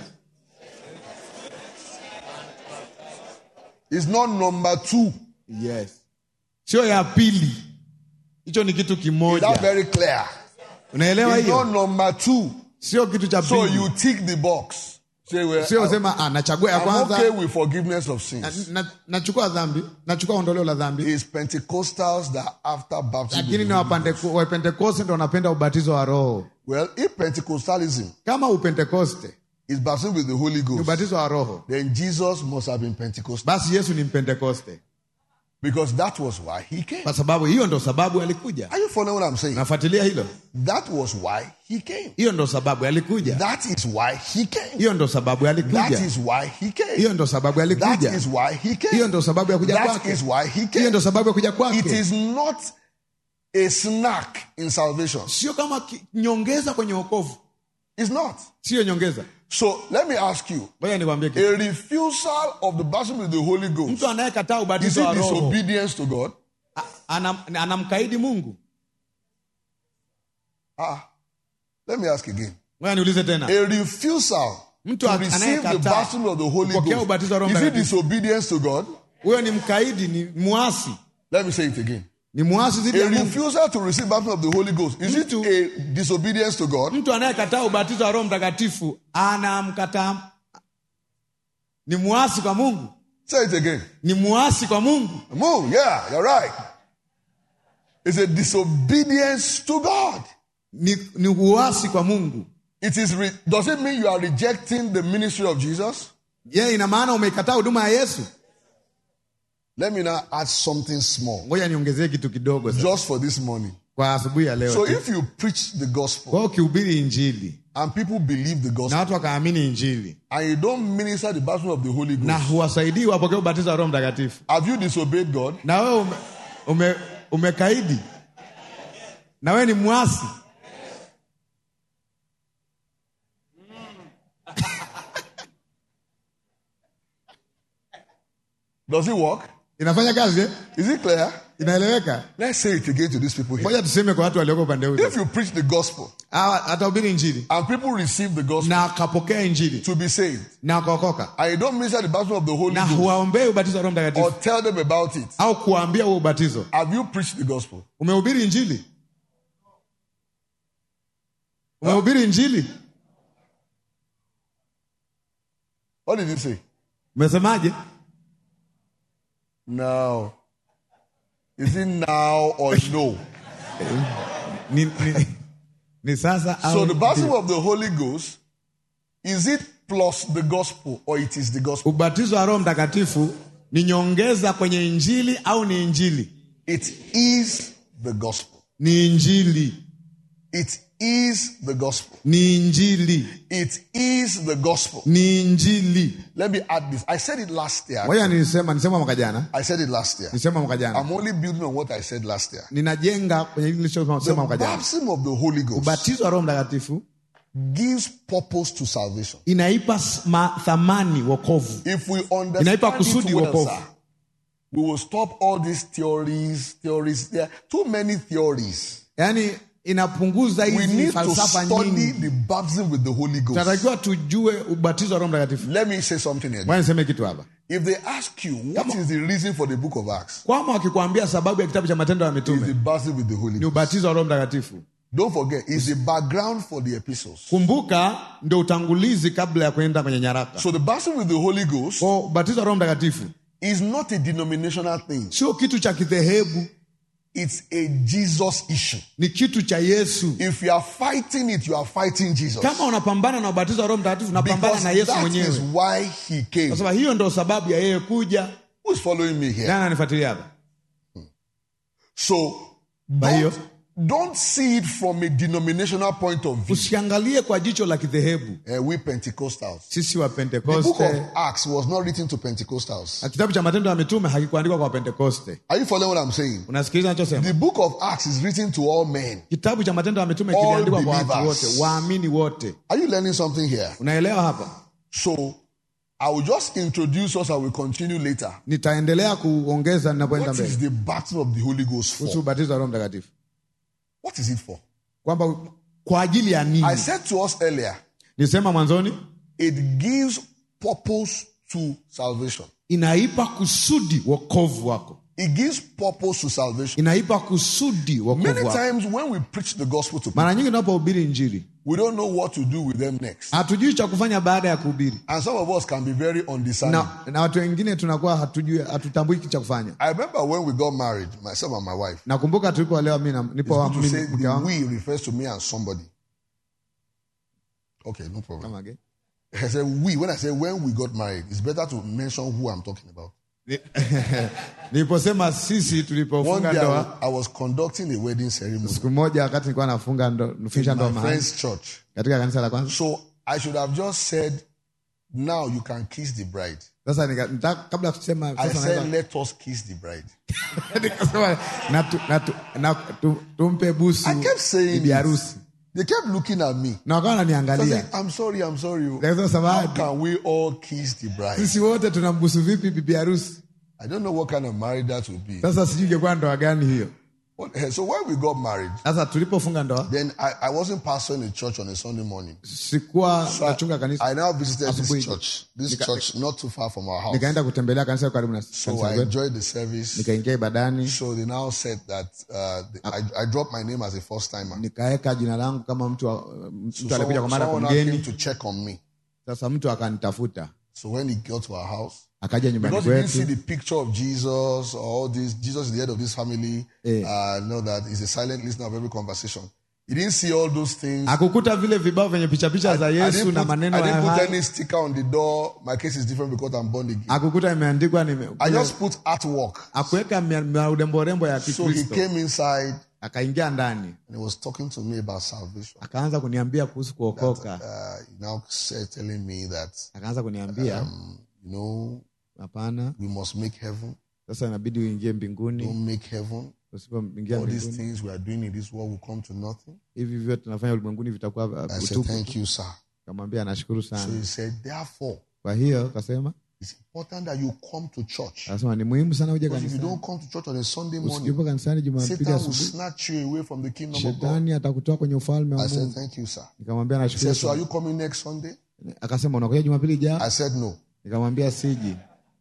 It's not number two. Yes, sio ya pili. Hicho ni kitu Is that kimoja, very clear? unaelewa It's not hiyo? number two. Sio kitu cha So you pili, tick the box. Say, well, sio sema ah, nachagua ya I'm okay kwanza, with forgiveness of sins. na- na- nachukua dhambi, nachukua ondoleo la dhambi, It's Pentecostals that after baptism. lakini ni Wapandeko- Wapentekoste ndo wanapenda ubatizo wa Roho. Well, if Pentecostalism Kama Upentekoste is baptism with the Holy ni Ghost, ubatizo wa Roho, then Jesus must have been Pentecostal basi Yesu ni Mpentekoste, because that was why he came. kwa sababu hiyo ndo sababu alikuja. Are you following what I'm saying? Nafuatilia hilo, That was why he came. hiyo ndo sababu alikuja, That is why he came. hiyo ndo sababu That alikuja, is why he came. hiyo ndo sababu That alikuja, is why he hiyo came. ndo sababu ya kuja That kwake, is why he hiyo came. ndo sababu ya kuja It kwake. is not a snack in salvation. Sio kama ki- nyongeza kwenye wokovu, It's not. sio nyongeza. So let me ask you Ngoja nikwambie kitu, a refusal of the baptism with the Holy Ghost mtu anayekataa is ubatizo it wa Roho disobedience to God? a- anam, anamkaidi Mungu. Ah, let me ask again. Ngoja niulize tena, A refusal Mtu to receive the anayekataa baptism of the Holy kupokea Ghost ubatizo wa Roho is it Mtakatifu. disobedience to God? huyo ni mkaidi, ni mwasi. Let me say it again. ni mwasi dhidi A ya Mungu. refusal to receive baptism of the Holy Ghost is it Mtu- a disobedience to God? Mtu anayekataa ubatizo wa Roho Mtakatifu anamkataa, ni mwasi kwa Mungu, Say it again. ni mwasi kwa Mungu. Move. Yeah, you're right. It's a disobedience to God. ni, ni uasi kwa Mungu. It is. Re- does it mean you are rejecting the ministry of Jesus? Je, ina maana umeikataa huduma ya Yesu? Let me now add something small, Ngoja niongezee kitu kidogo sasa just for this morning. kwa asubuhi ya leo. So tu. if you preach the gospel Kwa hiyo ukihubiri Injili and people believe the na gospel watu wakaamini Injili and you don't minister the baptism of the Holy na Ghost, huwasaidii wapokee ubatizo wa Roho Mtakatifu, have you disobeyed God? na wewe ume, ume, umekaidi na wewe ni mwasi. Does it work? Inafanya kazi eh? Is it clear? Inaeleweka? Let's say it again to these people here. Ngoja tuseme kwa watu walioko upande huu. If you preach the gospel Hawa atahubiri Injili and people receive the gospel na akapokea Injili to be saved, na akaokoka and you don't minister the baptism of the Holy na Ghost huwaombei ubatizo wa Roho or Mtakatifu tell them about it, au kuwaambia huo ubatizo, have you preached the gospel? umehubiri Injili? Umehubiri Injili? What did you say? Umesemaje? No. Is it now or no? Ni, ni, ni sasa au So the baptism of the Holy Ghost, is it plus the gospel or it is the gospel? ubatizo wa Roho Mtakatifu ni nyongeza kwenye Injili au ni Injili? It is the gospel. Ni Injili, It is the gospel. ni Injili, It is the gospel. ni Injili. Let me add this. I said it last year. Ngoja nilisema, nilisema mwaka jana, I said it last year. nilisema mwaka jana, I'm only building on what I said last year. ninajenga kwenye hili The nilichosema mwaka jana. baptism of the Holy Ghost Ubatizo wa Roho Mtakatifu gives purpose to salvation. inaipa s- ma- thamani wokovu, If we understand Inaipa it kusudi well, wokovu. sir, we will stop all these theories. Theories. There are too many theories. yaani inapunguza We hizi need to falsafa study nyingi. the baptism with the Holy Ghost. Tunatakiwa tujue ubatizo wa Roho Mtakatifu. Let me say something here. Ngoja niseme kitu hapa. If they ask you what is the reason for the book of Acts, Kwama wakikwambia sababu ya kitabu cha Matendo ya it's the Mitume baptism with the Holy ni Ghost. ubatizo wa Roho Mtakatifu. Don't forget, it's the background for the epistles. Kumbuka ndio utangulizi kabla ya kwenda kwenye nyaraka. So the baptism with the Holy Ghost Kwa ubatizo wa Roho Mtakatifu is not a denominational thing. sio kitu cha kidhehebu, It's a Jesus issue. ni kitu cha Yesu. If you are fighting it, you are fighting Jesus. Kama unapambana na ubatizo wa Roho Mtakatifu, unapambana Because na Yesu that is mwenyewe, why he came. kwa sababu hiyo ndio sababu ya yeye kuja. Who's following me here? Nani ananifuatilia hapa? So Kwa hiyo don't, don't see it from a denominational point of view. usiangalie kwa jicho la kidhehebu. Uh, we Pentecostals. Sisi wa The book of Pentekoste, Acts was not written to Pentecostals. na kitabu cha Matendo ya Mitume hakikuandikwa kwa Pentekoste. Are you following what I'm saying? Unasikiliza nachosema? The book of Acts is written to all men. Kitabu cha Matendo ya Mitume All kiliandikwa kwa watu believers. wote, waamini wote. Are you learning something here? Unaelewa hapa? So I will just introduce us. I will continue later. Nitaendelea kuongeza ninapoenda What is mbele the baptism of the Holy Ghost kuhusu for? ubatizo wa Roho Mtakatifu, What is it for? kwamba kwa ajili ya I nini? said to us earlier, Nisema mwanzoni, it gives purpose to salvation. inaipa kusudi wokovu wako, It gives purpose to salvation. inaipa kusudi Many wokovu wako. times when we preach the gospel to people, Mara nyingi tunapohubiri Injili we don't know what to do with them next. hatujui cha kufanya baada ya kuhubiri, And some of us can be very undiscerning. na, na watu wengine tunakuwa hatujui, hatutambui kitu cha kufanya. I remember when we got married, myself and my wife, Nakumbuka tulipoolewa, mimi na- nipo to mimi say mke the wangu we refers to me and somebody. Okay, no problem. Kama ge- I said we. When I say when we got married, it's better to mention who I'm talking about. Ni- niliposema sisi One tulipofunga day I ndoa was, I was conducting a wedding ceremony siku moja wakati nilikuwa nafunga ndo, nufisha in ndoa my mahali friend's church. katika kanisa la kwanza. So I should have just said, now you can kiss the bride. Sasa nika, nita, kabla ya kusema I sasa said, naweza- let us kiss the bride. nikasema na, tu, na, tu, na tu, tumpe busu I kept saying bibi it. harusi They kept looking at me. na wakawa I wananiangalia said, I'm sorry, I'm sorry. oh. Nikasema How samahani, can we all kiss the bride? sisi wote tunambusu vipi bibi harusi? I don't know what kind of marriage that would be. Sasa sijui ingekuwa ndoa gani hiyo. What- eh, So when we got married, sasa tulipofunga ndoa then I, I wasn't pastoring a church on a Sunday morning. sikuwa nachunga kanisa I now visited Asubuhi. this church, this church not too far from our house. nikaenda kutembelea kanisa karibu na So kanisa I kwetu enjoyed the service. nikaingia ibadani So they now said that uh, the, I, I dropped my name as a first timer. nikaweka jina langu kama mtu wa- mtu So alikuja someone, kwa mara kwa someone now came mgeni to check on me. sasa mtu akanitafuta So when he got to our house, akaja nyumbani because he didn't see kwetu the picture of Jesus or all this, Jesus is the head of this family, Eh. uh, know that he's a silent listener of every conversation. He didn't see all those things. akukuta vile vibao vyenye picha picha za I yesu didn't na put, maneno I ya didn't put hai any sticker on the door. My case is different because I'm born again. akukuta imeandikwa nime- I just put artwork. akuweka mauremborembo ya So he kikristo came inside akaingia ndani and he was talking to me about salvation. akaanza kuniambia kuhusu kuokoka Uh, he now said, telling me that, akaanza kuniambia um, you know, hapana we must make heaven. sasa inabidi uingie mbinguni Don't make heaven. usipoingia All these mbinguni things we are doing in this world will come to nothing. hivi vyote tunafanya ulimwenguni vitakuwa uh, I said, utupu thank you, sir. kamwambia nashukuru So sana he said, therefore, kwa hiyo kasema it's important that you come to church. akasema ni muhimu sana uje Because if you kanisani don't come to church on a Sunday morning, usikipo kanisani jumapili Satan will asubuhi snatch you away from the kingdom of God. shetani atakutoa kwenye ufalme wa I said, mungu thank you, sir. nikamwambia He nashukuru said, so are sana you coming next Sunday? akasema unakuja jumapili ijao I said, no. nikamwambia siji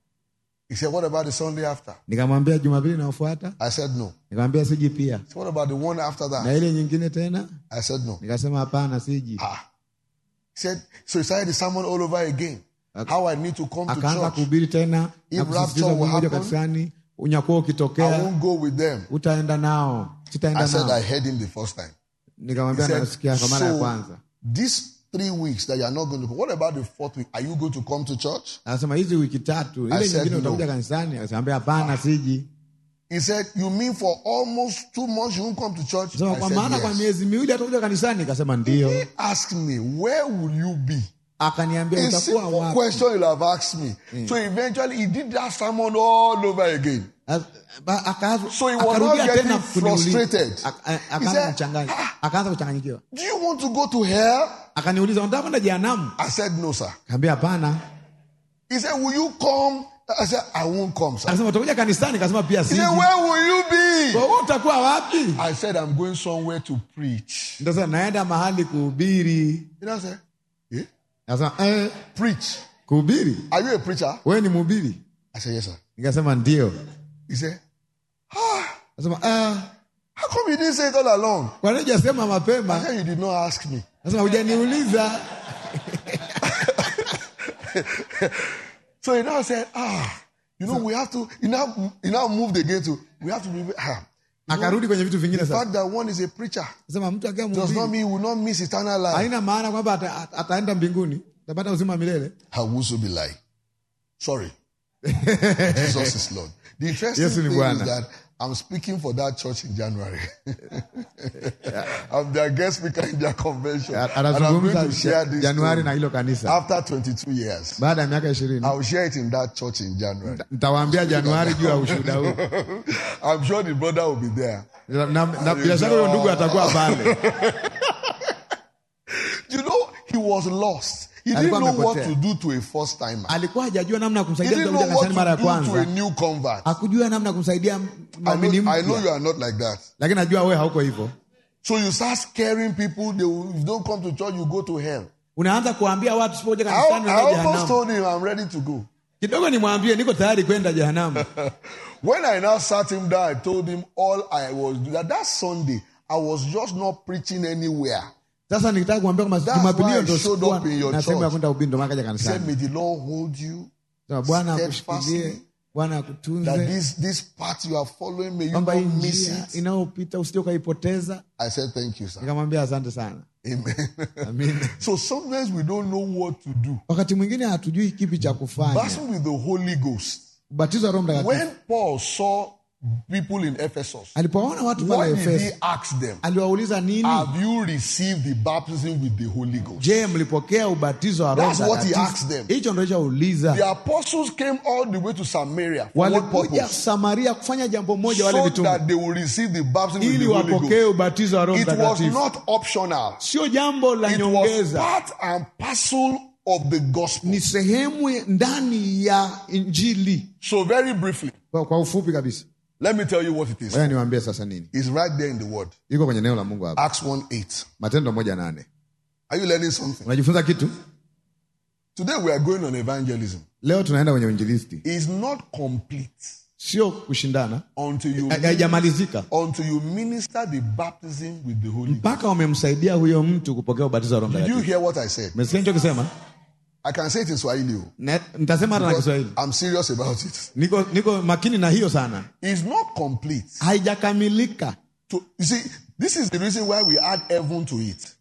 He said, what about the Sunday after? nikamwambia jumapili inayofuata I said, no. nikamwambia siji pia So what about the one after na that? ile nyingine tena I said, no. nikasema hapana siji Ah. He said, so he started the sermon all over again. How I need to come to akaanza church. kuhubiri tena If na kusisitiza rapture will mmoja happen, kanisani unyakuwa I ukitokea won't go with them. utaenda nao sitaenda I said, nao I heard him the first time. He nikamwambia said, nasikia kwa mara ya so kwanza these three weeks that you are not going to come, what about the fourth week? Are you going to come to church? anasema hizi wiki tatu I ile said nyingine no. utakuja kanisani akaambia hapana siji He said, you mean for almost two months you won't come to church? sema I kwa said, maana kwa yes. miezi miwili atakuja kanisani akasema ndio He asked me, where will you be? akaniambia A utakuwa simple wapi question you'll have asked me. So eventually he did that sermon all over again. As- ba- akaanza- So he was akarudia not tena getting kuniuliza. frustrated. Ak- a- He akaanza said, kuchanganya akaanza kuchanganyikiwa Do you want to go to hell? akaniuliza unataka kwenda jehanamu I said, no, sir. kaambia hapana He said, will you come? I said, I won't come, sir. akasema utakuja kanisani kasema pia He siji said, where will you be? Kwa hiyo utakuwa wapi I said, I'm going somewhere to preach. ndio sasa naenda mahali kuhubiri You know, I said, eh? akasema eh, Preach. kuhubiri Are you a preacher? wewe ni mhubiri I said, yes, sir. nikasema ndio He said, akasema ah, how come you didn't say it all along? kwa nini hujasema I mapema said, you did not ask me. akasema hujaniuliza So he now said, ah, you know, we have to, he now, he now moved again to, we have to be, ah. akarudi kwenye vitu vingine The sasa fact that one is a preacher akasema mtu akiwa does not mhubiri mean he will not miss eternal life. haina maana kwamba ata, ata- ataenda mbinguni atapata uzima wa milele I will also be lying. Sorry. Jesus is Lord. The interesting Yesu ni thing is Bwana. that I'm speaking for that church in January. I'm their guest speaker in their convention. And I'm going atazungumza to share this januari na story. hilo kanisa after 22 years. baada ya miaka ishirini I will share it in that church in January. nitawaambia januari juu ya ushuhuda huu I'm sure the brother will be there. na, na bila shaka huyo ndugu atakuwa pale You know, he was lost. He didn't Alikuwa know what amepotea. to do to a first timer. alikuwa hajajua namna ya He kumsaidia mtu didn't know akuja what kanisani mara ya to do to a kwanza new convert. hakujua namna ya kumsaidia I mwamini know, I know mpya you are not like that. lakini najua wewe hauko hivyo So you start scaring people. They will, if you don't come to church, you go to hell. unaanza kuambia watu sipokuja I, kanisani I unaenda almost jehanamu told him I'm ready to go. kidogo nimwambie niko tayari kwenda jehanamu When I now sat him down, I told him all I was that that Sunday I was just not preaching anywhere. sasa nikitaka kuambia kwamba That's jumapili why hiyo I ndo showed sikuwa up in your na sehemu ya church. kwenda ubiri ndo maana kaja He said, kanisani May the Lord hold you. Sema, bwana steadfastly, akushikilie bwana That akutunze this this path you are following, may you kwamba not hii miss njia it. inayopita usije ukaipoteza I said, Thank you, sir. nikamwambia asante sana Amen. Amen. so sometimes we don't know what to do. wakati mwingine hatujui kipi cha kufanya Battle with the Holy Ghost. ubatizo wa roho mtakatifu When Paul saw people in Ephesus, alipowaona watu what pale did he efeso ask them? aliwauliza nini Have you received the baptism with the Holy Ghost? je mlipokea ubatizo wa roho That's what he Mtakatifu? asked them. hicho ndo alichouliza The apostles came all the way to Samaria. For what walikuja purpose? samaria kufanya jambo moja wale So mitume that they will receive the baptism with ili the Holy wapokee Ghost. ubatizo wa roho It was mtakatifu not optional. sio jambo la It was nyongeza part and parcel of the gospel. ni sehemu ndani ya injili So very briefly, kwa, kwa ufupi kabisa Let me tell you what it is. Ngoja niwaambie sasa nini It's right there in the word. iko kwenye neno la mungu hapa Acts 1 8. matendo moja nane Are you learning something? unajifunza kitu Today we are going on evangelism. leo tunaenda kwenye uinjilisti It's not complete sio kushindana until you Ha- haijamalizika until you minister the baptism with the Holy Ghost. mpaka umemsaidia huyo mtu kupokea ubatizo wa roho Did you mtakatifu hear what I said? umesikia nichokisema I can say it in Swahili. oh, Na- nitasema hata na because kiswahili I'm serious about it. niko, niko makini na hiyo sana It's not complete. haijakamilika To, you see, this is the reason why we add heaven to it.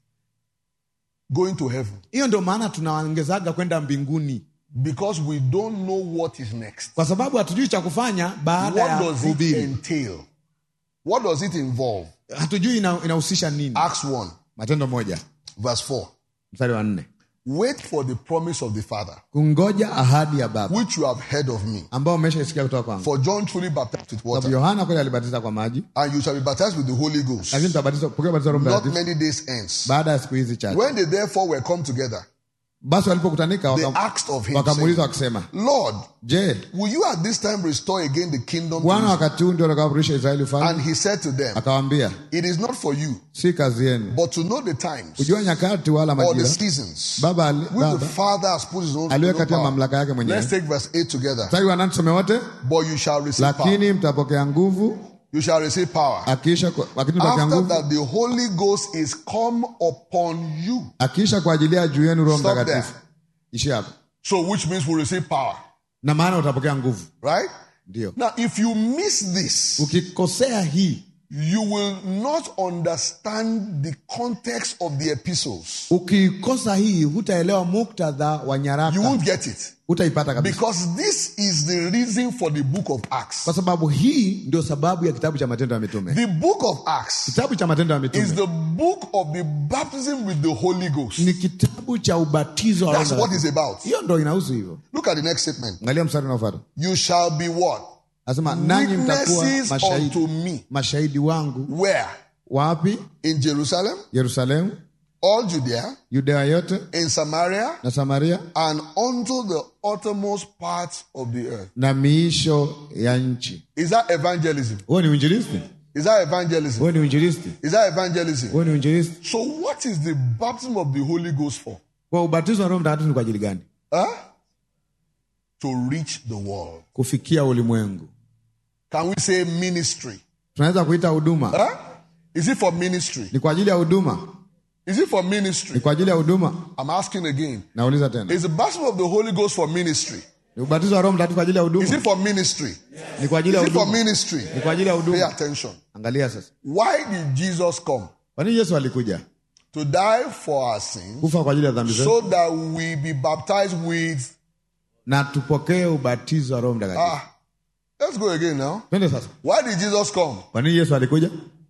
Going to heaven. hiyo ndio maana tunaongezaga kwenda mbinguni Because we don't know what is next. kwa sababu hatujui cha kufanya baada What ya does it kuhubiri entail? What does it involve? hatujui ina- inahusisha nini Acts 1, matendo moja verse 4. mstari wa nne Wait for the promise of the Father, kungoja ahadi ya baba which you have heard of me. ambao umeshaisikia kutoka kwangu For John truly baptized with sababu water, yohana kweli alibatiza kwa maji and you shall be baptized with the Holy Ghost lakini tutabatizwa pokea ubatizo wa roho not mtakatifu many days hence. baada ya siku hizi chache When they therefore were come together, basi walipokutanika they waka- asked of him, wakamuuliza saying, wakisema Lord, je will you at this time restore again the kingdom to bwana Israel? wakati huu ndio utakaporudisha israeli And ufalme he said to them, akawaambia It is not for you, si kazi yenu but to know the times kujua nyakati wala or the majira seasons baba ali- which the baba Father has put his own, aliwe own katika power. mamlaka yake Let's mwenyewe take verse 8 together. mstari wa nane tusome wote But you shall receive power. lakini mtapokea nguvu You shall receive power. akiisha kwa- lakini mtapokea After nguvu that, the Holy Ghost is come upon you. akiisha kwa ajili ya juu yenu roho Stop mtakatifu ishi hapo So, which means we receive power, na maana utapokea nguvu right? ndio Now, if you miss this, ukikosea hii you will not understand the context of the epistles. ukiikosa hii hutaelewa muktadha wa You nyaraka won't get it. hutaipata kabisa Because this is the reason for the book of Acts. kwa sababu hii ndio sababu ya kitabu cha matendo ya mitume The book of Acts kitabu cha matendo ya is mitume the book of the baptism with the Holy Ghost. ni kitabu cha ubatizo wa Roho That's what Mtakatifu. it's about. hiyo ndo inahusu hivyo Look at the next statement. angalia mstari unaofuata You shall be what? anasema nanyi mtakuwa Witnesses mashahidi, unto me. mashahidi wangu Where? wapi In Jerusalem, yerusalemu all Judea, yudea yote in Samaria, na samaria and unto the uttermost parts of the earth. na miisho ya nchi Is that evangelism? huo ni uinjilisti Is that evangelism? huo ni uinjilisti Is that evangelism? huo ni uinjilisti So, what is the baptism of the Holy Ghost for? kwa ubatizo wa roho mtakatifu ni kwa ajili gani Huh? To reach the world. kufikia ulimwengu Can we say ministry? tunaweza kuita huduma Huh? Is it for ministry? ni kwa ajili ya huduma Is it for ni ministry? kwa ajili ya huduma I'm asking again. nauliza tena Is the baptism of the Holy Ghost for ministry? ni ubatizo wa roho mtakatifu kwa ajili ya Is huduma it for ministry? ni kwa ajili Is ya it for huduma ministry? ni kwa ajili ya Pay huduma attention. angalia sasa Why did Jesus come? kwa nini yesu alikuja To die for our sins kufa kwa ajili ya dhambi zetu so that we be baptized with. na tupokee ubatizo wa roho mtakatifu Ah, let's go again now. twende sasa Why did Jesus come? kwa nini yesu alikuja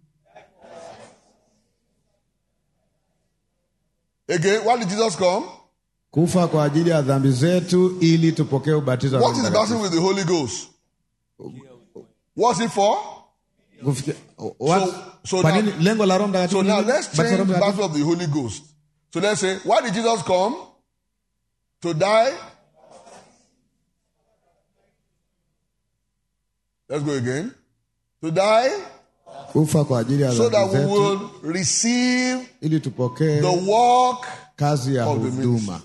Again, why did Jesus come? kufa kwa ajili ya dhambi zetu ili tupokee ubatizo wa What roho is the baptism mtakatifu with the Holy Ghost? What's it for? Kufikia- what- So- so kwa now- nini lengo la roho mtakatifu So ni now nini? let's Ubatizo wa change Roho the Mtakatifu. baptism of the Holy Ghost. So let's say, why did Jesus come? To die? Let's go again. To die kufa kwa ajili ya so that dhambi we zetu will receive ili tupokee the work kazi ya of the huduma ministry.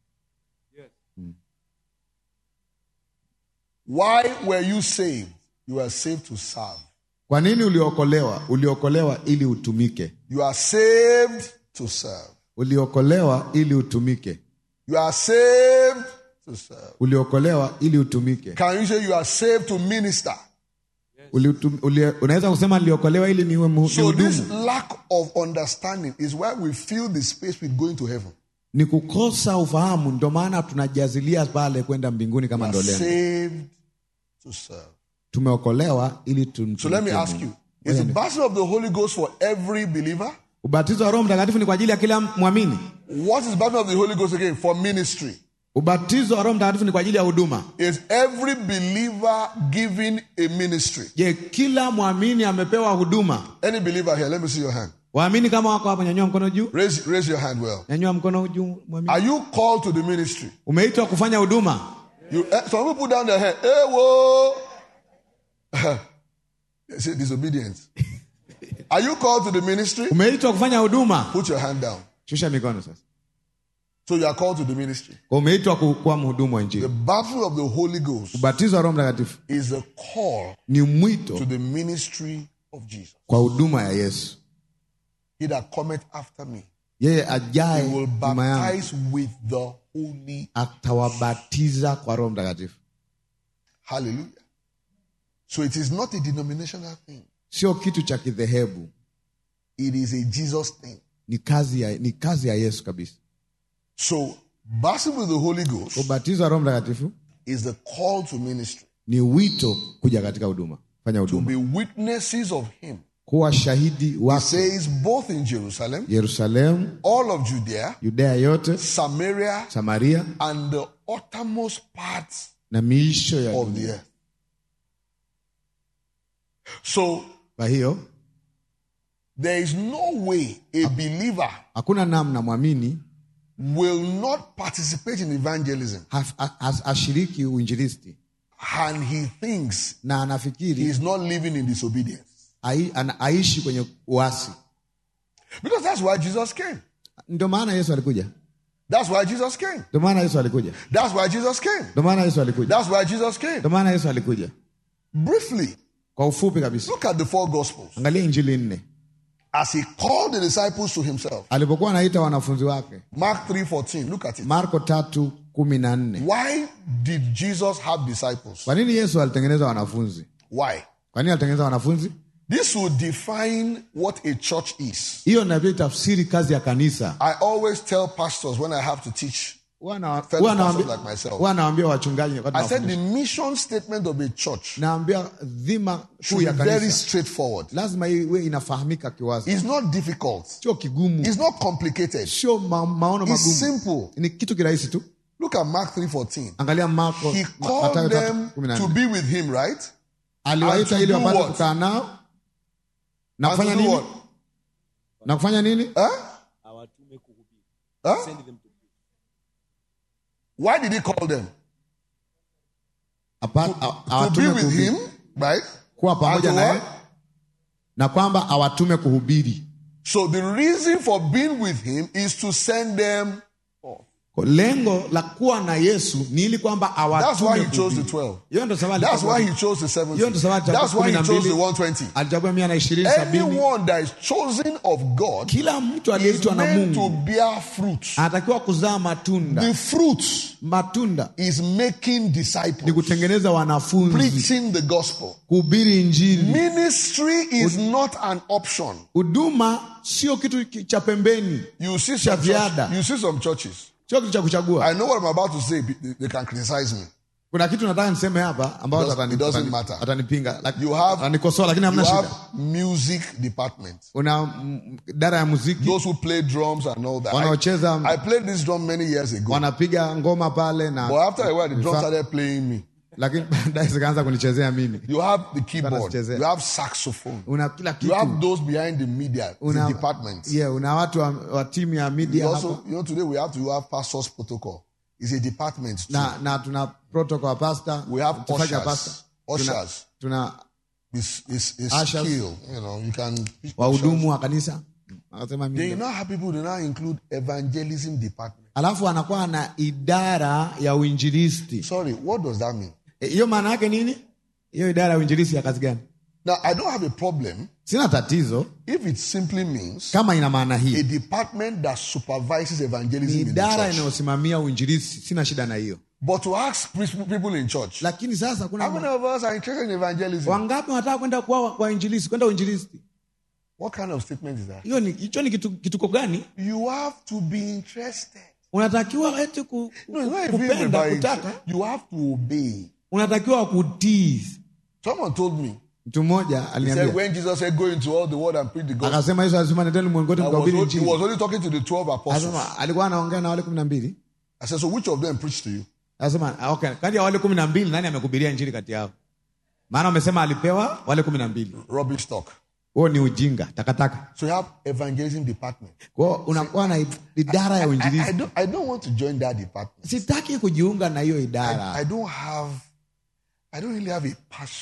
Why were you saved? You are saved to serve. kwa nini uliokolewa uliokolewa ili utumike You are saved to serve. uliokolewa ili utumike You are saved to serve. uliokolewa ili utumike Can you say you are saved to minister? Uliutum- ulie- unaweza kusema niliokolewa ili niwe mu- So this nihudumu lack of understanding is why we fill the space with going to heaven. ni kukosa ufahamu ndio maana tunajazilia pale kwenda mbinguni kama You ndo are lengo saved to serve. tumeokolewa ili So let me tumtumikie ask Mungu. you: Is the baptism of the Holy Ghost for every believer? ubatizo wa roho mtakatifu ni kwa ajili ya kila mwamini What is the baptism of the Holy Ghost again? For ministry. ubatizo wa roho mtakatifu ni kwa ajili ya huduma Is every believer given a ministry? je kila mwamini amepewa huduma Any believer here? Let me see your hand. waamini kama wako hapa nyanyua mkono juu Raise, raise your hand well. nyanyua mkono juu mwamini Are you called to the ministry? umeitwa kufanya huduma You, eh, some people put down their hand. Hey, whoa. Say disobedience. Are you called to the ministry? umeitwa kufanya huduma Put your hand down. shusha mikono sasa So you are called to the ministry. Kwa umeitwa ku- kuwa mhudumu wa The injili battle of the Holy Ghost ubatizo wa roho mtakatifu is a call ni mwito to the ministry of Jesus. kwa huduma ya yesu He that cometh after me, yeye he ajaye will nyuma yangu baptize with the Holy. atawabatiza kwa roho mtakatifu Hallelujah. So it is not a denominational thing. sio kitu cha kidhehebu It is a Jesus thing. ni kazi ya, ni kazi ya yesu kabisa So baptism with the Holy Ghost ubatizo wa roho mtakatifu is the call to ministry. ni wito kuja katika huduma fanya To huduma be witnesses of him. kuwa shahidi It wake says both in Jerusalem, yerusalemu all of Judea, yudea yote Samaria, samaria and the uttermost parts na miisho ya of the dunia earth. So kwa hiyo there is no way a believer hakuna namna mwamini will not participate in evangelism haf- ha- has- ashiriki uinjilisti and he thinks na he anafikiri is not living in disobedience. ai- ana- aishi kwenye uasi Because that's why Jesus came. ndio maana yesu alikuja That's why Jesus came. ndio maana yesu alikuja That's why Jesus came. ndio maana yesu alikuja That's why Jesus came. ndio maana yesu alikuja Briefly, kwa ufupi kabisa look at the four gospels. angalia injili nne As he called the disciples to himself. alipokuwa anaita wanafunzi wake Mark 3:14. Look at it. marko tatu kumi na nne Why did Jesus have disciples? kwa nini yesu alitengeneza wanafunzi Why? kwa nini alitengeneza wanafunzi This will define what a church is. hiyo navyo tafsiri kazi ya kanisa I always tell pastors when I have to teach. Huwa na- Fellow huwa pastors nawaambia- like myself. huwa nawaambia wachungaji wakati I said nawafundisha. the mission statement of a church naambia dhima kuu should ya be very kanisa straightforward. lazima iwe inafahamika kiwazi It's not difficult. sio kigumu It's not complicated. sio ma, maono It's magumu simple. ni kitu kirahisi tu Look at Mark 3:14. angalia marko He Ma- called Mathayo tatu them kumi na to nne. be with him, right? aliwaita and to ili do wapate what? kukaa nao na And to kufanya do nini what? na kufanya nini Huh? awatume kuhubiri Huh? send them to preach Why did he call them? Apa- a- To be awatume with kuhubiri. him, right? kuwa And pamoja to naye what? na kwamba awatume kuhubiri So the reason for being with him is to send them. Kwa lengo la kuwa na yesu ni ili kwamba That's why awatume he chose the kuhubiri. 12. hiyo ndo sababu That's alichagua- why he chose the 70. Hiyo ndo sababu alichagua That's why he kumi na chose the mbili. 120. alichagua mia na ishirini sabini Anyone that is chosen of God kila mtu is aliyeitwa na meant to mungu bear fruit. anatakiwa kuzaa matunda The fruit matunda is making ni disciples, kutengeneza wanafunzi preaching the gospel. kuhubiri injili Ministry is not an option. huduma sio kitu ki- cha pembeni You see Cha some ziada. church, you see some churches. sio kitu cha kuchagua I know what I'm about to say. They they can criticize me. kuna kitu nataka niseme hapa ambao It does- atani- it doesn't atani- matter. atanipinga Laki- You have- atanikosoa lakini You hamna have shida music department. una mm, idara ya muziki Those who play drums and all that. I, wanaocheza I played this drum many years ago. wanapiga ngoma pale na But after a while, the drum Vifaa- started playing me. lakini baadaye zikaanza kunichezea mimi You have the keyboard. Wanachezea. You have saxophone. una kila You kitu have those behind the media, the una, departments. yeah, una watu wa, wa timu ya You media also, hapa you know, today we have to have pastors protocol. It's a department. Too. na, na tuna protocol wa pasta We have mchungaji wa ushers. pasta tuna, Ushers. tuna It's, it's, it's Ushers. skill. You know, you can. wahudumu wa kanisa akasema Then you mimi now have people who now include evangelism department. alafu anakuwa na idara ya uinjilisti Sorry, what does that mean? Eh, hiyo maana yake nini hiyo idara ya uinjilisti ya kazi gani Now, I don't have a problem sina tatizo if it simply means kama ina maana a hii department that supervises ni evangelism in the idara church. inayosimamia uinjilisti sina shida na hiyo But to ask pre- people in church, lakini sasa kuna how many of us are interested in evangelism? wangapi wanataka kwenda kwa kwa injilisti kwenda uinjilisti What kind of statement is that? hiyo ni hicho ni kitu, kituko gani You have to be interested. unatakiwa eti ku, No, it's not even kupenda about kutaka You have to obey. unatakiwa kutii Someone told me. mtu mmoja He said aliniambia when Jesus said, "Go into all the world and preach the gospel," akasema yesu alisema nendeni ulimwenguni I was, mkahubiri only, he injili was only talking to the twelve apostles. Akasema alikuwa anaongea na wale kumi na mbili I said, "So which of them preached to you?" Akasema ah, okay, kati ya wale kumi na mbili nani amekubiria injili kati yao? Maana wamesema alipewa wale kumi na mbili. Rubbish talk. Huo ni ujinga, takataka. So you have evangelism department. Kwa hiyo unakuwa na idara ya I, I, uinjilisti. don't, I don't want to join that department. Sitaki kujiunga na hiyo I, idara. I don't have, I don't really have a passion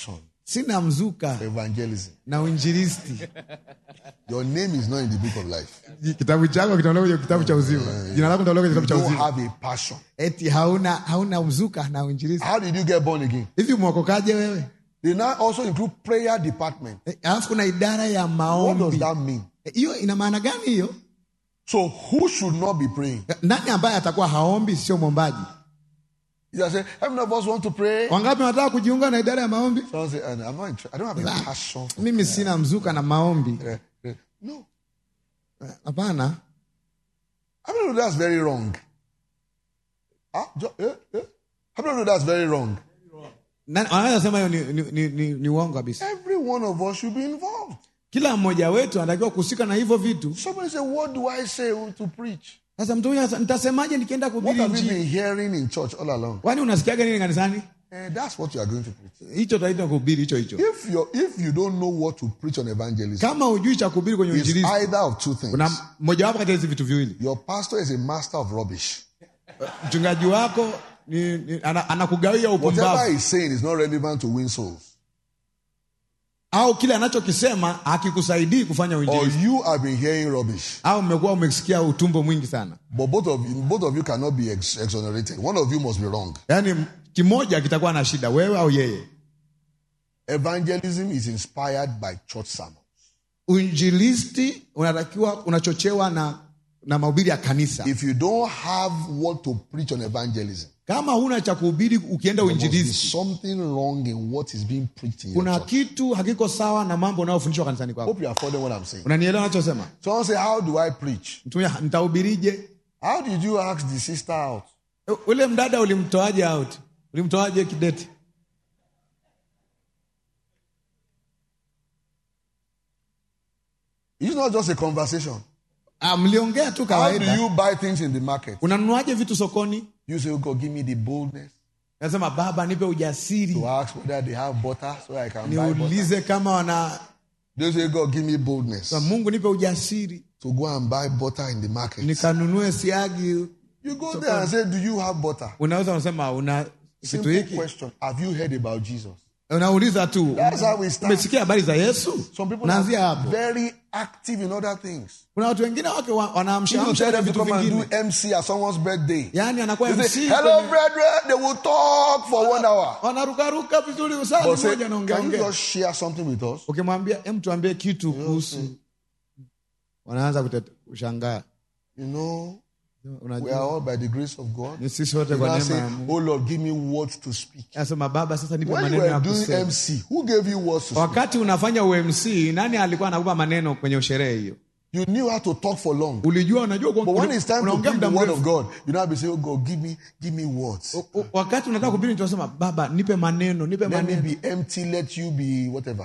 sina mzuka evangelism. na uinjilisti Your name is not in the book of life. kitabu chako kitaondoka kwenye kitabu cha uzima jina lako litaondoka kwenye You kitabu cha don't uzima have a passion. eti hauna hauna mzuka na uinjilisti How did you get born again? hivi mwokokaje wewe They now also include prayer department. Eh, alafu kuna idara ya What does maombi that mean? Eh, hiyo ina maana gani hiyo So who should not be praying? Eh, nani ambaye atakuwa haombi sio mwombaji You just say, how many of us want to pray? wangapi wanataka kujiunga na idara ya maombi Someone say, "Uh, I'm not interested. I don't have a passion. for mimi sina mzuka na maombi prayer." Uh, No. hapana How many know that's very wrong? Ah, jo- eh, eh. How many know that's very wrong? Nani- wanaweza sema hiyo ni, ni, ni, ni, ni uongo kabisa Every one of us should be involved. kila mmoja wetu anatakiwa kuhusika na hivyo vitu Somebody say, What do I say to preach? sasa mtu huyu anasema, nitasemaje nikienda What kuhubiri have you injili been hearing in church all along? kwani unasikiaga nini kanisani Eh, that's what you are going to preach. hicho taita kuhubiri hicho hicho If you if you don't know what to preach on evangelism, kama hujui cha kuhubiri kwenye it's uinjilisti either of two things. kuna mojawapo kati ya hizi vitu viwili Your pastor is a master of rubbish. mchungaji wako ni, ni, ana- anakugawia Whatever upumbavu he's saying is not relevant to win souls. au kile anachokisema hakikusaidii kufanya Or uinjilisti you have been hearing rubbish. au mmekuwa umesikia utumbo mwingi sana But both of you, both of you cannot be ex- exonerated. One of you must be wrong. yaani kimoja kitakuwa na shida wewe au yeye Evangelism is inspired by church sermons. uinjilisti unatakiwa unachochewa na na mahubiri ya kanisa If you don't have what to preach on evangelism, kama huna cha kuhubiri ukienda there must be uinjilisti something wrong in what is being preached in your kuna church. kitu hakiko sawa na mambo unayofundishwa kanisani kwako Hope you are following what I'm saying. unanielewa nachosema Someone say, How do I preach? mtumia nitahubirije How did you ask the sister out? E, ule mdada ulimtoaje out ulimtoaje kideti It's not just a conversation. ah, mliongea tu How do kawaida you buy things in the market? unanunuaje vitu sokoni You say, oh God, give me the boldness nasema baba nipe ujasiri to ask whether they have butter so I can buy butter. niulize kama wana They say, God, give me boldness mungu nipe ujasiri to go and buy butter in the market. nikanunue siagi You go there and say, Do you have butter? unaweza unasema una kitu Simple hiki question. Have you heard about Jesus? unauliza tu That's how we start. umesikia habari za yesu Some people unaanzia are hapo very active in other things. kuna watu wengine wake wa- You wanaamshaamsha tell them to vitu come and vingine do MC at someone's birthday. yaani anakuwa They MC say, Hello, kwenye- brethren. They will talk for one hour. wanarukaruka vizuri But usali say, moja Can you naongeaongea just share something with us? ukimwambia em tuambie kitu kuhusu wanaanza kutete- kushangaa You know, we unajua are all by the grace of God. ni sisi wote You kwa now neema say, ya Mungu Oh Lord, give me words to speak. anasema baba sasa nipe When you maneno ya were doing kusema MC, who gave you words to speak? wakati unafanya umc nani alikuwa anakupa maneno kwenye sherehe hiyo You knew how to talk for long. ulijua unajua But when it's time to unaongea preach the muda word of mrefu God, you now be saying, Oh God, give me, give me words. U- wakati unataka kuhubiri tunasema baba nipe maneno nipe Let me maneno be empty, let you be whatever.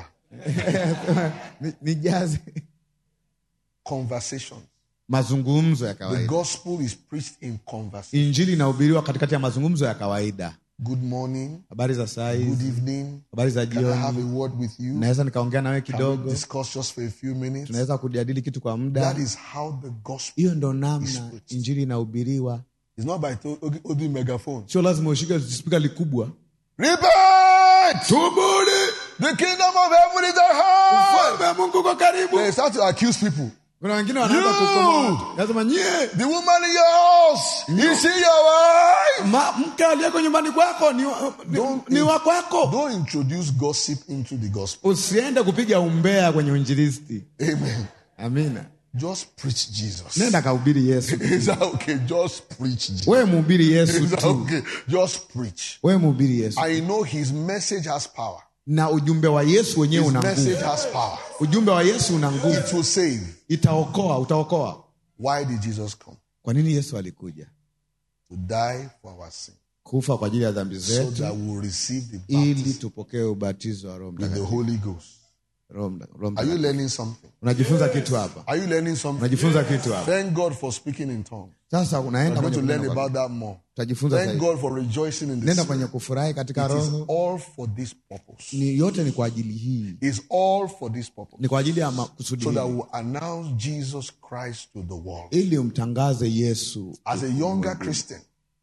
Ni- nijaze Conversation. mazungumzo ya The kawaida gospel is preached in conversation. injili inahubiriwa katikati ya mazungumzo ya kawaida Good morning, habari za saa good hizi evening. habari za Can I have jioni a word with you? naweza nikaongea nawe Can we kidogo discuss just for a few minutes? tunaweza kujadili kitu kwa That muda is how the gospel hiyo ndo namna preached. injili inahubiriwa is not by to- holding megaphone. sio lazima ushike spika likubwa Repent! tubuni The kingdom of heaven is at hand. ufalme wa mungu uko karibu They start to accuse people. kuna wengine wanaanza You! kukoma nasema nyie The woman in your house, is she your wife? ma- mke aliyeko nyumbani kwako ni, wa- ni, Don't- ni wa kwako Don't introduce gossip into the gospel. usiende kupiga umbea kwenye uinjilisti Amen. amina Just preach Jesus. nenda kahubiri yesu Is that okay? Just preach Jesus. wewe mhubiri yesu Is that tu okay? Just preach. wewe mhubiri yesu I know his message has power. na ujumbe wa yesu wenyewe His una message nguvu has power. ujumbe wa yesu una nguvu It will save. itaokoa utaokoa Why did Jesus come? kwa nini yesu alikuja To die for our sin. kufa kwa ajili ya dhambi So zetu that we'll receive the ili baptism tupokee ubatizo wa roho with the mtakatifu Holy Ghost. Roho mta- Roho Are you Mtakatifu. learning something? unajifunza kitu hapa Are you learning something? unajifunza kitu hapa Thank God for speaking in tongues. sasa I'm unaenda going to kwenye learn kunena kwa- about that more. utajifunza Thank zaidi God for rejoicing in the nenda Spirit. kwenye kufurahi katika It is roho all for this purpose. ni yote ni kwa ajili hii It's all for this purpose. ni kwa ajili ya makusudi So that hii. we'll announce Jesus Christ to the world. ili umtangaze yesu As a younger Christian,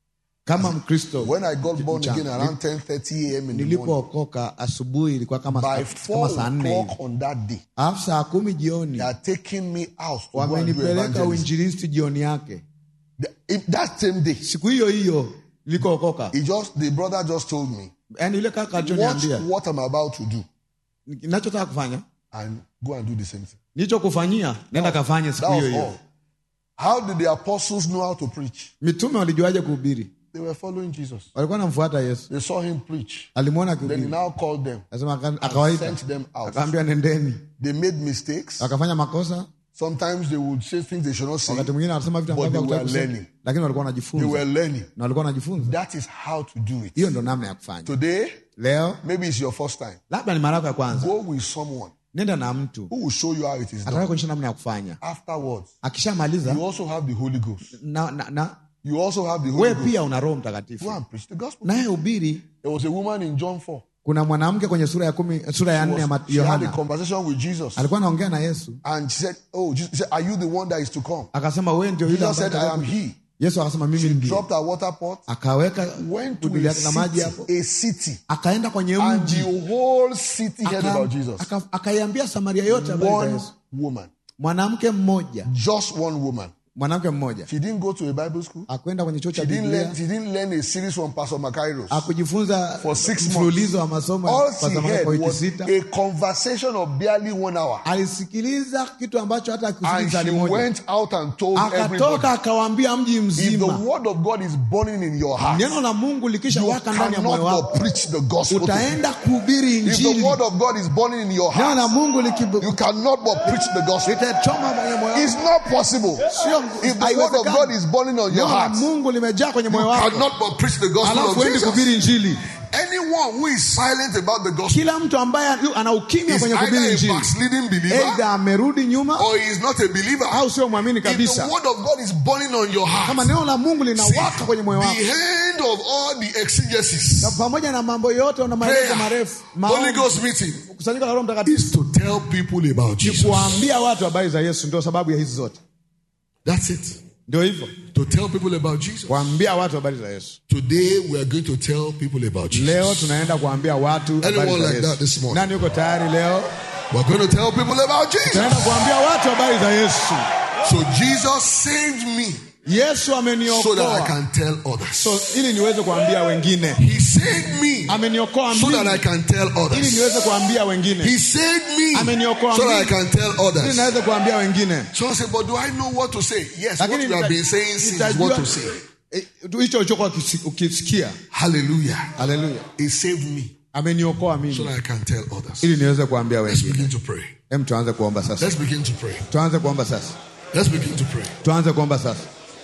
kama Mkristo When I got born mchana. again around 10:30 a.m. in the morning, nilipookoka asubuhi ilikuwa kama, by kama four saa nne o'clock hivi on that day, alafu saa kumi jioni they are taking me out to go and do wamenipeleka evangelism. uinjilisti jioni yake The- if that same day, siku hiyo hiyo nilikookoka he just the brother just told me, yaani yule kaka watch alichoniambia what I'm about to do nachotaka kufanya and go and do the same thing. nicho kufanyia nenda kafanye siku That hiyo was hiyo all. How did the apostles know how to preach? mitume walijuaje kuhubiri They were following Jesus. walikuwa namfuata yesu They saw him preach. alimwona Then he akihubiri now called them, Akasema aka- akawaita sent them out. akaambia nendeni They made mistakes. wakafanya makosa Sometimes they would say things they should not say. wakati mwingine wanasema vitu But ambavyo they were hawakutaka kusema. learning. lakini walikuwa They wanajifunza were learning. na walikuwa wanajifunza That is how to do it. hiyo ndo namna ya kufanya Today, leo maybe it's your first time. labda ni mara yako ya kwanza Go with someone nenda na mtu who will show you how it is ataka done. kuonyesha namna ya kufanya Afterwards, akishamaliza you also have the Holy Ghost. na, na, na You also have the we Holy Ghost. pia una roho Go mtakatifu and preach the gospel. naye ubiri There was a woman in John 4. kuna mwanamke kwenye sura ya kumi sura ya nne ya Ma- She had a yohana conversation with Jesus. alikuwa anaongea na yesu And she said, Oh, Jesus said, Are you the one that is to come? akasema we ndio yule Jesus ambaye said, I am atakaye- he. yesu akasema mimi She ndiye dropped her water pot, akaweka went to buduli a yake na maji hapo city, a city, akaenda kwenye and mji the whole city heard aka- about Jesus. aka- akaiambia samaria yote habari za One yesu woman, mwanamke mmoja just one woman. mwanamke mmoja She didn't go to a Bible school. akwenda kwenye chuo cha She didn't learn. biblia She didn't learn a series from Pastor Makairos. akujifunza For six months. mfululizo wa masomo All kwa she zamani heard kwa wiki was sita a conversation of barely one hour, alisikiliza kitu ambacho hata and akusikiliza she ni moja went out and told everybody. akatoka akawaambia mji If the mzima word of God is burning in your heart, neno la mungu likisha you waka ndani ya cannot moyo but wako preach the gospel. to utaenda kuhubiri people. If the injili word of God is burning in your neno la heart, mungu you likibu- cannot but preach the gospel. litachoma kwenye moyo It's wako not possible. Sio- If the word of haiwezekani. God is burning on your neno la heart, you mungu limejaa kwenye moyo wako cannot but preach the gospel alafu of endi Jesus. kuhubiri injili Anyone who is silent about the gospel kila mtu ambaye ana ukimya is kwenye kuhubiri either a injili backsliding believer eidha amerudi nyuma or he is not a believer. au sio mwamini If the kabisa word of God is burning on your heart, kama neno la mungu see, linawaka kwenye moyo wako the end of all the na exegesis, pamoja na mambo yote na maelezo prayer, marefu Holy maombi, Ghost meeting, kusanyiko la roho mtakatifu is to tell people about ni Jesus. kuwaambia watu habari za yesu ndio sababu ya hizi zote That's it. ndio hivyo To tell people about Jesus. kuambia watu habari za yesu Today we are going to tell people about Jesus. leo tunaenda kuambia watu habari Anyone za like that yesu this morning? nani yuko tayari leo We're going to tell people about Jesus. tunaenda kuambia watu habari za yesu So Jesus saved me yesu so that I ameniokoa can tell others. so ili niweze kuambia wengine He saved me ameniokoa so that I mimi can tell ili others. niweze kuambia wengine He saved me Ameniokoa so that I mimi. can tell ili others. naweze kuambia wengine So I said, but do I know what to say? Yes, what lakini we have nita- been saying since nitajua- what to say. Eh, hicho ulichokuwa ukisi- ukisikia Hallelujah. haleluya He saved me ameniokoa so mimi that I can tell others. ili niweze kuambia Let's wengine begin to pray. hem tuanze kuomba sasa Let's begin to pray. tuanze kuomba sasa Let's begin to pray. tuanze kuomba sasa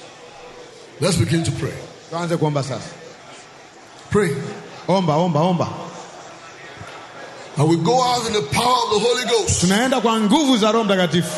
Let's begin to pray. tuanze kuomba sasa Pray. omba omba omba And we go out in the power of the Holy Ghost. tunaenda kwa nguvu za roho mtakatifu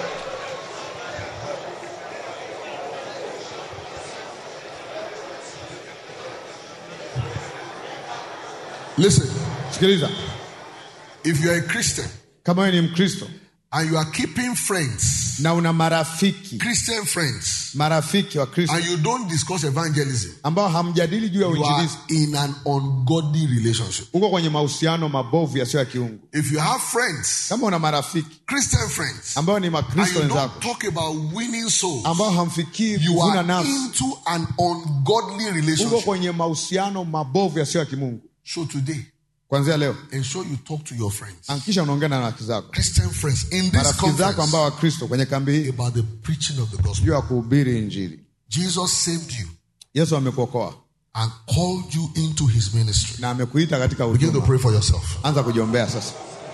Listen, sikiliza if you're a Christian kama wewe ni mkristo and you are keeping friends, na una marafiki Christian friends, marafiki wa kristo and you don't discuss evangelism, ambao hamjadili juu ya you are uinjilisti in an ungodly relationship. uko kwenye mahusiano mabovu yasiyo ya kiungu If you have friends, kama una marafiki Christian friends, ambao ni and makristo you don't wenzako talk about winning souls, ambao hamfikii you kuvuna are nafsi into an ungodly uko relationship. kwenye mahusiano mabovu yasiyo ya kimungu So today, kwanzia leo ensure you talk to your friends, hakikisha unaongea na rafiki zako Christian friends, in this marafiki zako conference ambao wakristo kwenye kambi hii about the preaching of the gospel. juu ya kuhubiri injili Jesus saved you yesu amekuokoa and called you into his ministry. na amekuita katika Begin to huduma pray for yourself. anza kujiombea sasa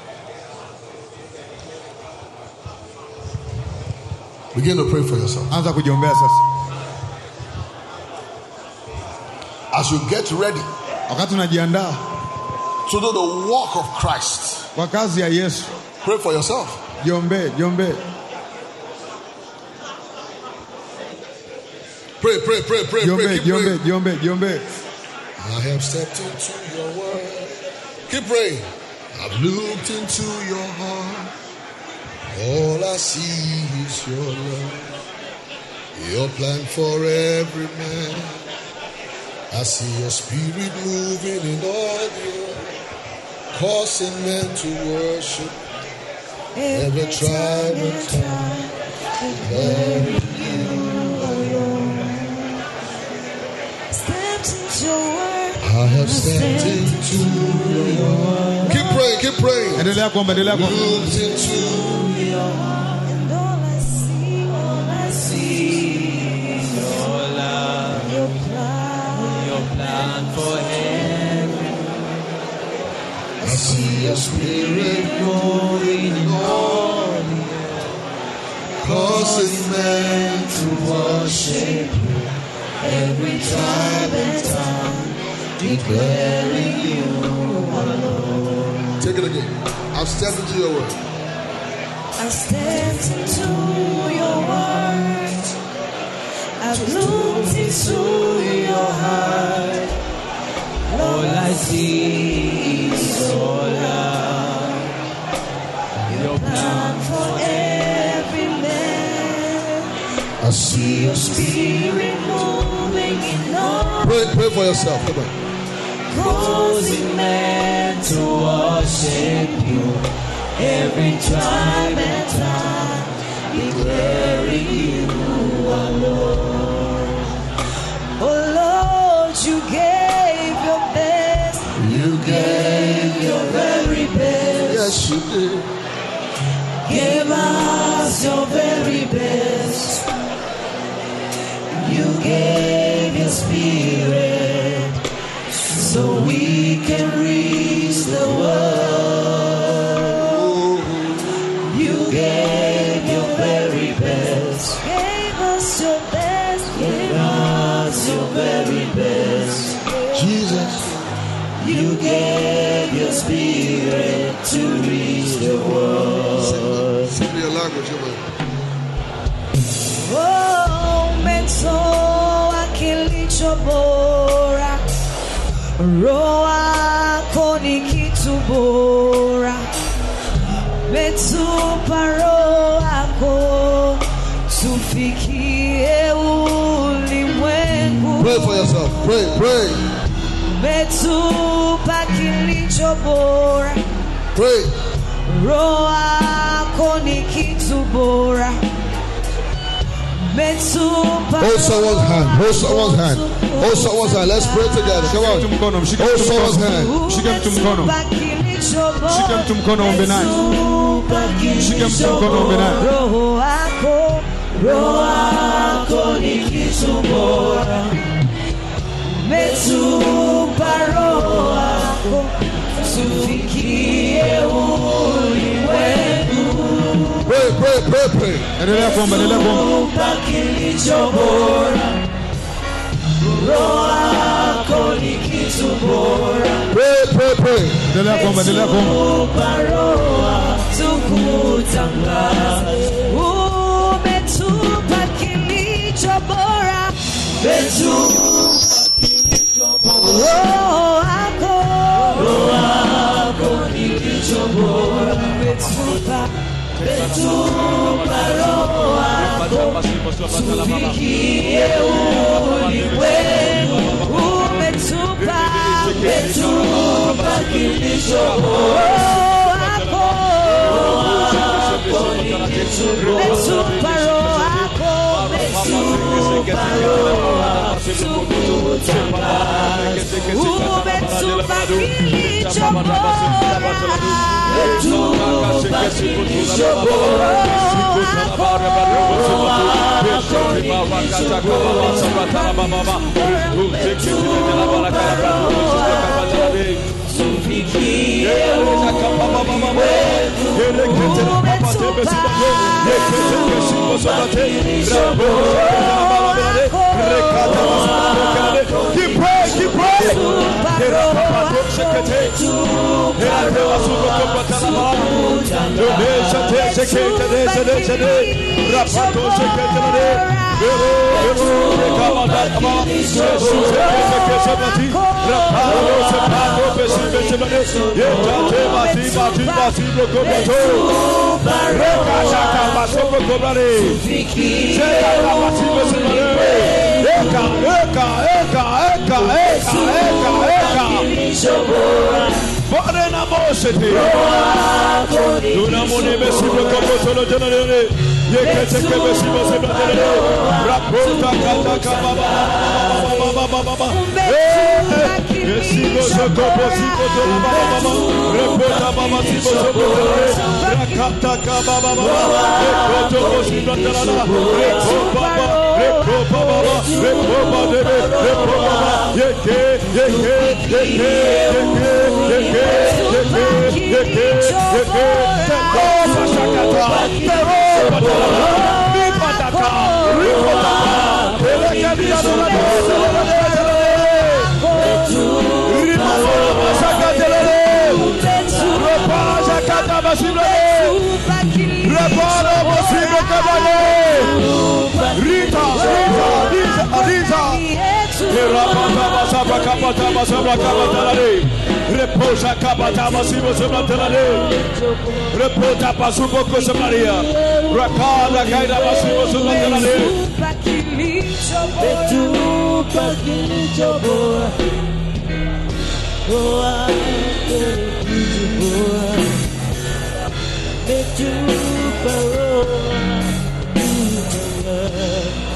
Begin to pray for yourself. anza kujiombea sasa As you get ready wakati unajiandaa to do the work of Christ, kwa kazi ya yesu pray for yourself. jiombee jiombee Pray, pray, pray, pray, pray. jiombee Keep jiombee praying. jiombee jiombee I have stepped into your word. Keep praying. I've looked into your heart. All I see is your love. Your plan for every man. I see your spirit moving in all the earth, causing men to worship every tribe and tongue. Every Stepped into your word. I have stepped into your word. Keep praying, keep praying. Endelea kuomba, endelea kuomba. Moved into And all I see, all I see is Your love, your plan. your plan for heaven. I see your spirit moving in all the earth, causing men to worship you. Every tribe and tongue declaring you alone. Take it again. I've stepped into your word. I stepped into your word. I've looked into your heart. All I see is your love. Your plan For every man, I see your spirit. spirit moving in all, Pray, pray for yourself. Come on. causing men to worship you. Every tribe and tongue declaring you alone. Oh Lord, you gave your best. You gave your very best. Yes, you did. Give us your very best. You gave your spirit so we can reach the world. You gave your very best. Gave us your best. Gave us your very best. Jesus. You gave your spirit to reach the world. Sing me a language. Come on. Oh, umetoa kilicho bora, roho yako ni kitu bora, umetupa roho yako tufikie ulimwengu, Pray for yourself. Pray, pray, umetupa kilicho bora, pray. roho yako ni kitu bora. Umetupa Hold someone's hand. Hold someone's hand. Hold someone's hand. Let's pray together. Come Mtu on. mkono, mshike Hold mtu someone's mkono. hand. Shika mtu mkono. Shika mtu mkono ombe naye. Shika mtu mkono ombe naye. Roho wako, roho wako ni kitu bora. Umetupa roho wako tufikie ulimwengu. Pray, pray, pray, pray. Endelea kuomba, endelea kuomba. Tupa kilicho bora. Roho wako ni kitu bora. Pray, pray, pray. Endelea kuomba, endelea kuomba. Paroa tukutangaza, umetupa kilicho bora, roho wako, umetupa umetupa roho wako tufikie ulimwengu, umetupa umetupa kilicho bora wako umetupa roho wako umetupa roho wako umetupa kilicho bora umetupa kilicho bora Keep praying, keep praying. eka, eka, eka, eka, eka, eka, eka. kilicho bora Bwana na Mose te. wako ni Tunamone mesibo kopo solo jana lele. Yekete ke mesibo sebo lele. Rapota kata kama baba baba baba baba baba. Eh, Mesibo soko posibo solo baba baba. Repota baba sibo soko lele. Rakata kama baba baba. Rekoto posibo lele. Repo baba. Repo baba. Repo baba debe. Repo baba. Yeke yeke yeke yeke yeke yeke yeke yeke. Teko pasakata. Tero patala. Ripataka. Ripataka. Elekedi adonade. Rimama masakatelele. Repasakata basiblele. Repara basible kadale. Rita, Rita, Rita, Rita. Rapata basabra kapata basabra kapatalale. Reposa kapata basibo sebratalale. Repota pasubo kosemaria. Rakada kaida basibo sebratalale. Tupa kilicho bora wako kilicho bora Metupa roho kilicho bora